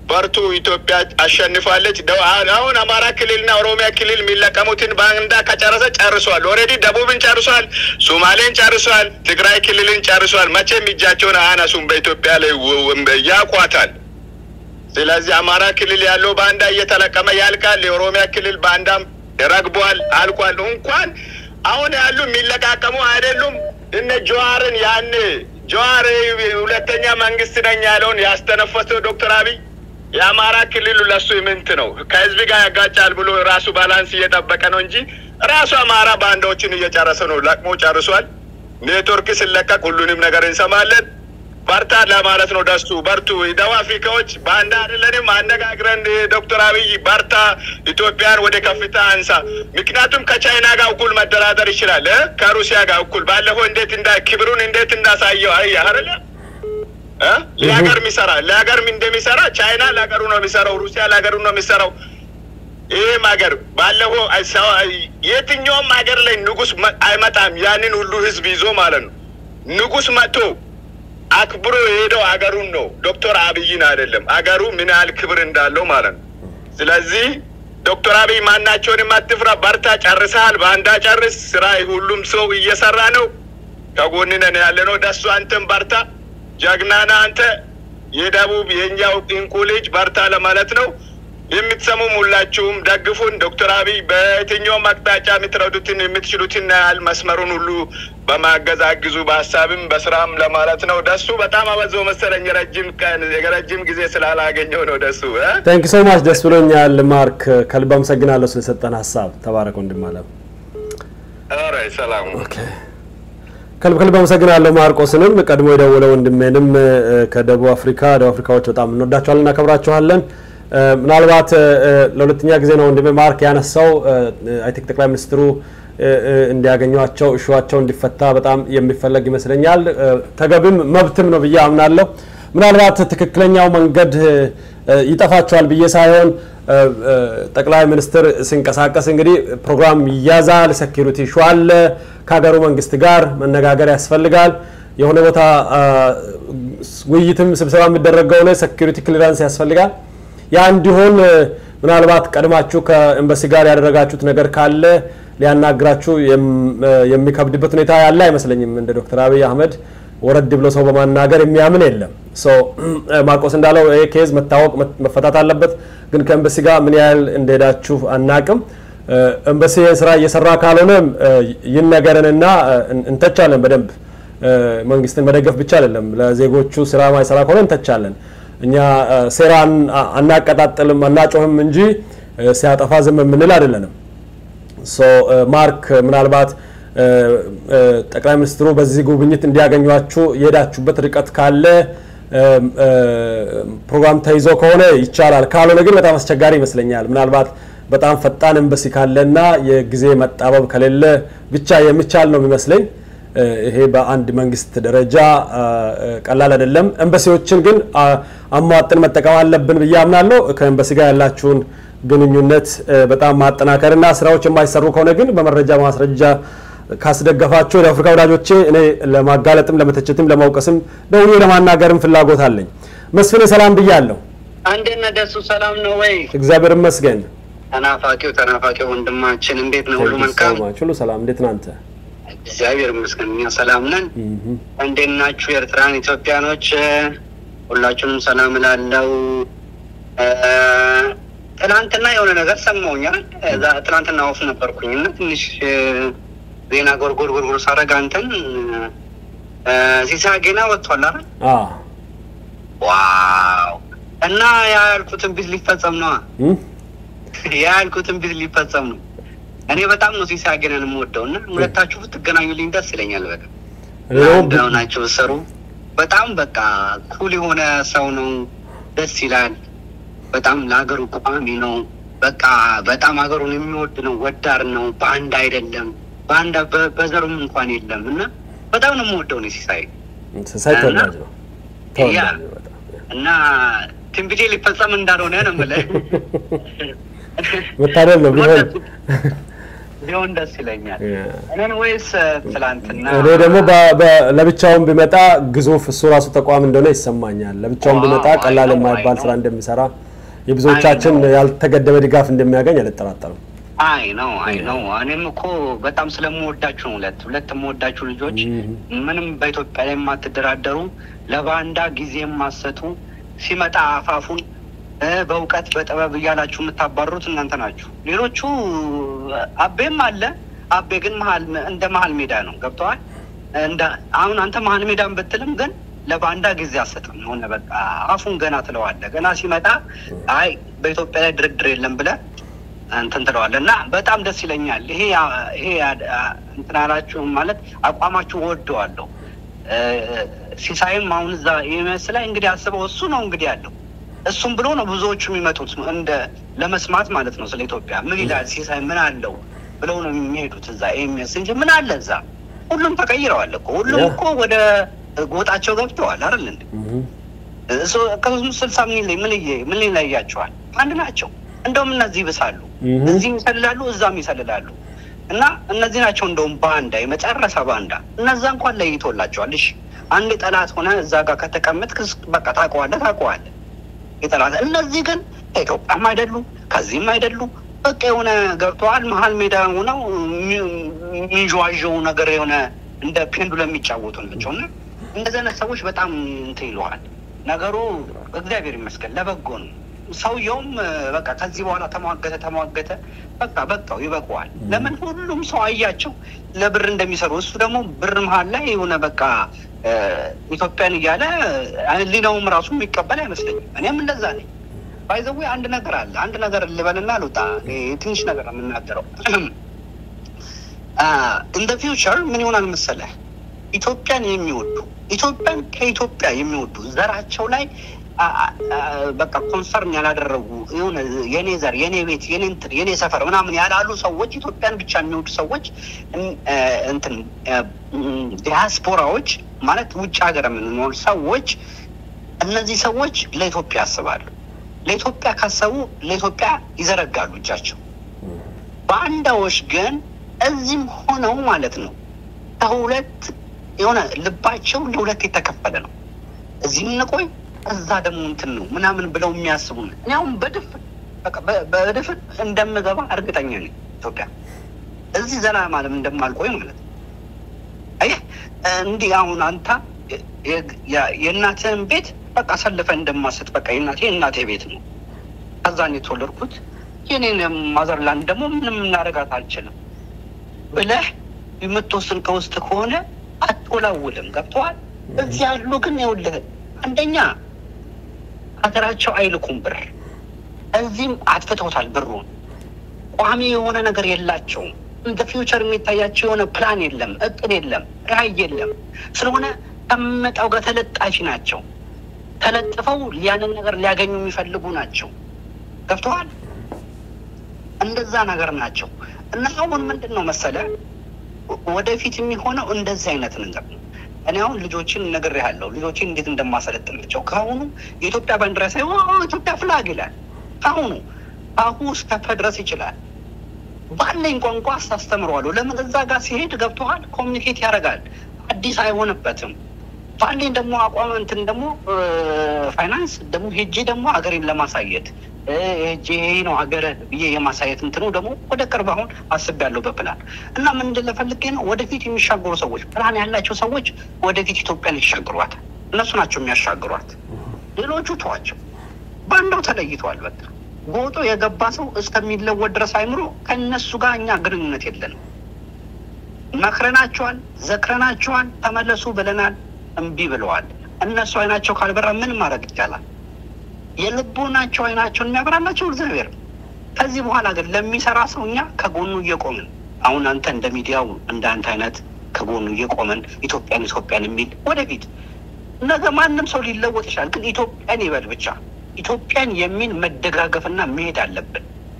በርቱ፣ ኢትዮጵያ አሸንፋለች። ደው- አሁን አማራ ክልልና ኦሮሚያ ክልል የሚለቀሙትን ባንዳ ከጨረሰ ጨርሷል። ኦልሬዲ ደቡብን ጨርሷል፣ ሶማሌን ጨርሷል፣ ትግራይ ክልልን ጨርሷል። መቼም እጃቸውን አያነሱም በኢትዮጵያ ላይ ወ- ወ- ያቋታል። ስለዚህ አማራ ክልል ያለው ባንዳ እየተለቀመ ያልቃል። የኦሮሚያ ክልል ባንዳም ረግቧል፣ አልቋል። እንኳን አሁን ያሉ የሚለቃቀሙ አይደሉም። እነ ጀዋርን ያኔ ጀዋር ሁለተኛ መንግስት ነኝ ያለውን ያስተነፈሰው ዶክተር አብይ የአማራ ክልሉ ለሱ ምንት ነው ከህዝብ ጋር ያጋጫል ብሎ ራሱ ባላንስ እየጠበቀ ነው እንጂ ራሱ አማራ ባንዳዎችን እየጨረሰ ነው። ለቅሞ ጨርሷል። ኔትወርክ ሲለቀቅ ሁሉንም ነገር እንሰማለን። በርታ ለማለት ነው። ደሱ በርቱ። ደቡብ አፍሪካዎች ባንዳ አይደለንም። አነጋግረን ዶክተር አብይ በርታ፣ ኢትዮጵያን ወደ ከፍታ አንሳ። ምክንያቱም ከቻይና ጋር እኩል መደራደር ይችላል እ ከሩሲያ ጋር እኩል ባለፈው እንዴት እንዳ ክብሩን እንዴት እንዳሳየው አይ አይደለ እ ለሀገር የሚሰራ ለሀገር እንደሚሰራ ቻይና ለሀገሩ ነው የሚሰራው፣ ሩሲያ ለሀገሩ ነው የሚሰራው። ይህም ሀገር ባለፈው አይ- ሰው- አይ- የትኛውም ሀገር ላይ ንጉስ መ- አይመጣም ያንን ሁሉ ህዝብ ይዞ ማለት ነው። ንጉስ መጥቶ አክብሮ የሄደው አገሩን ነው፣ ዶክተር አብይን አይደለም። አገሩ ምን ያህል ክብር እንዳለው ማለት ነው። ስለዚህ ዶክተር አብይ ማናቸውንም አትፍራ፣ በርታ፣ ጨርሰሃል። በአንዳ ጨርስ። ስራ ሁሉም ሰው እየሰራ ነው። ከጎን ነን ያለ ነው። ደሱ አንተም በርታ፣ ጀግናና አንተ የደቡብ የእኛው እንቁ ልጅ በርታ ለማለት ነው። የምትሰሙም ሁላችሁም ደግፉን። ዶክተር አብይ በየትኛውም አቅጣጫ የምትረዱትን የምትችሉትን ያህል መስመሩን ሁሉ በማገዝ አግዙ፣ በሀሳብም በስራም ለማለት ነው። ደሱ በጣም አበዛው መሰለኝ የረጅም ቀን የረጅም ጊዜ ስላላገኘው ነው። ደሱ እ? ታንክ ሶ ማች ደስ ብሎኛል ማርክ፣ ከልብ አመሰግናለሁ ስለሰጠን ሀሳብ። ተባረክ ወንድም አለም። ኧረ ሰላም ከልብ ከልብ አመሰግናለሁ ማርቆስንም ቀድሞ የደወለ ወንድሜንም እ፣ ከደቡብ አፍሪካ ደቡብ አፍሪካዎች በጣም እንወዳቸዋለን እናከብራቸዋለን። እ፣ ምናልባት እ፣ ለሁለተኛ ጊዜ ነው ወንድሜ ማርክ ያነሳው አይ ቲንክ ጠቅላይ ሚኒስትሩ እ፣ እ፣ እንዲያገኟቸው እሹዋቸው እንዲፈታ በጣም የሚፈለግ ይመስለኛል። እ፣ ተገቢም መብትም ነው ብዬ አምናለሁ። ምናልባት ትክክለኛው መንገድ እ፣ ይጠፋቸዋል ብዬ ሳይሆን እ፣ እ፣ ጠቅላይ ሚኒስትር ሲንቀሳቀስ እንግዲህ ፕሮግራም ይያዛል፣ ሴኪሪቲ ሹ አለ፣ ከሀገሩ መንግስት ጋር መነጋገር ያስፈልጋል። የሆነ ቦታ አ፣ ውይይትም ስብሰባ የሚደረገው ላይ ሴኪሪቲ ክሊራንስ ያስፈልጋል። ያ እንዲሆን እ፣ ምናልባት ቀድማችሁ ከኤምባሲ ጋር ያደረጋችሁት ነገር ካለ ሊያናግራችሁ የም- እ፣ የሚከብድበት ሁኔታ ያለ አይመስለኝም። እንደ ዶክተር አብይ አህመድ ወረድ ብሎ ሰው በማናገር የሚያምን የለም። ሶ ማርቆስ እንዳለው ይሄ ኬዝ መታወቅ መ- መፈታት አለበት። ግን ከኤምባሲ ጋር ምን ያህል እንደሄዳችሁ አናቅም። እ፣ ኤምባሲ ይህን ስራ እየሰራ ካልሆነም እ፣ ይነገረንና እ፣ እን- እንተቻለን በደንብ እ፣ መንግስትን መደገፍ ብቻ አይደለም፣ ለዜጎቹ ስራ ማይሰራ ከሆነ እንተቻለን። እኛ እ፣ ሴራን አ- አናቀጣጥልም አናጮህም እንጂ እ፣ ሲያጠፋ ዝም የምንል አይደለንም። ሶ ማርክ ምናልባት እ፣ እ፣ ጠቅላይ ሚኒስትሩ በዚህ ጉብኝት እንዲያገኟችሁ የሄዳችሁበት ርቀት ካለ እ፣ እ፣ ፕሮግራም ተይዞ ከሆነ ይቻላል። ካልሆነ ግን በጣም አስቸጋሪ ይመስለኛል። ምናልባት በጣም ፈጣን ኤምባሲ ካለና የጊዜ መጣበብ ከሌለ ብቻ የሚቻል ነው የሚመስለኝ። እ፣ ይሄ በአንድ መንግስት ደረጃ አ፣ እ፣ ቀላል አይደለም። ኤምባሲዎችን ግን አ፣ አሟጥን መጠቀም አለብን ብዬ አምናለሁ። ከኤምባሲ ጋር ያላችሁን ግንኙነት እ፣ በጣም ማጠናከርና ስራዎች የማይሰሩ ከሆነ ግን በመረጃ ማስረጃ ካስደገፋችሁ የአፍሪካ ወዳጆቼ እኔ ለማጋለጥም ለመተቸትም ለማውቀስም ደውዬ ለማናገርም ፍላጎት አለኝ። መስፍን ሰላም ብያለሁ። አንዴነ ደሱ ሰላም ነው ወይ? እግዚአብሔር ይመስገን። ተናፋቂው ተናፋቂው ወንድማችን እንዴት ነው? ሁሉ መልካም? ሁሉ ሰላም። እንዴት ነህ አንተ? እግዚአብሔር ይመስገን እኛ ሰላም ነን። እንዴት ናችሁ ኤርትራን ኢትዮጵያኖች? ሁላችሁንም ሰላም እላለሁ። እ፣ ትናንትና የሆነ ነገር ሰማሁኛል። እዛ ትናንትና ወፍ ነበርኩኝ እና ትንሽ እ፣ ዜና ጎርጎር ጎርጎር ሳረግ አንተን እ፣ ሲሳይ ገና ወጥቷል አይደል? አ ዋው! እና ያ ያልኩትን ቢት ሊፈጸም ነዋ። እም? ያ ያልኩትን ቢት ሊፈጸም ነው። እኔ በጣም ነው ሲሳይ ገናን የምወደው እና ሁለታችሁ ብትገናኙልኝ ደስ ይለኛል። በቃ እኔ ደግሞ አንድ ሆናችሁ ብትሰሩ በጣም በቃ ኩል የሆነ ሰው ነው። ደስ ይላል። በጣም ለሀገሩ ቋሚ ነው። በቃ በጣም ሀገሩን የሚወድ ነው። ወዳር ነው። በአንድ አይደለም። በአንድ በ- በዘሩም እንኳን የለም እና በጣም ነው የምወደው ነው ሲሳይ ሲሳይ ተወዳጅ ነው። ተወዳጅ ያ ነው በጣም። እና ትንቢቴ ሊፈጸም እንዳልሆነ ነው የምልህ። መታደል ነው ቢሆን ቢሆን ደስ ይለኛል። እኔን ወይስ ትላንትና እኔ ደግሞ በ- በ- ለብቻውን ቢመጣ ግዙፍ እሱ ራሱ ተቋም እንደሆነ ይሰማኛል። ለብቻውን ቢመጣ ዋው፣ ቀላል አይ ነው፣ የማይባል አይ ስራ ነው። እንደሚሰራ የብዙዎቻችን አይ ነው። ያልተገደበ ድጋፍ እንደሚያገኝ አልጠራጠርም። አይ ነው አይ ነው። እኔም እኮ በጣም ስለምወዳችሁ ነው። ሁለት ሁለት የምወዳችሁ ልጆች ምንም በኢትዮጵያ ላይ የማትደራደሩ ለባንዳ ጊዜ የማሰጡ ሲመጣ አፋፉን እ በእውቀት በጥበብ እያላችሁ የምታባሩት እናንተ ናችሁ። ሌሎቹ አቤም አለ። አቤ ግን መሀል እንደ መሀል ሜዳ ነው። ገብተዋል። እንደ አሁን አንተ መሀል ሜዳን ብትልም ግን ለባንዳ ጊዜ አሰጥም የሆነ በቃ አፉን ገና ትለዋለህ። ገና ሲመጣ አይ በኢትዮጵያ ላይ ድርድር የለም ብለህ እንትን ትለዋለህ እና በጣም ደስ ይለኛል። ይሄ ይሄ እንትን አላችሁ ማለት አቋማችሁ ወደዋለሁ። ሲሳይም አሁን እዛ ኢኤምኤስ ላይ እንግዲህ አስበው እሱ ነው እንግዲህ ያለው እሱም ብሎ ነው ብዙዎቹ የሚመጡት እንደ ለመስማት ማለት ነው ስለ ኢትዮጵያ ምን ይላል ሲሳይ ምን አለው ብለው ነው የሚሄዱት እዛ ኢኤምኤስ እንጂ ምን አለ እዛ ሁሉም ተቀይረዋል እኮ ሁሉም እኮ ወደ ጎጣቸው ገብተዋል አይደል እንዴ እሱ ከሶስት ስልሳ ምን ይለይ ምን ይለይ ምን ይለያቸዋል አንድ ናቸው እንደውም እነዚህ ይብሳሉ እዚህም ይሰልላሉ እዛም ይሰልላሉ እና እነዚህ ናቸው እንደውም ባንዳ የመጨረሻ ባንዳ እነዛ እንኳን ለይቶላቸዋል እሺ አንድ ጠላት ሆነ እዛ ጋር ከተቀመጥክ በቃ ታውቀዋለህ ታውቀዋለህ የጠላት እነዚህ ግን ከኢትዮጵያም አይደሉ ከዚህም አይደሉ በቃ የሆነ ገብተዋል መሀል ሜዳ ሆነው የሚንዠዋዠው ነገር የሆነ እንደ ፔንዱለም የሚጫወቱ ናቸው እና እንደዚህ አይነት ሰዎች በጣም እንትን ይለዋል ነገሩ እግዚአብሔር ይመስገን ለበጎ ነው ሰውየውም በቃ ከዚህ በኋላ ተሟገተ ተሟገተ በቃ በቃው ይበቀዋል ለምን ሁሉም ሰው አያቸው ለብር እንደሚሰሩ እሱ ደግሞ ብር መሀል ላይ የሆነ በቃ ኢትዮጵያን እያለ ሊናውም ራሱ የሚቀበል አይመስለኝም እኔም እንደዛ ነኝ ባይዘዌ አንድ ነገር አለ አንድ ነገር ልበልና ልውጣ ትንሽ ነገር ነው የምናገረው ኢን ፊውቸር ምን ይሆናል መሰለህ ኢትዮጵያን የሚወዱ ኢትዮጵያን ከኢትዮጵያ የሚወዱ ዘራቸው ላይ በቃ ኮንሰርን ያላደረጉ የሆነ የኔ ዘር የኔ ቤት የኔ እንትን የኔ ሰፈር ምናምን ያላሉ ሰዎች ኢትዮጵያን ብቻ የሚወዱ ሰዎች እንትን ዲያስፖራዎች ማለት ውጭ ሀገር የምንኖር ሰዎች እነዚህ ሰዎች ለኢትዮጵያ ያስባሉ ለኢትዮጵያ ካሰቡ ለኢትዮጵያ ይዘረጋሉ እጃቸው ባንዳዎች ግን እዚህም ሆነው ማለት ነው ከሁለት የሆነ ልባቸው ለሁለት የተከፈለ ነው እዚህም እንቆይ እዛ ደግሞ እንትን ነው ምናምን ብለው የሚያስቡ ነው እኔ አሁን በድፍን በድፍን እንደምገባ እርግጠኛ ነኝ ኢትዮጵያ እዚህ ዘና ማለም እንደማልቆይ ማለት ነው አየህ እንዲህ አሁን አንተ የእናትህን ቤት በቃ አሳልፈ እንደማሰጥ በቃ የእናቴ የእናቴ ቤት ነው ከዛን የተወለድኩት የኔን ማዘርላንድ ደግሞ ምንም እናደርጋት አልችልም ብለህ የምትወስን ከውስጥ ከሆነ አትወላውልም ገብተዋል እዚህ ያሉ ግን ይኸውልህ አንደኛ ሀገራቸው አይልኩም ብር እዚህም አጥፍተውታል ብሩን ቋሚ የሆነ ነገር የላቸውም እንደ ፊውቸር የሚታያቸው የሆነ ፕላን የለም እቅድ የለም ራዕይ የለም ስለሆነ ከመጣው ጋር ተለጣፊ ናቸው ተለጥፈው ያንን ነገር ሊያገኙ የሚፈልጉ ናቸው ገብተዋል እንደዛ ነገር ናቸው እና አሁን ምንድን ነው መሰለ ወደፊት የሚሆነው እንደዚህ አይነት ነገር ነው እኔ አሁን ልጆችን ነገር ያለው ልጆችን እንዴት እንደማሰለጥናቸው ከአሁኑ የኢትዮጵያ ባንዲራ ሳይሆን ኢትዮጵያ ፍላግ ይላል ከአሁኑ አሁ እስከ ድረስ ይችላል ባለኝ ቋንቋ አስተምረዋለሁ ለምን እዛ ጋር ሲሄድ ገብተዋል ኮሚኒኬት ያደርጋል አዲስ አይሆንበትም ባለኝ ደግሞ አቋም እንትን ደግሞ ፋይናንስ ደግሞ ሄጄ ደግሞ ሀገሬን ለማሳየት ሄጄ ይሄ ነው ሀገር ብዬ የማሳየት እንትኑ ደግሞ ወደ ቅርብ አሁን አስቤያለሁ በፕላን እና ምን እንደለፈልጌ ነው ወደፊት የሚሻገሩ ሰዎች ፕላን ያላቸው ሰዎች ወደፊት ኢትዮጵያን ይሻግሯት እነሱ ናቸው የሚያሻግሯት ሌሎቹ ተዋቸው ባንዳው ተለይተዋል በቃ ጎጦ የገባ ሰው እስከሚለወጥ ድረስ አይምሮ ከእነሱ ጋር እኛ ግንኙነት የለንም መክረናቸዋል ዘክረናቸዋል ተመለሱ ብለናል እምቢ ብለዋል እነሱ አይናቸው ካልበራ ምን ማድረግ ይቻላል የልቦናቸው አይናቸውን የሚያበራላቸው እግዚአብሔር ከዚህ በኋላ ግን ለሚሰራ ሰው እኛ ከጎኑ እየቆምን አሁን አንተ እንደ ሚዲያው እንደ አንተ አይነት ከጎኑ እየቆምን ኢትዮጵያን ኢትዮጵያን የሚል ወደፊት ነገ ማንም ሰው ሊለወጥ ይችላል ግን ኢትዮጵያን ይበል ብቻ ኢትዮጵያን የሚል መደጋገፍና መሄድ አለብን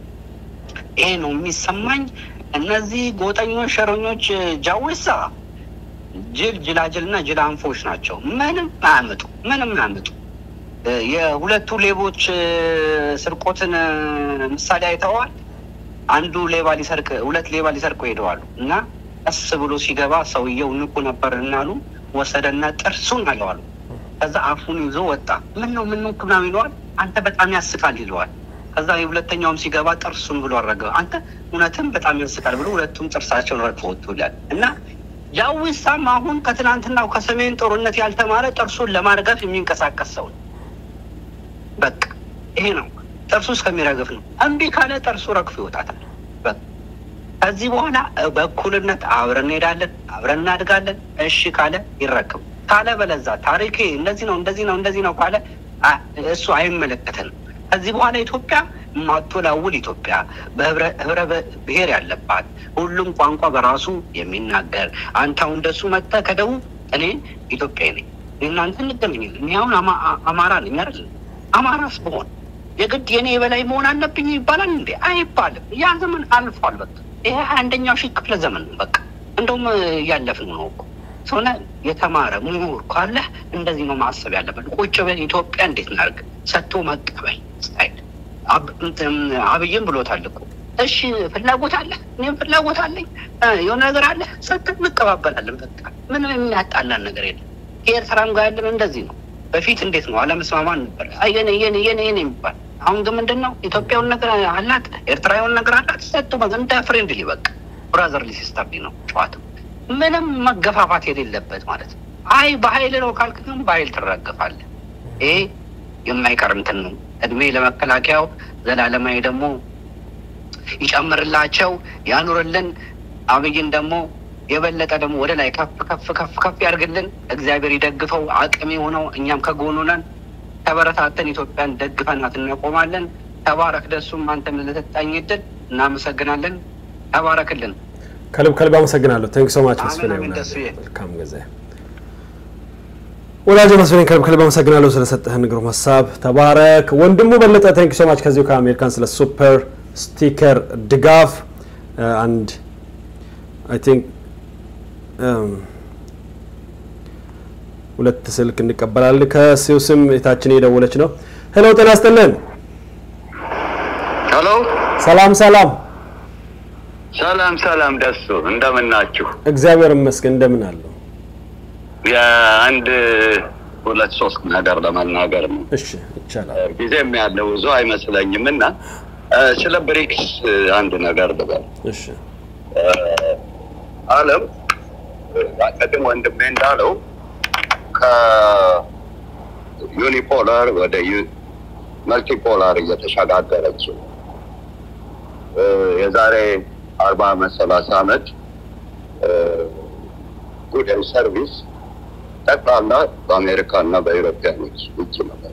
ይሄ ነው የሚሰማኝ እነዚህ ጎጠኞች ሸረኞች ጃዌሳ ጅል ጅላጅል እና ጅላንፎች ናቸው ምንም አያመጡ ምንም አያመጡ የሁለቱ ሌቦች ስርቆትን ምሳሌ አይተዋል አንዱ ሌባ ሊሰርቅ ሁለት ሌባ ሊሰርቁ ሄደዋሉ እና ቀስ ብሎ ሲገባ ሰውየው ንቁ ነበር እናሉ ወሰደና ጥርሱን አለዋሉ። ከዛ አፉን ይዞ ወጣ። ምን ነው ምን ነው ምናምን ይለዋል። አንተ በጣም ያስቃል ይለዋል። ከዛ የሁለተኛውም ሲገባ ጥርሱን ብሎ አረገ። አንተ እውነትም በጣም ያስቃል ብሎ ሁለቱም ጥርሳቸውን ረግፎ ወጡ ይላል እና ጃዊሳም አሁን ከትናንትናው ከሰሜን ጦርነት ያልተማረ ጥርሱን ለማርገፍ የሚንቀሳቀስ ሰው ነው። በቃ ይሄ ነው ጥርሱ እስከሚረግፍ ነው። እምቢ ካለ ጥርሱ ረግፎ ይወጣታል። በቃ ከዚህ በኋላ በእኩልነት አብረን እንሄዳለን፣ አብረን እናድጋለን። እሺ ካለ ይረክብ ካለ በለዛ ታሪኬ እንደዚህ ነው እንደዚህ ነው እንደዚህ ነው ካለ አ- እሱ አይመለከተንም። ከዚህ በኋላ ኢትዮጵያ ማቶላውል ኢትዮጵያ በህብረ ብሔር ያለባት ሁሉም ቋንቋ በራሱ የሚናገር አንተ አሁን እንደሱ መጥተህ ከደቡብ እኔ ኢትዮጵያ ነኝ እናንተ እንገናኛለን። እኔ አሁን አማ- አ- አማራ ነኝ አይደል? አማራስ በሆን የግድ የኔ የበላይ መሆን አለብኝ ይባላል እንዴ? አይባልም። ያ ዘመን አልፏል። በቃ ይሄ አንደኛው ሺህ ክፍለ ዘመን ነው። በቃ እንደውም እያለፍን ነው እኮ ሰውነ የተማረ ምሁር ካለ እንደዚህ ነው ማሰብ ያለበት። ቁጭ ብለን ኢትዮጵያ እንዴት እናድርግ ሰጥቶ መቀበል ስታይል አብ- እንትን አብይም ብሎታል እኮ እሺ ፍላጎት አለ፣ እኔም ፍላጎት አለኝ፣ እ የሆነ ነገር አለ፣ ሰጥተን እንቀባበላለን። በቃ ምንም የሚያጣላን ነገር የለም። ከኤርትራም ጋር ያለን እንደዚህ ነው። በፊት እንዴት ነው አለመስማማን ነበር፣ አይ የኔ የኔ የኔ የኔ የሚባል አሁን ግን ምንድን ነው ኢትዮጵያውን ነገር አላት፣ ኤርትራዊውን ነገር አላት፣ ሰጥቶ በቃ እንደ ፍሬንድሊ በቃ ብራዘርሊ ሲስተርሊ ነው ጨዋታው። ምንም መገፋፋት የሌለበት ማለት ነው። አይ በኃይል ነው ካልክ ግን በኃይል ትረገፋለህ። ይሄ የማይቀር እንትን ነው። እድሜ ለመከላከያው ዘላለማዊ ደግሞ ይጨምርላቸው ያኑርልን። አብይን ደግሞ የበለጠ ደግሞ ወደ ላይ ከፍ ከፍ ከፍ ከፍ ያርግልን። እግዚአብሔር ይደግፈው፣ አቅም የሆነው እኛም ከጎኑ ነን። ተበረታተን ኢትዮጵያን ደግፈናት እናቆማለን። ተባረክ ደሱም አንተም ለተጣኝ እድል እናመሰግናለን። ተባረክልን። ከልብ ከልብ አመሰግናለሁ። ቴንክ ሶ ማች መስፍን አሜን፣ ይሆናል። ደስዬ። መልካም ጊዜ ወዳጅ መስፍን፣ ከልብ ከልብ አመሰግናለሁ ስለሰጠህን ግሩም ሀሳብ። ተባረክ ወንድሙ በለጠ። ቴንክ ሶ ማች ከዚሁ ከአሜሪካን ስለ ሱፐር ስቲከር ድጋፍ አንድ አይ ቲንክ ሁለት ስልክ እንቀበላለን። ከሲው ስም የታችን እየደወለች ነው። ሄሎ ጤና ይስጥልን። ሄሎ ሰላም ሰላም። ሰላም ሰላም፣ ደሱ እንደምን ናችሁ? እግዚአብሔር ይመስገን። እንደምን አለው? የአንድ ሁለት ሶስት ነገር ለመናገር ነው። እሺ ይቻላል። ጊዜም ያለ ብዙ አይመስለኝም እና እ፣ ስለ ብሪክስ አንድ ነገር ልበል። እሺ እ፣ ዓለም እ፣ ቅድም ወንድሜ እንዳለው ከዩኒፖላር ወደ ዩ- መልቲፖላር እየተሸጋገረች ነው። እ፣ የዛሬ አርባ አመት ሰላሳ አመት ጉድ ኤንድ ሰርቪስ ጠቅላላ በአሜሪካ እና በኢሮፒያኖች እጅ ነበር።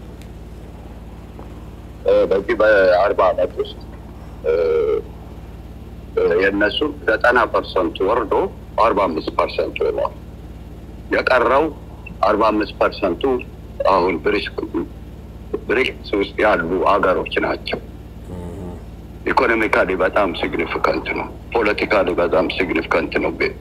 እ፣ በዚህ በአርባ አመት ውስጥ እ፣ እ፣ የእነሱ ዘጠና ፐርሰንት ወርዶ አርባ አምስት ፐርሰንት ሆኗል። የቀረው አርባ አምስት ፐርሰንቱ አሁን ብሪክስ ውስጥ ያሉ ሀገሮች ናቸው። ኢኮኖሚካሊ በጣም ሲግኒፊካንት ነው። ፖለቲካሊ በጣም ሲግኒፊካንት ነው ብሪክስ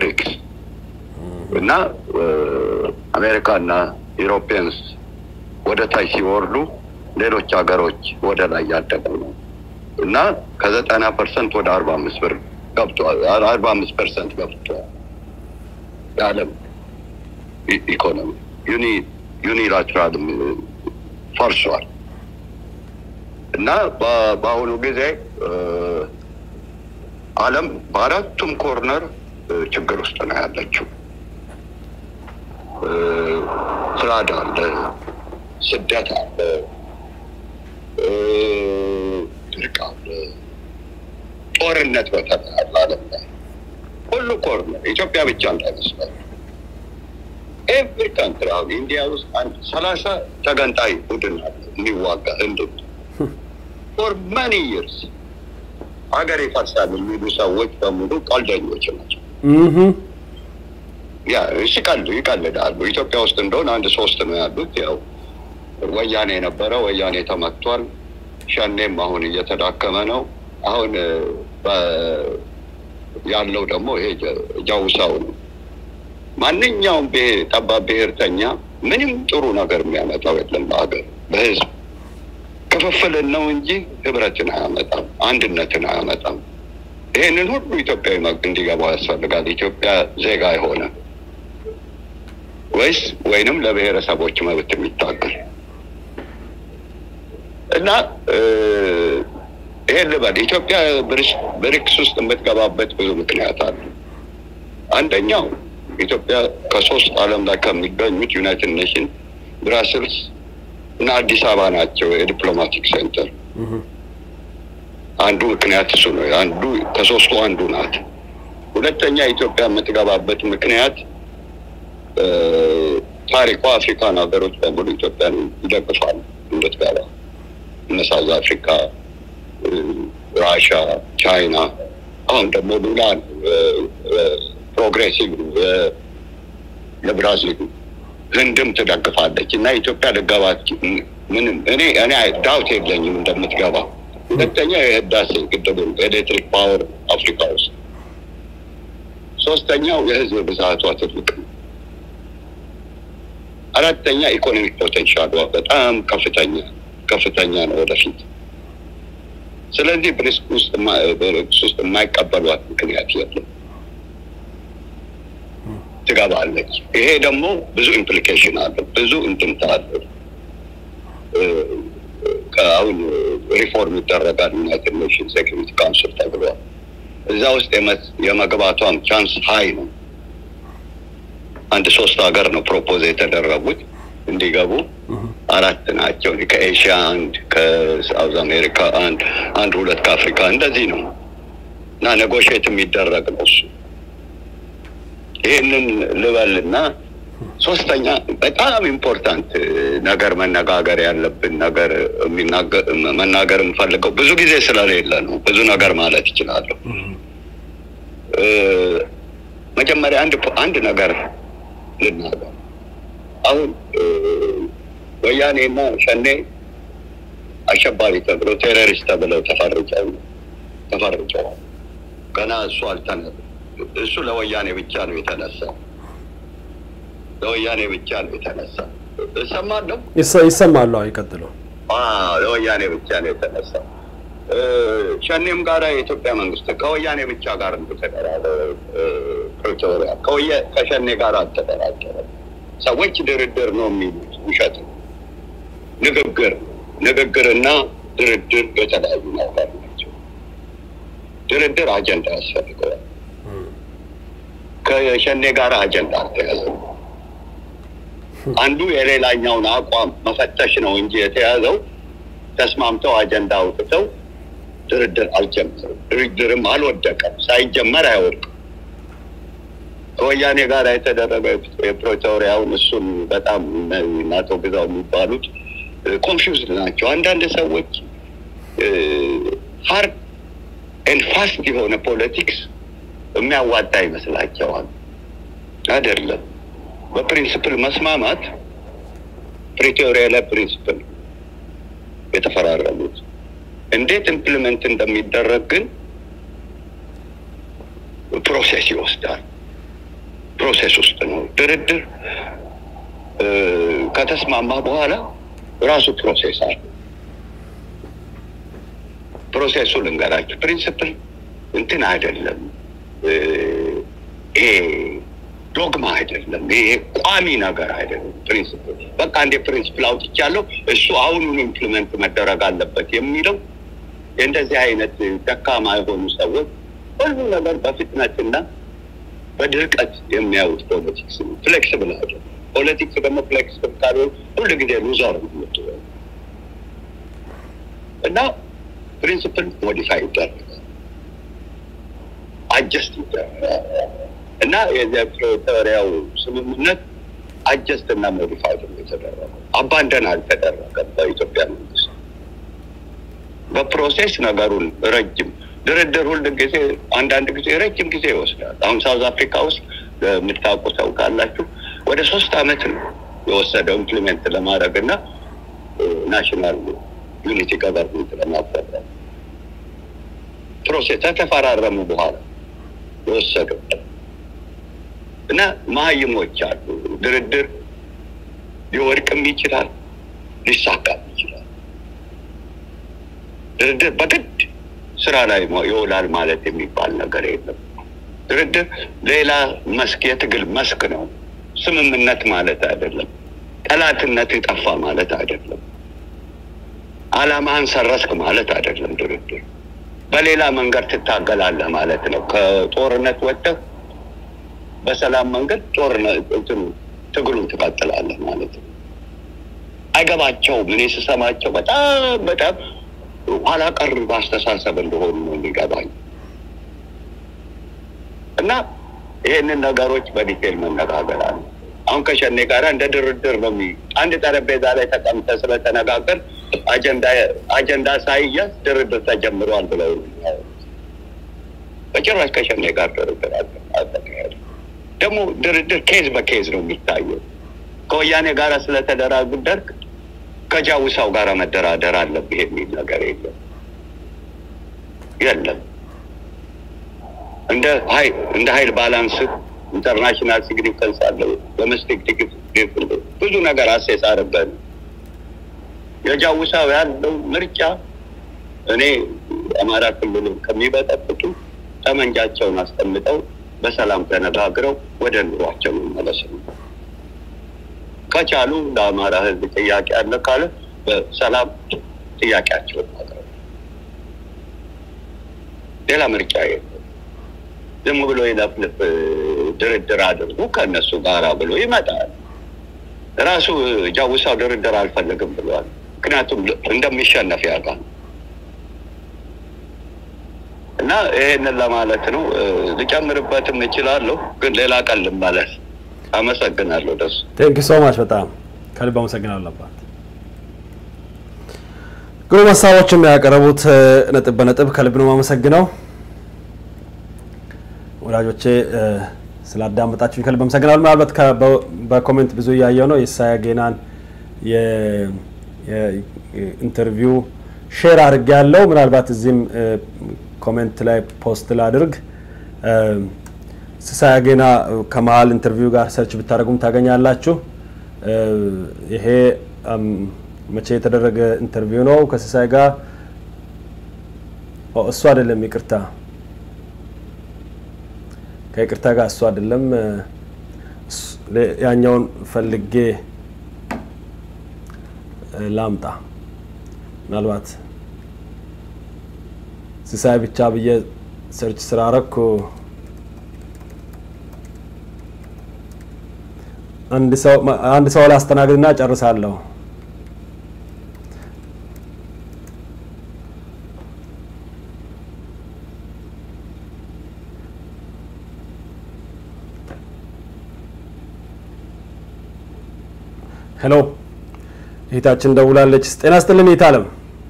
እና አሜሪካና ኢሮፒያንስ ወደ ታች ሲወርዱ ሌሎች ሀገሮች ወደ ላይ ያደጉ ነው እና ከዘጠና ፐርሰንት ወደ አርባ አምስት ብር ገብቷል። አርባ አምስት ፐርሰንት ገብቷል የዓለም ኢ- ኢኮኖሚ ዩኒ ዩኒላትራል ፈርሷል እና በ- በአሁኑ ጊዜ እ፣ ዓለም በአራቱም ኮርነር እ፣ ችግር ውስጥ ነው ያለችው። እ፣ ፍላድ አለ፣ ስደት አለ፣ እ፣ ድርቅ አለ፣ ጦርነት በተለይ አለ ዓለም ላይ ሁሉ ኮርነር ኢትዮጵያ ብቻ እንዳይመስላል። ኤቭሪ ካንትሪ አሁን ኢንዲያ ውስጥ አንድ ሰላሳ ተገንጣይ ቡድን አለ የሚዋጋ ህንድ ፎር መኒ ይርስ ሀገር ይፈርሳል የሚሉ ሰዎች በሙሉ ቀልደኞች ናቸው። እህ ያ ይቀል ይቀልዳሉ። ኢትዮጵያ ውስጥ እንደሆነ አንድ ሶስት ነው ያሉት። ያው ወያኔ የነበረ ወያኔ ተመቷል። ሸኔም አሁን እየተዳከመ ነው። አሁን እ፣ በ- ያለው ደግሞ ይሄ ጀ- ጃውሳው ነው። ማንኛውም ብሔር ጠባብ ብሔርተኛ ምንም ጥሩ ነገር የሚያመጣው የለም በሀገር በህዝብ ክፍፍልን ነው እንጂ ህብረትን አያመጣም፣ አንድነትን አያመጣም። ይህንን ሁሉ ኢትዮጵያዊ መግ እንዲገባው ያስፈልጋል። ኢትዮጵያ ዜጋ የሆነ ወይስ ወይንም ለብሔረሰቦች መብት የሚታገል እና እ፣ ይሄን ልበል ኢትዮጵያ ብሪክስ- ብሪክስ ውስጥ የምትገባበት ብዙ ምክንያት አለ። አንደኛው ኢትዮጵያ ከሶስት ዓለም ላይ ከሚገኙት ዩናይትድ ኔሽን ብራስልስ እና አዲስ አበባ ናቸው የዲፕሎማቲክ ሴንተር። አንዱ ምክንያት እሱ ነው። አንዱ ከሶስቱ አንዱ ናት። ሁለተኛ ኢትዮጵያ የምትገባበት ምክንያት እ፣ ታሪኳ አፍሪካን ሀገሮች በሙሉ ኢትዮጵያን ይደግፋል እንድትገባ እነ ሳውዝ አፍሪካ፣ እ፣ ራሻ፣ ቻይና አሁን ደግሞ ሉላ ፕሮግሬሲቭ የብራዚል ህንድም ትደግፋለች እና ኢትዮጵያ ልገባ ምንም እኔ እኔ ዳውት የለኝም እንደምትገባ። ሁለተኛ የህዳሴ ግድብ ኤሌክትሪክ ፓወር አፍሪካ ውስጥ፣ ሶስተኛው የህዝብ ብዛቷ ትልቅ ነው። አራተኛ ኢኮኖሚክ ፖቴንሻሏ በጣም ከፍተኛ ከፍተኛ ነው ወደፊት። ስለዚህ ብሪክስ ውስጥ የማ- ብሪክስ ውስጥ የማይቀበሏት ምክንያት የለም። ትገባለች። ይሄ ደግሞ ብዙ ኢምፕሊኬሽን አለው፣ ብዙ እንትምታ አለው። እ፣ ከአሁን ሪፎርም ይደረጋል ዩናይትድ ኔሽን ሴኪሪቲ ካውንስል ተብሏል። እዛ ውስጥ የመ- የመግባቷም ቻንስ ሀይ ነው። አንድ ሶስት ሀገር ነው ፕሮፖዝ የተደረጉት እንዲገቡ አራት ናቸው። ከኤሽያ አንድ፣ ከሳውዝ አሜሪካ አንድ፣ አንድ ሁለት ከአፍሪካ እንደዚህ ነው እና ኔጎሽየት የሚደረግ ነው እሱ። ይህንን ልበልና ሶስተኛ በጣም ኢምፖርታንት ነገር መነጋገር ያለብን ነገር የሚናገር መናገር የምፈልገው ብዙ ጊዜ ስለሌለ ነው። ብዙ ነገር ማለት ይችላለሁ። እ፣ መጀመሪያ አንድ ፖ- አንድ ነገር ልናገር። አሁን እ፣ ወያኔና ሸኔ አሸባሪ ተብለው ቴሮሪስት ተብለው ተፈርጀው ተፈርጀዋል። ገና እሱ አልተነ እሱ ለወያኔ ብቻ ነው የተነሳው። ለወያኔ ብቻ ነው የተነሳው። እሰማለሁ። ይሰ- ይሰማሉ። አዎ፣ ይቀጥሉ። አዎ፣ ለወያኔ ብቻ ነው የተነሳው። እ፣ ሸኔም ጋር የኢትዮጵያ መንግስት ከወያኔ ብቻ ጋር ተደራደ ፕሪቶሪያ ከወየ- ከሸኔ ጋር አልተደራደረም። ሰዎች ድርድር ነው የሚሉት ውሸት ነው። ንግግር ንግግርና ድርድር የተለያዩ ነገር ናቸው። ድርድር አጀንዳ ያስፈልገዋል። ከሸኔ ጋር አጀንዳ አልተያዘም። አንዱ የሌላኛውን አቋም መፈተሽ ነው እንጂ የተያዘው ተስማምተው አጀንዳ አውጥተው ድርድር አልጀመሩም። ድርድርም አልወደቀም። ሳይጀመር አይወድቅም። ከወያኔ ጋር የተደረገ የፕሪቶሪያውን እሱን በጣም እነ አቶ ግዛው የሚባሉት ኮንፊውዝድ ናቸው። አንዳንድ ሰዎች ሀርድ ኤንድ ፋስት የሆነ ፖለቲክስ የሚያዋጣ ይመስላቸዋል። አይደለም። በፕሪንስፕል መስማማት ፕሪቶሪያ ላይ ፕሪንስፕል የተፈራረሙት እንዴት ኢምፕሊመንት እንደሚደረግ ግን ፕሮሴስ ይወስዳል። ፕሮሴስ ውስጥ ነው ድርድር እ፣ ከተስማማ በኋላ ራሱ ፕሮሴስ አለ። ፕሮሴሱ ልንገራችሁ። ፕሪንስፕል እንትን አይደለም፣ እ፣ ይሄ ዶግማ አይደለም፣ ይሄ ቋሚ ነገር አይደለም። ፕሪንስፕል በቃ እንደ ፕሪንስፕል አውጥቻለሁ እሱ አሁኑን ኢምፕሊመንት መደረግ አለበት የሚለው እንደዚህ አይነት ደካማ የሆኑ ሰዎች ሁሉ ነገር በፍጥነትና በድርቀት የሚያዩት ፖለቲክስ ነው። ፍሌክስብል አይደለም። ፖለቲክስ ደግሞ ፍሌክስብል ካልሆነ ሁሉ ጊዜ ሉዘር ነው የምትሆነው እና ፕሪንስፕል ሞዲፋይ ይደረጋል፣ አጀስት ይደረጋል እና የፕሪቶሪያው ስምምነት አጀስት እና ሞዲፋይ ነው የተደረገው። አባንደን አልተደረገም በኢትዮጵያ መንግስት። በፕሮሴስ ነገሩን ረጅም ድርድር ሁል ጊዜ አንዳንድ ጊዜ ረጅም ጊዜ ይወስዳል። አሁን ሳውዝ አፍሪካ ውስጥ የምታውቁ ሰው ካላችሁ ወደ ሶስት አመት ነው የወሰደው ኢምፕሊሜንት ለማድረግ እና ናሽናል ዩኒቲ ገቨርንመንት ለማቋቋም ፕሮሴስ ከተፈራረሙ በኋላ የወሰደው እና መሀይሞች አሉ። ድርድር ሊወድቅም ይችላል፣ ሊሳካም ይችላል። ድርድር በግድ ስራ ላይ ይውላል ማለት የሚባል ነገር የለም። ድርድር ሌላ መስክ የትግል መስክ ነው። ስምምነት ማለት አይደለም። ጠላትነት የጠፋ ማለት አይደለም። አላማህን ሰረስክ ማለት አይደለም። ድርድር በሌላ መንገድ ትታገላለህ ማለት ነው። ከጦርነት ወጥተህ በሰላም መንገድ ጦርነት እንትኑ ትግሉን ትቀጥላለህ ማለት ነው። አይገባቸውም። እኔ ስሰማቸው በጣም በጣም ኋላ ቀር በአስተሳሰብ እንደሆኑ ነው የሚገባኝ እና ይህንን ነገሮች በዲቴል መነጋገር አለ። አሁን ከሸኔ ጋር እንደ ድርድር ነው የሚ አንድ ጠረጴዛ ላይ ተቀምጠ ስለተነጋገር አጀንዳ አጀንዳ ሳይያዝ ድርድር ተጀምሯል ብለው ነው የሚያወሩት። በጭራሽ ከሸኔ ጋር ድርድር አልተካሄደ። ደግሞ ድርድር ኬዝ በኬዝ ነው የሚታየው። ከወያኔ ጋር ስለተደራደርክ ከጃውሳው ጋር መደራደር አለብህ የሚል ነገር የለም የለም። እንደ ሀይል እንደ ሀይል ባላንስ ኢንተርናሽናል ሲግኒፊካንስ አለው። ዶሜስቲክ ብዙ ነገር አሴስ አድርገን የጃውሳው ያለው ምርጫ እኔ አማራ ክልል ከሚበጠብጡ ጠመንጃቸውን አስቀምጠው በሰላም ተነጋግረው ወደ ኑሯቸው መመለስ ነው። ከቻሉ ለአማራ ሕዝብ ጥያቄ አለ ካለ በሰላም ጥያቄያቸውን ማቅረብ ሌላ ምርጫ የለም። ዝም ብሎ የለፍልፍ ድርድር አድርጉ ከእነሱ ጋራ ብሎ ይመጣል። ራሱ ጃውሳው ድርድር አልፈልግም ብሏል። ምክንያቱም እንደሚሸነፍ ያውቃል። እና ይሄንን ለማለት ነው። ልጨምርበትም እችላለሁ፣ ግን ሌላ ቀን ልመለስ። አመሰግናለሁ። ደሱ ቴንክ ሶ ማች በጣም ከልብ አመሰግናለሁ አባት። ግሩም ሀሳቦችም ያቀረቡት ነጥብ በነጥብ ከልብ ነው የማመሰግነው። ወዳጆቼ ስላዳመጣችሁኝ ከልብ አመሰግናለሁ። ምናልባት በኮሜንት ብዙ እያየው ነው የኢሳያ ጌናን ኢንተርቪው ሼር አድርግ ያለው ምናልባት እዚህም ኮሜንት ላይ ፖስት ላድርግ። ሲሳይ አጌና ከመሀል ኢንተርቪው ጋር ሰርች ብታደርጉም ታገኛላችሁ። ይሄ መቼ የተደረገ ኢንተርቪው ነው ከሲሳይ ጋር? እሱ አይደለም፣ ይቅርታ፣ ከይቅርታ ጋር እሱ አይደለም። ያኛውን ፈልጌ ላምጣ። ምናልባት ሲሳይ ብቻ ብዬ ሰርች ስላረኩ አንድ ሰው ላስተናግድና ጨርሳለሁ። ሄሎ እህታችን ደውላለች። ጤና ይስጥልን እህት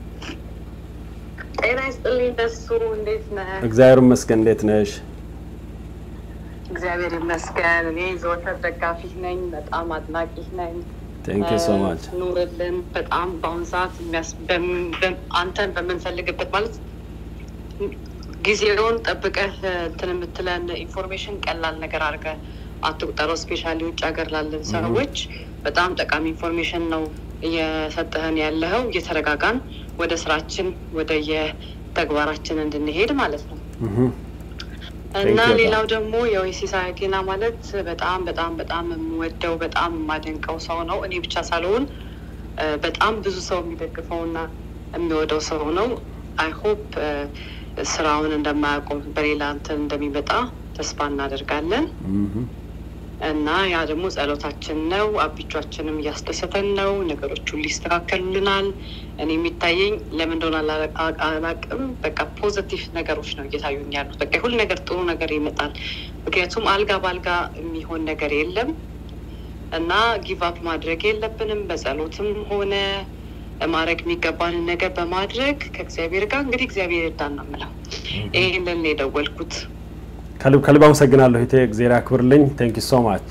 ጤና ይስጥልኝ ደሱ፣ እንዴት ነህ? እግዚአብሔር ይመስገን። እንዴት ነሽ? እግዚአብሔር ይመስገን። እኔ ዘወትር ደጋፊህ ነኝ፣ በጣም አድናቂህ ነኝ። ቴንክ ዩ ሶ ማች። ኑርልን። በጣም በአሁኑ ሰዓት አንተን በምንፈልግበት ማለት ጊዜውን ጠብቀህ እንትን የምትለን ኢንፎርሜሽን ቀላል ነገር አድርገህ አትቁጠረው። ስፔሻሊ ውጭ ሀገር ላለን ሰዎች በጣም ጠቃሚ ኢንፎርሜሽን ነው እየሰጠህን ያለኸው። እየተረጋጋን ወደ ስራችን ወደ የተግባራችን እንድንሄድ ማለት ነው። እና ሌላው ደግሞ የሲሳይ ጌና ማለት በጣም በጣም በጣም የምወደው በጣም የማደንቀው ሰው ነው። እኔ ብቻ ሳልሆን በጣም ብዙ ሰው የሚደግፈውና የሚወደው ሰው ነው። አይ ሆፕ ስራውን እንደማያቆም በሌላ እንትን እንደሚመጣ ተስፋ እናደርጋለን። እና ያ ደግሞ ጸሎታችን ነው። አቢቿችንም እያስደሰተን ነው። ነገሮች ሁሉ ይስተካከሉልናል። እኔ የሚታየኝ ለምን እንደሆነ አላቅም፣ በቃ ፖዘቲቭ ነገሮች ነው እየታዩኝ ያሉት። በቃ ሁሉ ነገር ጥሩ ነገር ይመጣል። ምክንያቱም አልጋ በአልጋ የሚሆን ነገር የለም እና ጊቭ አፕ ማድረግ የለብንም። በጸሎትም ሆነ ማድረግ የሚገባንን ነገር በማድረግ ከእግዚአብሔር ጋር እንግዲህ እግዚአብሔር ይርዳን ነው የምለው። ይህንን የደወልኩት ከልብ ከልብ አመሰግናለሁ። ቴ እግዚአብሔር ያክብርልኝ። ቴንክ ዩ ሶ ማች።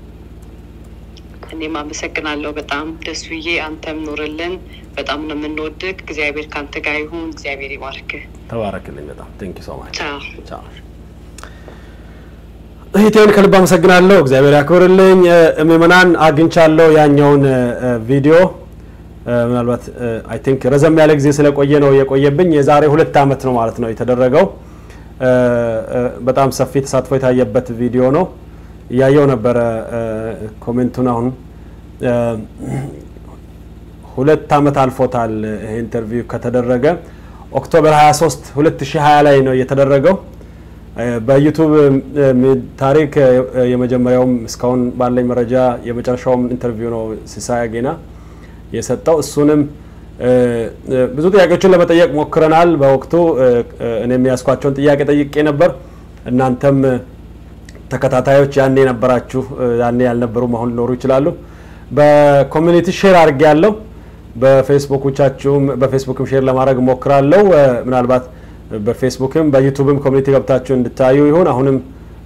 እኔም አመሰግናለሁ በጣም ደሱዬ። አንተም ኑርልን። በጣም ነው የምንወድግ። እግዚአብሔር ከአንተ ጋር ይሁን። እግዚአብሔር ይባርክህ። ተባረክልኝ በጣም ቴንክ ዩ ሶ ማች። ቻው። እህቴን ከልብ አመሰግናለሁ። እግዚአብሔር ያክብርልኝ። ምዕመናን አግኝቻለሁ ያኛውን ቪዲዮ ምናልባት አይ ቲንክ ረዘም ያለ ጊዜ ስለቆየ ነው የቆየብኝ። የዛሬ ሁለት ዓመት ነው ማለት ነው የተደረገው። በጣም ሰፊ ተሳትፎ የታየበት ቪዲዮ ነው። እያየው ነበረ ኮሜንቱን። አሁን ሁለት ዓመት አልፎታል ይሄ ኢንተርቪው ከተደረገ ኦክቶበር 23 2020 ላይ ነው የተደረገው። በዩቱብ ታሪክ የመጀመሪያውም እስካሁን ባለኝ መረጃ የመጨረሻውም ኢንተርቪው ነው ሲሳይ አጌና የሰጠው። እሱንም ብዙ ጥያቄዎችን ለመጠየቅ ሞክረናል። በወቅቱ እኔ የሚያስኳቸውን ጥያቄ ጠይቄ ነበር። እናንተም ተከታታዮች ያኔ የነበራችሁ ያኔ ያልነበሩም አሁን ሊኖሩ ይችላሉ። በኮሚኒቲ ሼር አድርጌ ያለው በፌስቡኮቻችሁም በፌስቡክም ሼር ለማድረግ ሞክራለሁ። ምናልባት በፌስቡክም በዩቱብም ኮሚኒቲ ገብታችሁ እንድታዩ ይሁን። አሁንም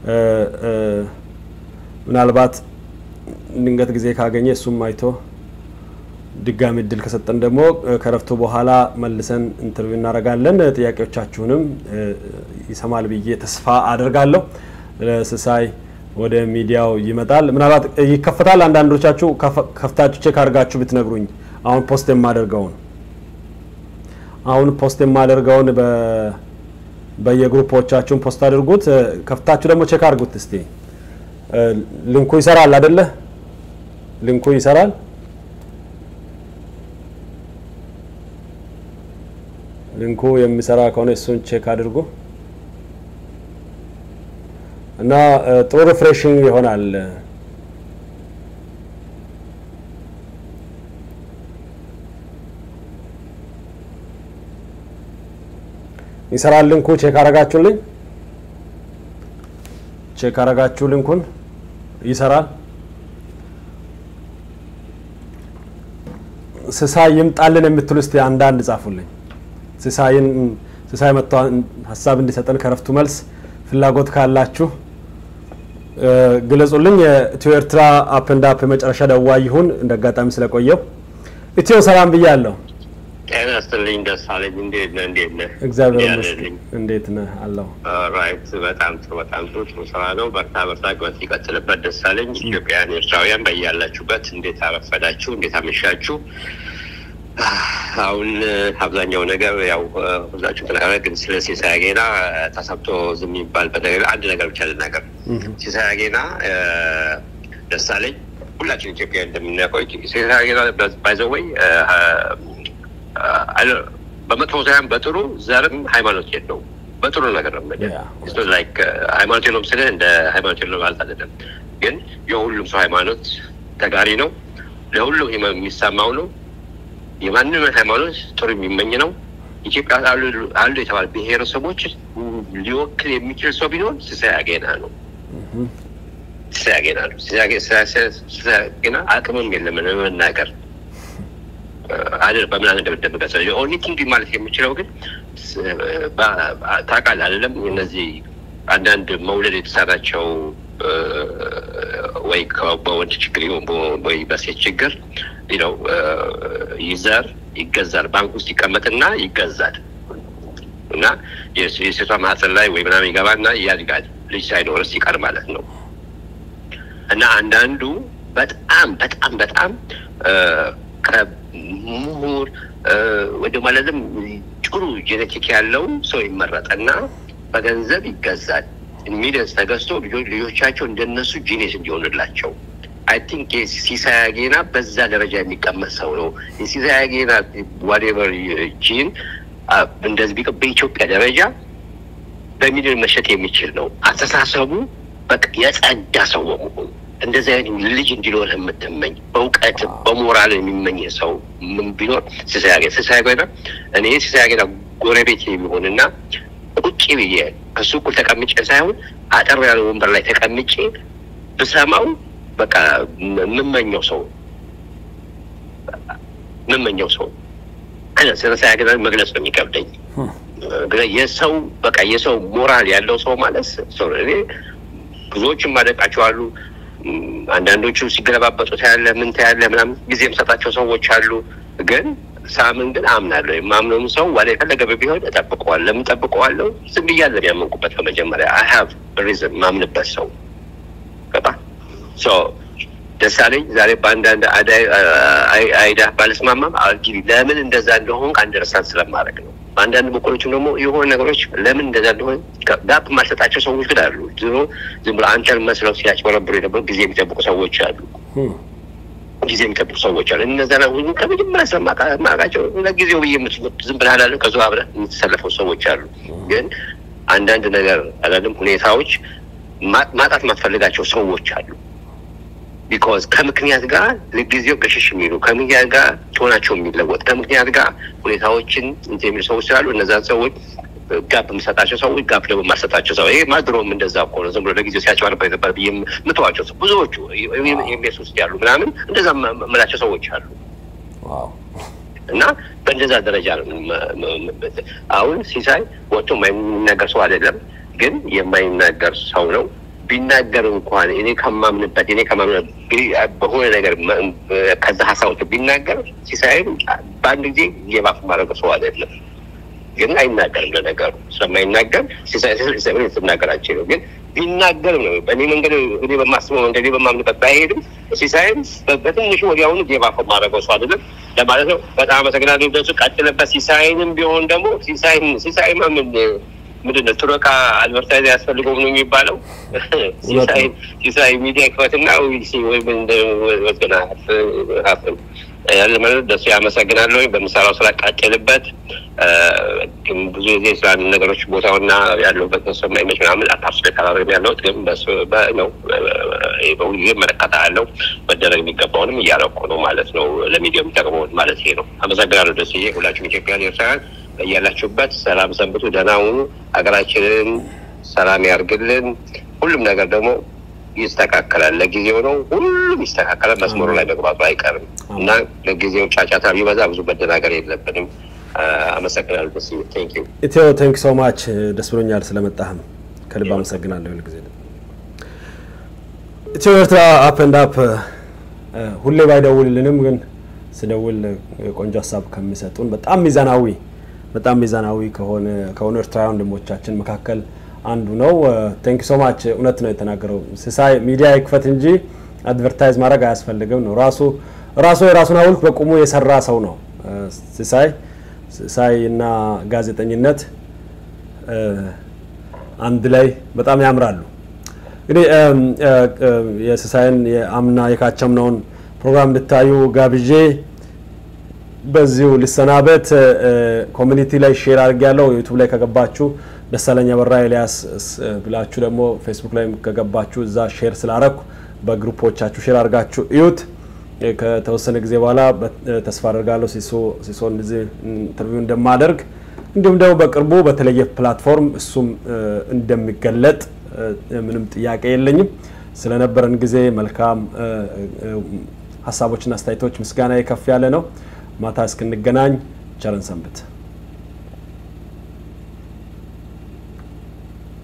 ምናልባት ድንገት ጊዜ ካገኘ እሱም አይቶ ድጋሚ እድል ከሰጠን ደግሞ ከረፍቱ በኋላ መልሰን ኢንተርቪው እናደርጋለን። ጥያቄዎቻችሁንም ይሰማል ብዬ ተስፋ አደርጋለሁ። ስሳይ ወደ ሚዲያው ይመጣል። ምናልባት ይከፈታል። አንዳንዶቻችሁ ከፍታችሁ ቼክ አድርጋችሁ ብትነግሩኝ አሁን ፖስት የማደርገውን አሁን ፖስት የማደርገውን በየግሩፖቻችሁን ፖስት አድርጉት። ከፍታችሁ ደግሞ ቼክ አድርጉት እስቲ። ሊንኩ ይሰራል አይደለ? ሊንኩ ይሰራል። ሊንኩ የሚሰራ ከሆነ እሱን ቼክ አድርጉ እና ጥሩ ሪፍሬሽንግ ይሆናል። ይሰራል ሊንኩ። ቼክ አረጋችሁልኝ? ቼክ አረጋችሁ ሊንኩን? ይሰራል። ስሳይ ይምጣልን የምትሉ እስቲ አንዳንድ ጻፉልኝ። ሲሳይን ሲሳይ መጥቶ ሀሳብ እንዲሰጠን ከረፍቱ መልስ ፍላጎት ካላችሁ ግለጹልኝ። የኢትዮ ኤርትራ አፕ ኤንድ አፕ የመጨረሻ ደዋይ ይሁን እንደ አጋጣሚ ስለቆየው ኢትዮ ሰላም ብያለሁ። ጤና ይስጥልኝ ደሳለኝ፣ እንዴት ነህ? እንዴት ነህ? እግዚአብሔር ይመስገን። እንዴት ነህ? አለሁ። ራይት በጣም ጥሩ በጣም ጥሩ ጥሩ ስራ ነው። በርታ በርታ፣ ግበት ይቀጥልበት። ደሳለኝ። ኢትዮጵያውያን ኤርትራውያን በያላችሁበት እንዴት አረፈዳችሁ? እንዴት አመሻችሁ? አሁን አብዛኛው ነገር ያው ሁላችሁ ተናገረ፣ ግን ስለ ሲሳይ አጌና ተሰብቶ ዝም የሚባልበት ነገር አንድ ነገር ብቻ ልናገር። ሲሳይ አጌና ደሳለኝ ሁላችን ኢትዮጵያ እንደምናውቀው ሲሳይ አጌና ባይዘወይ በመጥፎ ሳይሆን በጥሩ ዘርም ሃይማኖት የለውም። በጥሩ ነገር ነው የምልህ። ላይክ ሃይማኖት የለውም ስልህ እንደ ሃይማኖት የለውም ማለት አይደለም፣ ግን የሁሉም ሰው ሃይማኖት ተጋሪ ነው። ለሁሉም የሚሰማው ነው። የማንም ሃይማኖት ጥሩ የሚመኝ ነው። ኢትዮጵያ አሉ የተባለ ብሔረሰቦች ሊወክል የሚችል ሰው ቢኖር ሲሳይ አጌና ነው። ሲሳይ አጌና ነው። ሲሳይ አጌና አቅምም የለም ለመናገር አይደል በምን እንደምደብቀሰ ኦንሊ ቲንግ ማለት የምችለው ግን ታውቃለህ አይደለም እነዚህ አንዳንድ መውለድ የተሳናቸው ወይ በወንድ ችግር ይሁን ወይ በሴት ችግር ነው ይዘር ይገዛል። ባንክ ውስጥ ይቀመጥና ይገዛል እና የሴቷ ማህፀን ላይ ወይ ምናምን ይገባና ያድጋል። ልጅ ሳይኖር ሲቀር ማለት ነው። እና አንዳንዱ በጣም በጣም በጣም ከምሁር ወደ ማለትም ጥሩ ጄኔቲክ ያለው ሰው ይመረጠና በገንዘብ ይገዛል። ሚሊየንስ ተገዝቶ ልጆቻቸው እንደነሱ ጂኔስ እንዲሆንላቸው አይ ቲንክ ሲሳይ አጌና በዛ ደረጃ የሚቀመጥ ሰው ነው። የሲሳይ አጌና ዋቴቨር ጂን እንደዚህ ቢቀ በኢትዮጵያ ደረጃ በሚሊዮን መሸጥ የሚችል ነው። አስተሳሰቡ በቃ የጸዳ ሰው በመሆኑ እንደዚህ አይነት ልጅ እንዲኖር የምትመኝ በእውቀት በሞራል የሚመኝ ሰው ምን ቢኖር ሲሳይ አጌና ሲሳይ አጌና እኔ ሲሳይ አጌና ጎረቤት የሚሆንና ቁጭ ብዬ ከሱ እኩል ተቀምጬ ሳይሆን አጠር ያለ ወንበር ላይ ተቀምጬ ብሰማው በቃ የምመኘው ሰው የምመኘው ሰው ሲሳይ አጌና መግለጽ ነው የሚከብደኝ። የሰው በቃ የሰው ሞራል ያለው ሰው ማለት እኔ ብዙዎችም ማደቃቸው አሉ። አንዳንዶቹ ሲገለባበጡ ታያለ፣ ምን ታያለ ምናምን ጊዜ የምሰጣቸው ሰዎች አሉ። ግን ሳምን ግን አምናለሁ። የማምነውም ሰው ዋላ የፈለገ ቢሆን እጠብቀዋለሁ። ለምን እጠብቀዋለሁ? ዝም ብያለሁ ያመንኩበት በመጀመሪያ አይ ሀቭ ሪዝን ማምንበት ሰው ገባ ደሳለኝ ዛሬ በአንዳንድ አዳይ- አይ- አይዳ ባለስማማም አልጊ ለምን እንደዛ እንደሆን አንደርስታንድ ስለማድረግ ነው። በአንዳንድ በኩሎችም ደግሞ የሆኑ ነገሮች ለምን እንደዛ እንደሆን ጋፕ የማልሰጣቸው ሰዎች ግን አሉ። ዝሮ ዝም ብሎ አንተን መስለው ሲያጭበረብሩ የነበሩ ጊዜ የሚጠብቁ ሰዎች አሉ። ጊዜ የሚጠብቁ ሰዎች አሉ። እነዛ ሁሉ ከመጀመሪያ ስለማውቃቸው ለጊዜው ብዬ የምትሉት ዝም ብለህ አላለም ከዚ አብረህ የምትሰለፈው ሰዎች አሉ። ግን አንዳንድ ነገር አላለም ሁኔታዎች ማ- ማጣት የማትፈልጋቸው ሰዎች አሉ። ቢኮዝ ከምክንያት ጋር ለጊዜው ገሸሽ የሚሉ ከምክንያት ጋር ትሆናቸው የሚለወጥ ከምክንያት ጋር ሁኔታዎችን እንትን የሚሉ ሰዎች ስላሉ እነዛን ሰዎች ጋፕ የምሰጣቸው ሰዎች ጋፕ ደግሞ የማልሰጣቸው ሰው ይሄ ማድሮም እንደዛ እኮ ነው። ዝም ብሎ ለጊዜው ሲያጭበረብር ነበር ብዬ የምተዋቸው ሰው ብዙዎቹ ኤምቤስ ውስጥ ያሉ ምናምን እንደዛ የምላቸው ሰዎች አሉ። እና በእንደዛ ደረጃ ነው መ- መ- መ- አሁን ሲሳይ ወጥቶ የማይናገር ሰው አይደለም፣ ግን የማይናገር ሰው ነው። ቢናገር እንኳን እኔ ከማምንበት እኔ ከማምንበት እንግዲህ በሆነ ነገር መ- ከዛ ሀሳቦች ቢናገር ሲሳይም በአንድ ጊዜ የባፍ ማድረግ ሰው አይደለም። ግን አይናገርም። ለነገሩ ስለማይናገር ሲሳይ ሲሳይ ምን ልትናገራቸው ነው? ግን ቢናገርም ነው በእኔ መንገድ እኔ በማስበው መንገድ እኔ በማምንበት ባይሄድም ሲሳይም በ- በትንሹ ወዲያውኑ ጌባፍ ማድረገው ሰው አይደለም ለማለት ነው። በጣም አመሰግናለሁ። ደሱ ቀጥልበት። ሲሳይንም ቢሆን ደግሞ ሲሳይን ሲሳይማ ምን ምንድን ነው ቱረካ አድቨርታይዝ ያስፈልገው ነው የሚባለው። ሲሳይ ሲሳይ ሚዲያ ክፈትና ወይም ወገና ሀፍን ያለ ማለት ደሱ ያመሰግናለሁ። በምሰራው ስራ ቀጥልበት። ግን ብዙ ጊዜ ስለ አንድ ነገሮች ቦታውና ያለሁበት ሰው የማይመች ምናምን አታፍስ ደካባቢ ያለሁት ግን በሱ- በ- ነው በሁሉ ጊዜ እመለከታለሁ። መደረግ የሚገባውንም እያረኩ ነው ማለት ነው። ለሚዲያ የሚጠቅመውን ማለት ይሄ ነው። አመሰግናለሁ ደስዬ። ሁላችሁም ኢትዮጵያን ኤርትራውያን በያላችሁበት ሰላም ሰንብቱ፣ ደህና ሁኑ። ሀገራችንን ሰላም ያርግልን። ሁሉም ነገር ደግሞ ይስተካከላል። ለጊዜው ነው፣ ሁሉም ይስተካከላል። መስመሩ ላይ መግባቱ አይቀርም እና ለጊዜው ጫጫታ ቢበዛ ብዙ መደናገር የለብንም። አመሰግናለሁ ደስዬ። ቴንክ ዩ ኢትዮ ቴንክ ሶ ማች ደስ ብሎኛል ስለመጣህም ከልብ አመሰግናለሁ። ሁል ጊዜ ኢትዮ ኤርትራ አፕ ኤንድ አፕ ሁሌ ባይደውልልንም ግን ስደውል ቆንጆ ሀሳብ ከሚሰጡን በጣም ሚዛናዊ በጣም ሚዛናዊ ከሆነ ከሆኑ ኤርትራውያን ወንድሞቻችን መካከል አንዱ ነው። ቴንክ ሶ ማች እውነት ነው የተናገረው። ሲሳይ ሚዲያ ይክፈት እንጂ አድቨርታይዝ ማድረግ አያስፈልግም ነው ራሱ ራሱ የራሱን ሐውልት በቁሙ የሰራ ሰው ነው ሲሳይ ሲሳይ እና ጋዜጠኝነት አንድ ላይ በጣም ያምራሉ። እንግዲህ የሲሳይን የአምና የካቸምነውን ፕሮግራም እንድታዩ ጋብዤ በዚሁ ልሰናበት። ኮሚኒቲ ላይ ሼር አድርጌያለሁ። ዩቱብ ላይ ከገባችሁ ደሳለኝ አበራ ኤልያስ ብላችሁ ደግሞ ፌስቡክ ላይ ከገባችሁ እዛ ሼር ስላረኩ በግሩፖቻችሁ ሼር አድርጋችሁ እዩት። ከተወሰነ ጊዜ በኋላ ተስፋ አደርጋለሁ ሲሶ እንደዚህ ኢንተርቪው እንደማደርግ እንዲሁም ደግሞ በቅርቡ በተለየ ፕላትፎርም እሱም እንደሚገለጥ ምንም ጥያቄ የለኝም። ስለነበረን ጊዜ መልካም ሀሳቦችና አስተያየቶች ምስጋና ከፍ ያለ ነው። ማታ እስክንገናኝ ቸርን ሰንብት።